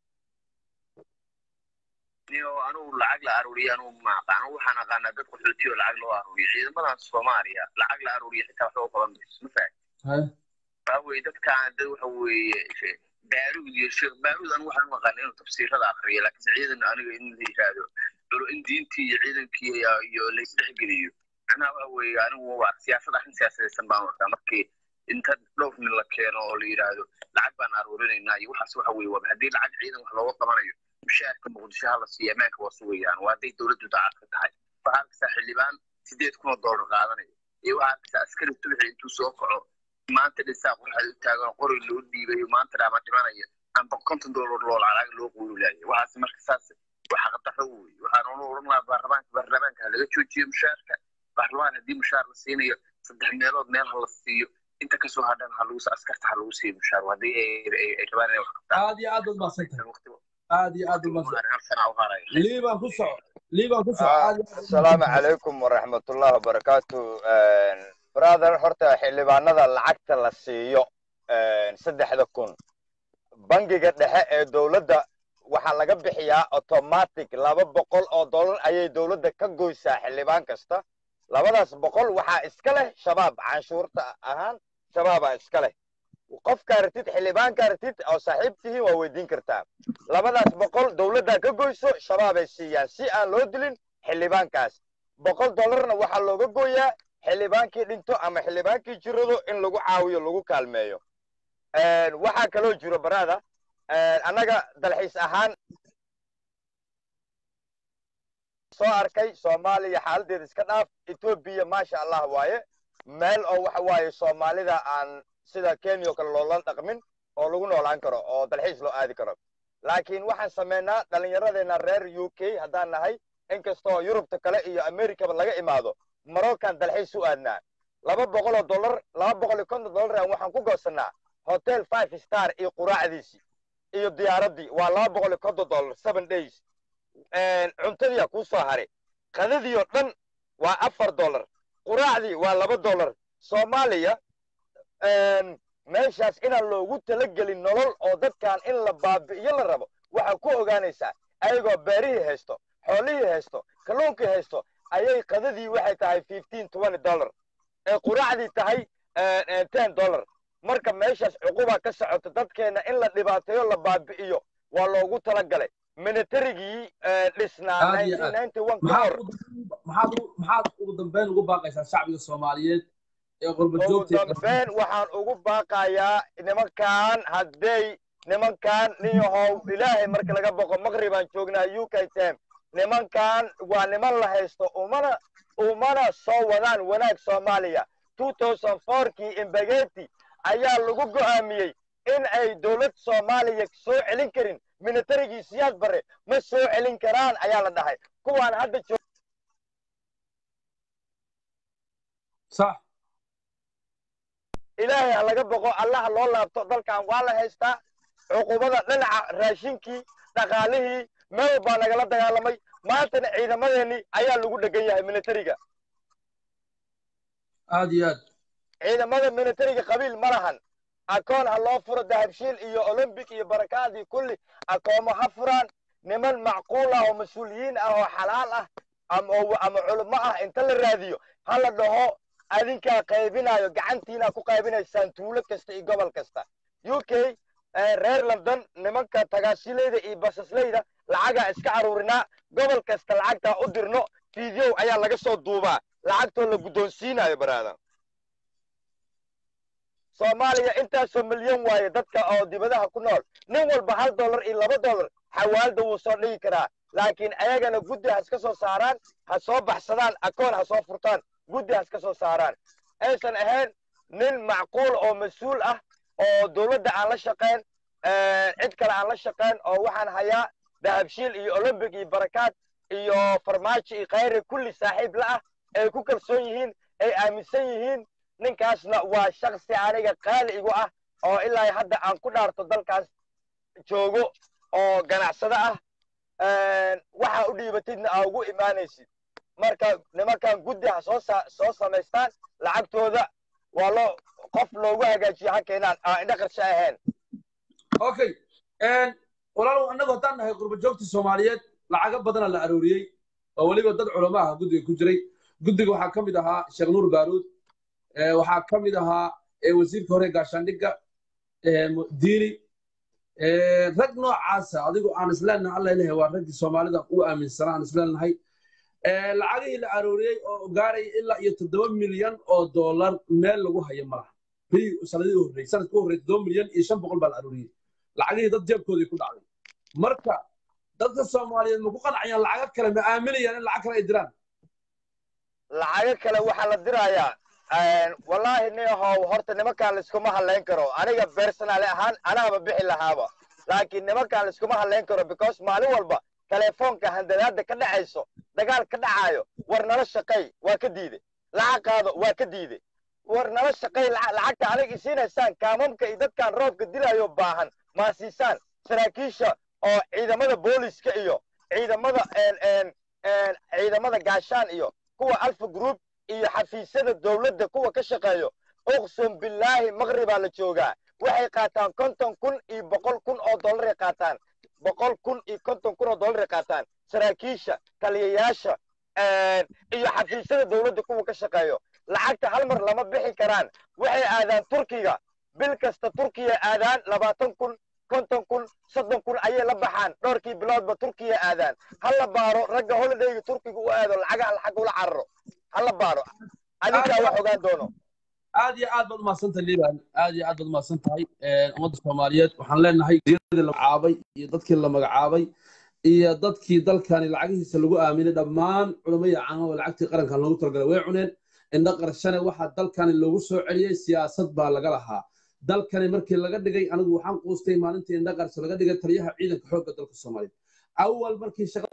niyo anugu lacag la aruuriyo anugu ma aqaano waxaan aqaanaa dad qaxooti oo lacag loo aruuriyo ciidamadan soomaaliya lacag la aruuriyo xitaa waxba u qaban mayso ma fahamti waxa weeye dadkaan dad waxa weeye baaruud iyo sheekh baaruud anigu waxaan u aqaana inuu tafsiirada akriyo laakiinse ciidan aniga in la yidhaahdo culo in diintii iyo ciidankii iyo laysdhexgeliyo macnaha waxa weeye anigu waa siyaasad arrin siyaasadaysan baan arkaa markii inta dhowr nin la keeno oo la yidhaahdo lacag baan aruurinaynaa iyo waxaas waxa weeye waa haddii lacag ciidan wax looga qabanayo mushaarka muqdisho hala siiyo ammaanka waa sugayaan waa hadday dowladdu daacad ka tahay waxaa arkaysaa xildhibaan sideed kun oo doolar qaadanaya iyo waxaa arkaysaa askari subaxi intuu soo kaco maanta dhisaa qorxad u taagan qori loo dhiibayo maanta dhaama dhimanaya amba konton doolar loo lacag loo quululayo waxaas marka saas waa xaqdarro wey waxaan unu oran lahaa baarlamaanka baarlamaanka ha laga joojiyo mushaarka baarlamaan haddii mushaar la siinayo saddex meelood meel ha la siiyo inta kasoo hadhan ha lagu askarta ha lagu siiyo mushaar haddii ay rabaan inay wax qabtaan aad iyo aad baad mahadsantahay aad iyo aad umahadsan liibaan ku soco liibaan ku soco asalaamu calaykum waraxmatullahi wabarakaatu brother horta xildhibaanada lacagta la siiyo saddexda kun bangiga dhexe ee dowladda waxaa laga bixiyaa automatic laba boqol oo dollar ayay dowladda ka goysaa xildhibaan kasta labadaas boqol waxaa iska leh shabaab canshuurta ahaan shabaabaa iska leh qofkaa ratid xildhibaankaa ratid oo saaxiib tihiin waa weydiin kartaa labadaas boqol dowladdaa ka goyso shabaabay siiyaan si aan loo dilin xildhibaankaas boqol dollarna waxaa looga gooyaa xildhibaankii dhinto ama xildhibaankii jirado in lagu caawiyo lagu kaalmeeyo waxaa kaloo jiro baraada annaga dalxiis ahaan soo arkay soomaaliya xaaladeeda iska dhaaf etoobiya maasha allah waaye meel oo waxa waaye soomaalida aan sida kenya oo kale loola dhaqmin oo lagu noolaan karo oo dalxiis loo aadi karo laakiin waxaan samaynaa dhallinyaradeenna reer u k haddaan nahay inkastoo yurubta kale iyo amerikaba laga imaado maroccan dalxiis u aadnaa laba boqol oo dollar laba boqol iyo konton dollar aan waxaan ku goosannaa hotel five star iyo quraacdiisii iyo diyaaraddii waa laba boqol iyo konton dollar seven days cuntadiia kuu soo haray qadadii oo dhan waa afar dollar quraacdii waa laba dollar soomaaliya meeshaas inaan loogu talagelin nolol oo dadkan in la baabi'iyo la rabo waxaa ku ogaanaysaa ayagoo beerihii haysto xoolihii haysto kalluunkii haysto ayay qadadii waxay tahay fifteen twenty dollar ee quraacdii tahay ten dollar marka meeshaas cuquba ka socoto dadkeenna in la dhibaateeyo la baabi'iyo waa loogu talagalay militarigii dhisnaa aad iyo aad 1991 ka maxaad hor ugu maxaad ugu- maxaad ugu dambeyn ugu baaqaysaa shacbiga soomaaliyeed ee qurba ugu joogta iyo dambeyn waxaan ugu baaqayaa nimankan hadday nimankan nin yahow ilaahay marka laga boqo maqribaan joognaa u k tem nimankan waa niman la haysto umana umana soo wadaan wanaag soomaaliya 2004kii imbageti ayaa lagu go'aamiyey in ay dowlad soomaaliya soo celin karin militarigii siyaad bare ma soo celin karaan ayaa la dhahay kuwaan hadda joog sax ilaahay ha laga boqo allaha loo laabto dalkan waa la haystaa cuqubada dhinaca raashinkii dhaqaalihii meel baa nagala dagaalamay maantana ciidamadeenii ayaa lagu dhegan yahay militariga aad iyo aad ciidamada militariga qabiil ma lahan akoon ha loo furo dahabshiil iyo olombic iyo barakaadii kulli akoomo ha furaan niman macquul ah oo mas-uuliyiin ah oo xalaal ah ama oo- ama culummo ah inta la raadiyo ha la dhaho adinkaa qaybinayo gacantiinaa ku qaybinaysaan tuulo kasta iyo gobol kasta u k eh, reer london nimanka tagaasilayda iyo basaslayda lacagaa iska caruurinaa gobol kasta lacagtaa u dirno fiidyow ayaa laga soo duubaa lacagtoo la guddoonsiinayo baraadan soomaaliya intaasoo milyan waaye dadka oo dibadaha ku nool nin walba hal dollar iyo laba dollar xawaalda wuu soo dhigi karaa laakiin ayagana guddi ha iska soo saaraan ha soo baxsadaan akoon ha soo furtaan guddi ha iska soo saaraan aysan ahayn nin macquul oo mas-uul ah oo dowladda aan la shaqayn cid kale aan la shaqayn oo waxaan hayaa dahabshiil iyo olombic iyo barakaad iyo farmaajo iyo khayre kulli saaxiib la ah ay ku kalsoon yihiin ay aaminsan yihiin ninkaasna waa shaksi aniga qaali igu ah oo ilaa hadda aan ku dhaarto dalkaas joogo oo ganacsado ah waxa u dhiibatidna aa ugu imaanaysid marka nimankan guddi ha soo sa- soo samaystaan lacagtooda waa loo qof loogu hagaajiyo ha keenaan aan indho qarsho ahayn okay walaalow annagu haddaan nahay qurba joogta soomaaliyeed lacago badana la arooriyey oo weliba dad culamo ah guddiga ku jiray guddiga waxaa ka mid ahaa sheekh nuur baaruud eh, waxaa ka mid ahaa eh, wasiirka hore gaashaandhigga eh, mu- diini eh, rag noocaasa adigu aan isleenahay alla ilahay waa raggii soomaalida u aaminsanaa aan isleenahay Eh, lacagihii la arooriyey oo gaaraya ilaa iyo toddoba milyan oo doolar meel lagu hayo malaha bii sanadii u horreeyey sanadkii u horreeyey toddoba milyan iyo shan boqol baa la arooriyey lacagihii dad jeebkoodii ku dhacday marka dadka soomaaliyeed ma ku qanacayaan lacago kale ma aaminayaan in lacag kale ay diraan lacago kale waxaa la dirayaa wallaahi niyahow horta nimankaan laiskuma hadlayn karo aniga personaali ahaan anaaba bixi lahaaba laakiin nimankaan laiskuma hadlayn karo because maalin walba telefoonka handadaada ka dhacayso dagaal ka dhacaayo war nala shaqay waa ka diide lacag qaado waa ka diide war nala shaqay laca- lacagta aniga isiinaysaan kaamamka iyo dadkaan roobka dilayo baahan maa siisaan saraakiisha oo ciidamada booliska iyo ciidamada een, een, een, ciidamada gaashaan iyo kuwa alfa group iyo xafiisyada dowladda kuwa ka shaqeeyo uqsum billaahi maqribaa la joogaa waxay qaataan konton kun iyo boqol kun oo dollaray qaataan boqol kun iyo konton kun oo dollaray qaataan saraakiisha taliyayaasha een, iyo xafiisyada dowladda kuwa ka shaqeeyo lacagta hal mar lama bixi karaan waxay aadaan turkiga bil kasta turkiya aadaan labaatan kun konton kun soddon kun ayay la baxaan dhowrkii biloodba turkiya aadaan ha la baaro ragga holidayga turkiga u aado lacagaha lacag ula cararo ha la baaro adinkaa wax ogaan doono aad iyo aad baad umahadsantahay liban aad iyo aad baad umahadsan tahay ummadda soomaaliyeed waxaan leenahay wasiiradii la magacaabay iyo dadkii la magacaabay iyo dadkii dalkani lacagihiisa lagu aaminay dhammaan culammadii caama oo lacagtii qarankan loogu talagalay way cuneen indho qarshane waxaa dalkani loogu soo celiyey siyaasad baa laga lahaa dalkani markii laga dhigay anigu waxaan quustay maalintii indho qarsho laga dhigay taliyaha ciidanka xoogga dalka soomaaliyeed awal markii shaqa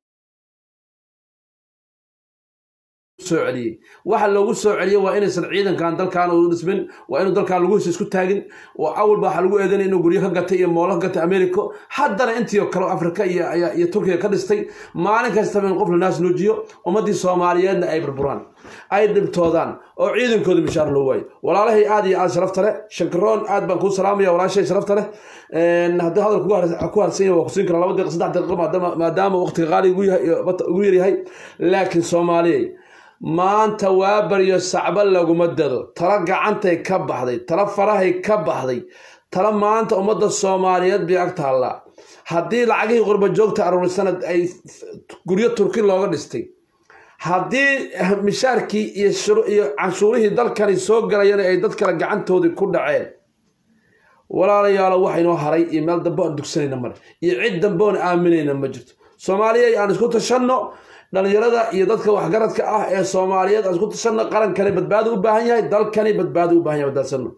soo celiyey waxa loogu soo celiyey waa inaysan ciidankan dalkan u dhismin waa inuu dalkan lagu hesho isku taagin oo awal baa waxa lagu eedanaya inuu guryo ka gatay iyo moolo ka gatay america haddana intii oo kale oo afrika iyo iyo- iyo turkiga ka dhistay maalin kastaba in qof la naas nuujiyo ummaddii soomaaliyeedna ay burburaan ay dhibtoodaan oo ciidankooda mishaar loo waayo walaalahay aad iyo aad sharafta leh shankaroon aad baan kuu salaamaya walaashay sharafta leh Een, haddii hadal kugu har- ku harsan yahay waa kusiin karaa laba daqiiqa saddex daqiiqa maadaama- maadaama waqtiga qaali ugu yahay ugu yaryahay laakiin soomaaliyey maanta waa baryo sacba laguma dado tala gacantay ka baxday tala farahay ka baxday tala maanta ummadda soomaaliyeed bay ag taallaa haddii lacagihii qurba joogta aruurisanad ay guryo turki looga dhistay haddii mishaarkii iyo shuru- iyo canshuurihii dalkani soo galayana ay dad kale gacantoodii ku dhaceen walaalayaalo waxaynoo haray iyo meel dambe aan dugsanayna male iyo cid dambe oon aaminayna ma jirto soomaaliya aan isku tashanno dhalinyarada iyo dadka waxgaradka ah ee soomaaliyeed aan isku tashanno qarankani badbaado u baahan yahay dalkani badbaado u baahan yahay badaadsano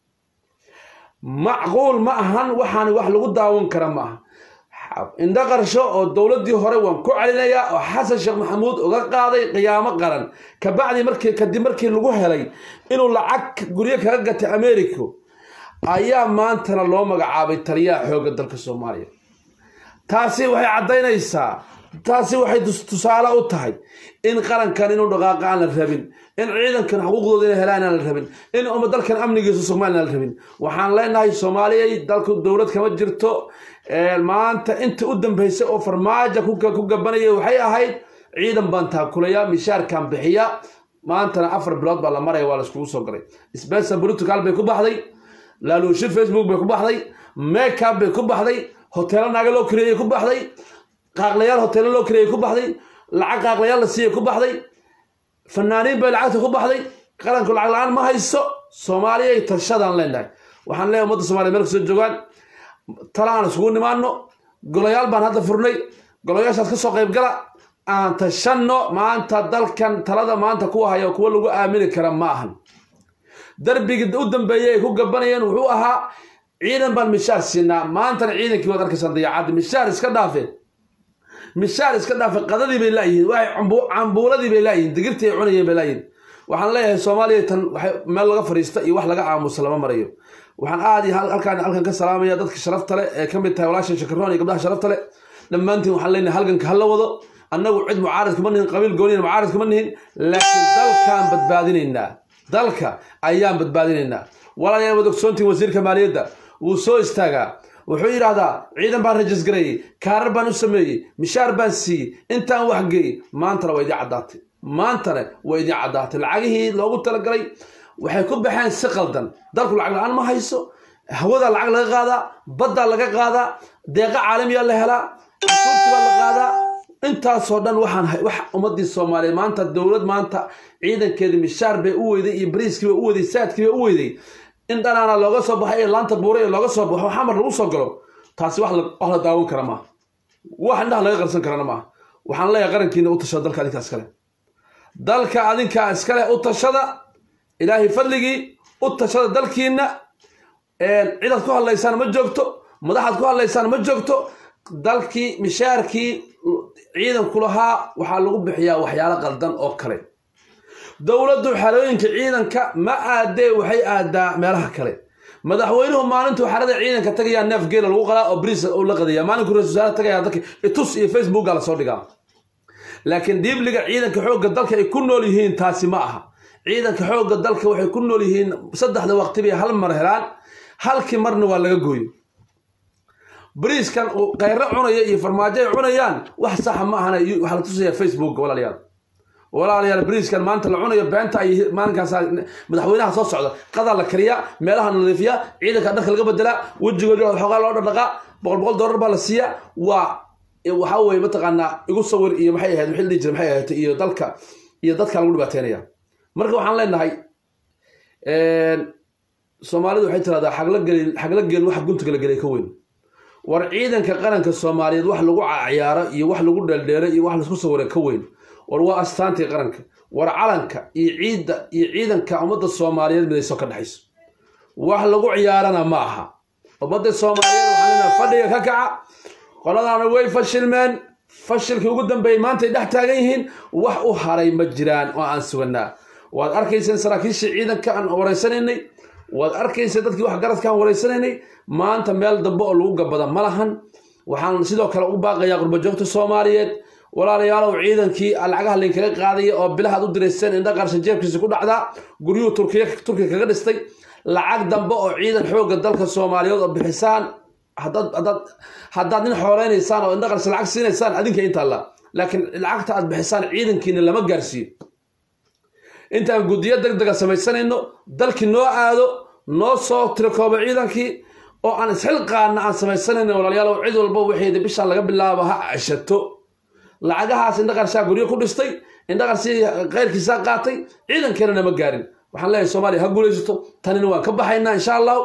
macquul ma ahan waxaan wax lagu daawan kara ma aha indho qarsho oo dowladdii hore waan ku celinayaa oo xasan sheekh maxamuud uga qaaday qiyaamo qaran kabacdi markii kadib markii lagu helay inuu lacag guryo kaga gatay america ayaa maantana loo magacaabay taliyaha xoogga dalka soomaaliya taasi waxay caddaynaysaa taasi waxay tus- tusaale u tahay in qarankan inuu dhaqaaqa aan la rabin in ciidankan xuquuqdooda inay helaan aan la rabin in uma dalkan amnigiisa soomaaliya aan la rabin waxaan leenahay soomaaliyay dalku dowlad kama jirto Ee, maanta inta u dambeysay oo farmaajo ku ku gabanaya waxay ahayd ciidan baan taakulaya mishaarkan bixiya maantana afar bilood baa la maraya waa la iskugu soo galay spencer political bay ku baxday laaluushi facebook bay ku baxday makeup bay ku baxday hoteelo naaga loo kireeyey ku baxday qaaqlayaal hoteelo loo kireeyey ku baxday lacag qaaqlayaal la siiyey ku baxday fanaaniin bay lacagta ku baxday qaranku lacag la-aan ma hayso soomaaliyay tashadaan leenahay waxaan leeyahay ummadda soomaaliya meel kasoo joogaan tala aan isugu nimaano golayaal baan hadda furnay golayaashaas ka soo qayb gala aan tashanno maanta dalkan talada maanta kuwa haya kuwa lagu aamini kara ma ahan darbigii u dambeeyey ay ku gabanayeen wuxuu ahaa ciidan baan mishaar siinaa maantana ciidankii waad arkaysaan dayaacaddi mishaar iska dhaafeen mishaar iska dhaafe qadadii bay laayihiin waxay cambu- cambuuladii bay laayihiin digirtii ay cunayeen bay laayihiin waxaan leeyahay soomaaliya tan waxay meel laga fadhiista iyo wax laga aamusa lama marayo waxaan aad iyo hal- halkaan halkan ka salaamaya dadka sharafta leh ee ka mid tahay walaashan shakaroon iyo gabdhaha sharafta leh dhammaantiin waxaan leenahay halganka hala wado annagu cid mucaarid kuma nihin qabiil gooniyan mucaarid kuma nihin laakiin dalkaan badbaadinaynaa dalka ayaan badbaadinaynaa walaalayaal wad ogsoontiin wasiirka maaliyadda wuu soo istaagaa wuxuu yidhaahdaa ciidan baan rajisgareeyey kaarar baan u sameeyey mishaar baan siiyey intaan wax geeyey maantana waa idiin caddaatay maantana waa idiin caddaatay lacagihii loogu talagalay waxay ku baxeen si qaldan dalku lacag la-aan ma hayso hawada lacag laga qaadaa baddaa laga qaadaa deeqa caalamiyaa la helaa casuurtii baa la qaadaa intaasoo dhan waxaan hay- wax ummadii soomaaliyeed maanta dowlad maanta ciidankeedi mishaar bay u weyday iyo bariiskii bay u weyday saadkii bay u weyday in dhanaana looga soo baxay iyo laanta buure iyo looga soo baxo xamar lagu soo galo taasi wax la wax la daawan kara maaha wax indhaha laga qarsan karana maaha waxaan leeyahay qarankiina u tashada dalka adinkaa iskale dalka adinkaa iskale u tashada ilaahay fadligii u tashada dalkiina cidaad ku hadlaysaan ma joogto madaxaad ku hadlaysaan ma joogto dalkii mishaarkii ciidanku lahaa waxaa lagu bixiyaa waxyaalo qaldan oo kale dowladdu xerooyinka ciidanka ma aadee waxay aadaa meelaha kale madaxweynuhu maalintuu xerada ciidanka tagayaa neef geela lagu qalaa oo bris uu la qadaya maalinkuu ra-isul wasaare tagayaa dadka itus iyo facebooka lasoo dhigaa laakiin diibliga ciidanka xoogga dalka ay ku nool yihiin taasi ma aha ciidanka xoogga dalka waxay ku nool yihiin saddexda waqti bay hal mar helaan halkii marna waa laga gooyo bariiskan uu khayro cunaya iyo farmaajo ay cunayaan wax saxa ma ahana waxaa la tusayaa facebook walaalayaal walaalayaal bariiskan maanta la cunayo beenta ay maalinkaas madaxweynaha soo socda qadaa la kariyaa meelaha la nadiifiyaa ciidanka dharka laga bedelaa wejigooda xoogaa loo dhaqdhaqaa boqol boqol dollar baa la siiyaa waa waxaa weye mataqaanaa igu sawir iyo maxay ahayd wixii la dhihi jiray maxay ahayd iyo dalka iyo dadka lagu dhibaateynaya marka waxaan leenahay soomaalidu waxay tiraahdaa xagla gelin xagla gelin waxa guntiga la gelay ka weyn war ciidanka qaranka soomaaliyeed wax lagu ciyaaro iyo wax lagu dheeldheelo iyo wax laisku sawira ka weyn war waa astaantii qaranka war calanka iyo ciidda iyo ciidanka ummadda soomaaliyeed midayso ka dhexayso wax lagu ciyaarana ma aha ummadda soomaaliyeed waxaan leenahay fadhiga ka kaca qoladaana way fashilmeen fashilkii ugu dambeeyey maantay dhex taagan yihiin wax u haray ma jiraan oo aan suganaa waad arkayseen saraakiishii ciidanka aan wareysanaynay waad arkaysa dadkii wax garadkaan wareysanaynay maanta meel dambe oo lagu gabada ma lahan waxaan sidoo kale u baaqayaa qurbajoogta soomaaliyeed walaalayaalow ciidankii lacagaha laynkaga qaadaya oo bilahaad u dirayseen indha qarshan jeebkiisa ku dhacdaa guryuhu turkiya turkiya kaga dhistay lacag dambe oo ciidan xoogga dalka soomaaliyeed oo bixisaan haddaad haddaad haddaad nin xooleynaysaan oo indha qarshan lacag siinaysaan adinka inta la laakiin lacagta aad bixisaan ciidankiina lama gaarsiiyo intaan guddiyo deg dega samaysanayno dalkii noo aado noo soo tirikoobo ciidankii oo aan isxilqaana aan samaysanan walaalayaal cid walba waxeeda bishaan laga bilaabo ha ceshato lacagahaas indhaqarshaa guryo ku dhistay indhaqarsii keyrkiisaa qaatay ciidankeena nama gaarin waxaan leeyahay soomaaliya ha guulaysato tanina waan ka baxaynaa insha allahu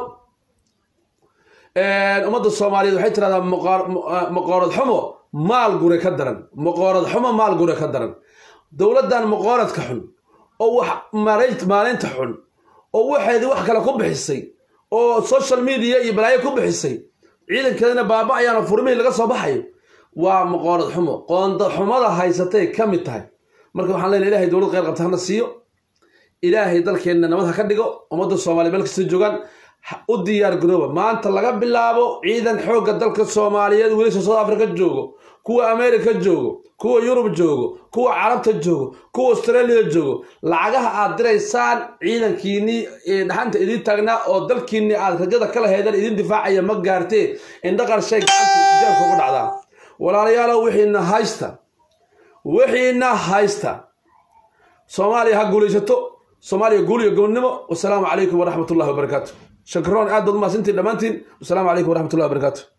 ummadda soomaaliyeed waxay tirahdaa maqoorad xumo maal gure ka daran maqoorad xumo maal gure ka daran dowladdan maqooradka xun oo wax maalinta xun oo waxeedii wax kale ku bixisay oo social media iyo balaayo ku bixisay ciidankeedana baaba ayaana furmihii laga soo baxayo waa maqoorad xumo qoonda xumada haysatay ka mid tahay marka waxaan leenahay ilahay dowlad kheyr qabta hana siiyo ilaahay dalkeenna nabad ha ka dhigo ummadda soomaaliya meel kasta joogaan u diyaar garooba maanta laga bilaabo ciidan xoogga dalka soomaaliyeed wiilasha south africa joogo kuwa america joogo kuwa yurub joogo kuwa carabta joogo kuwa australia joogo lacagaha aad diraysaan ciidankiinnii dhaxanta idiin taagnaa oo dalkiinnii aad rajada kala heedeen idin difaacaya ma gaartee indhaqarshay gacanta ijaabka ugu dhacdaa walaalayaalow wixiina haysta wixiina haysta soomaaliya ha guulaysato soomaaliya guul iyo gobonnimo wasalaamu calaykum waraxmat ullahi wabarakaatu shakroon aad baad umahadsantiin dhammaantiin wasalaamu calaykum waraxmat ullahi wabarakaatu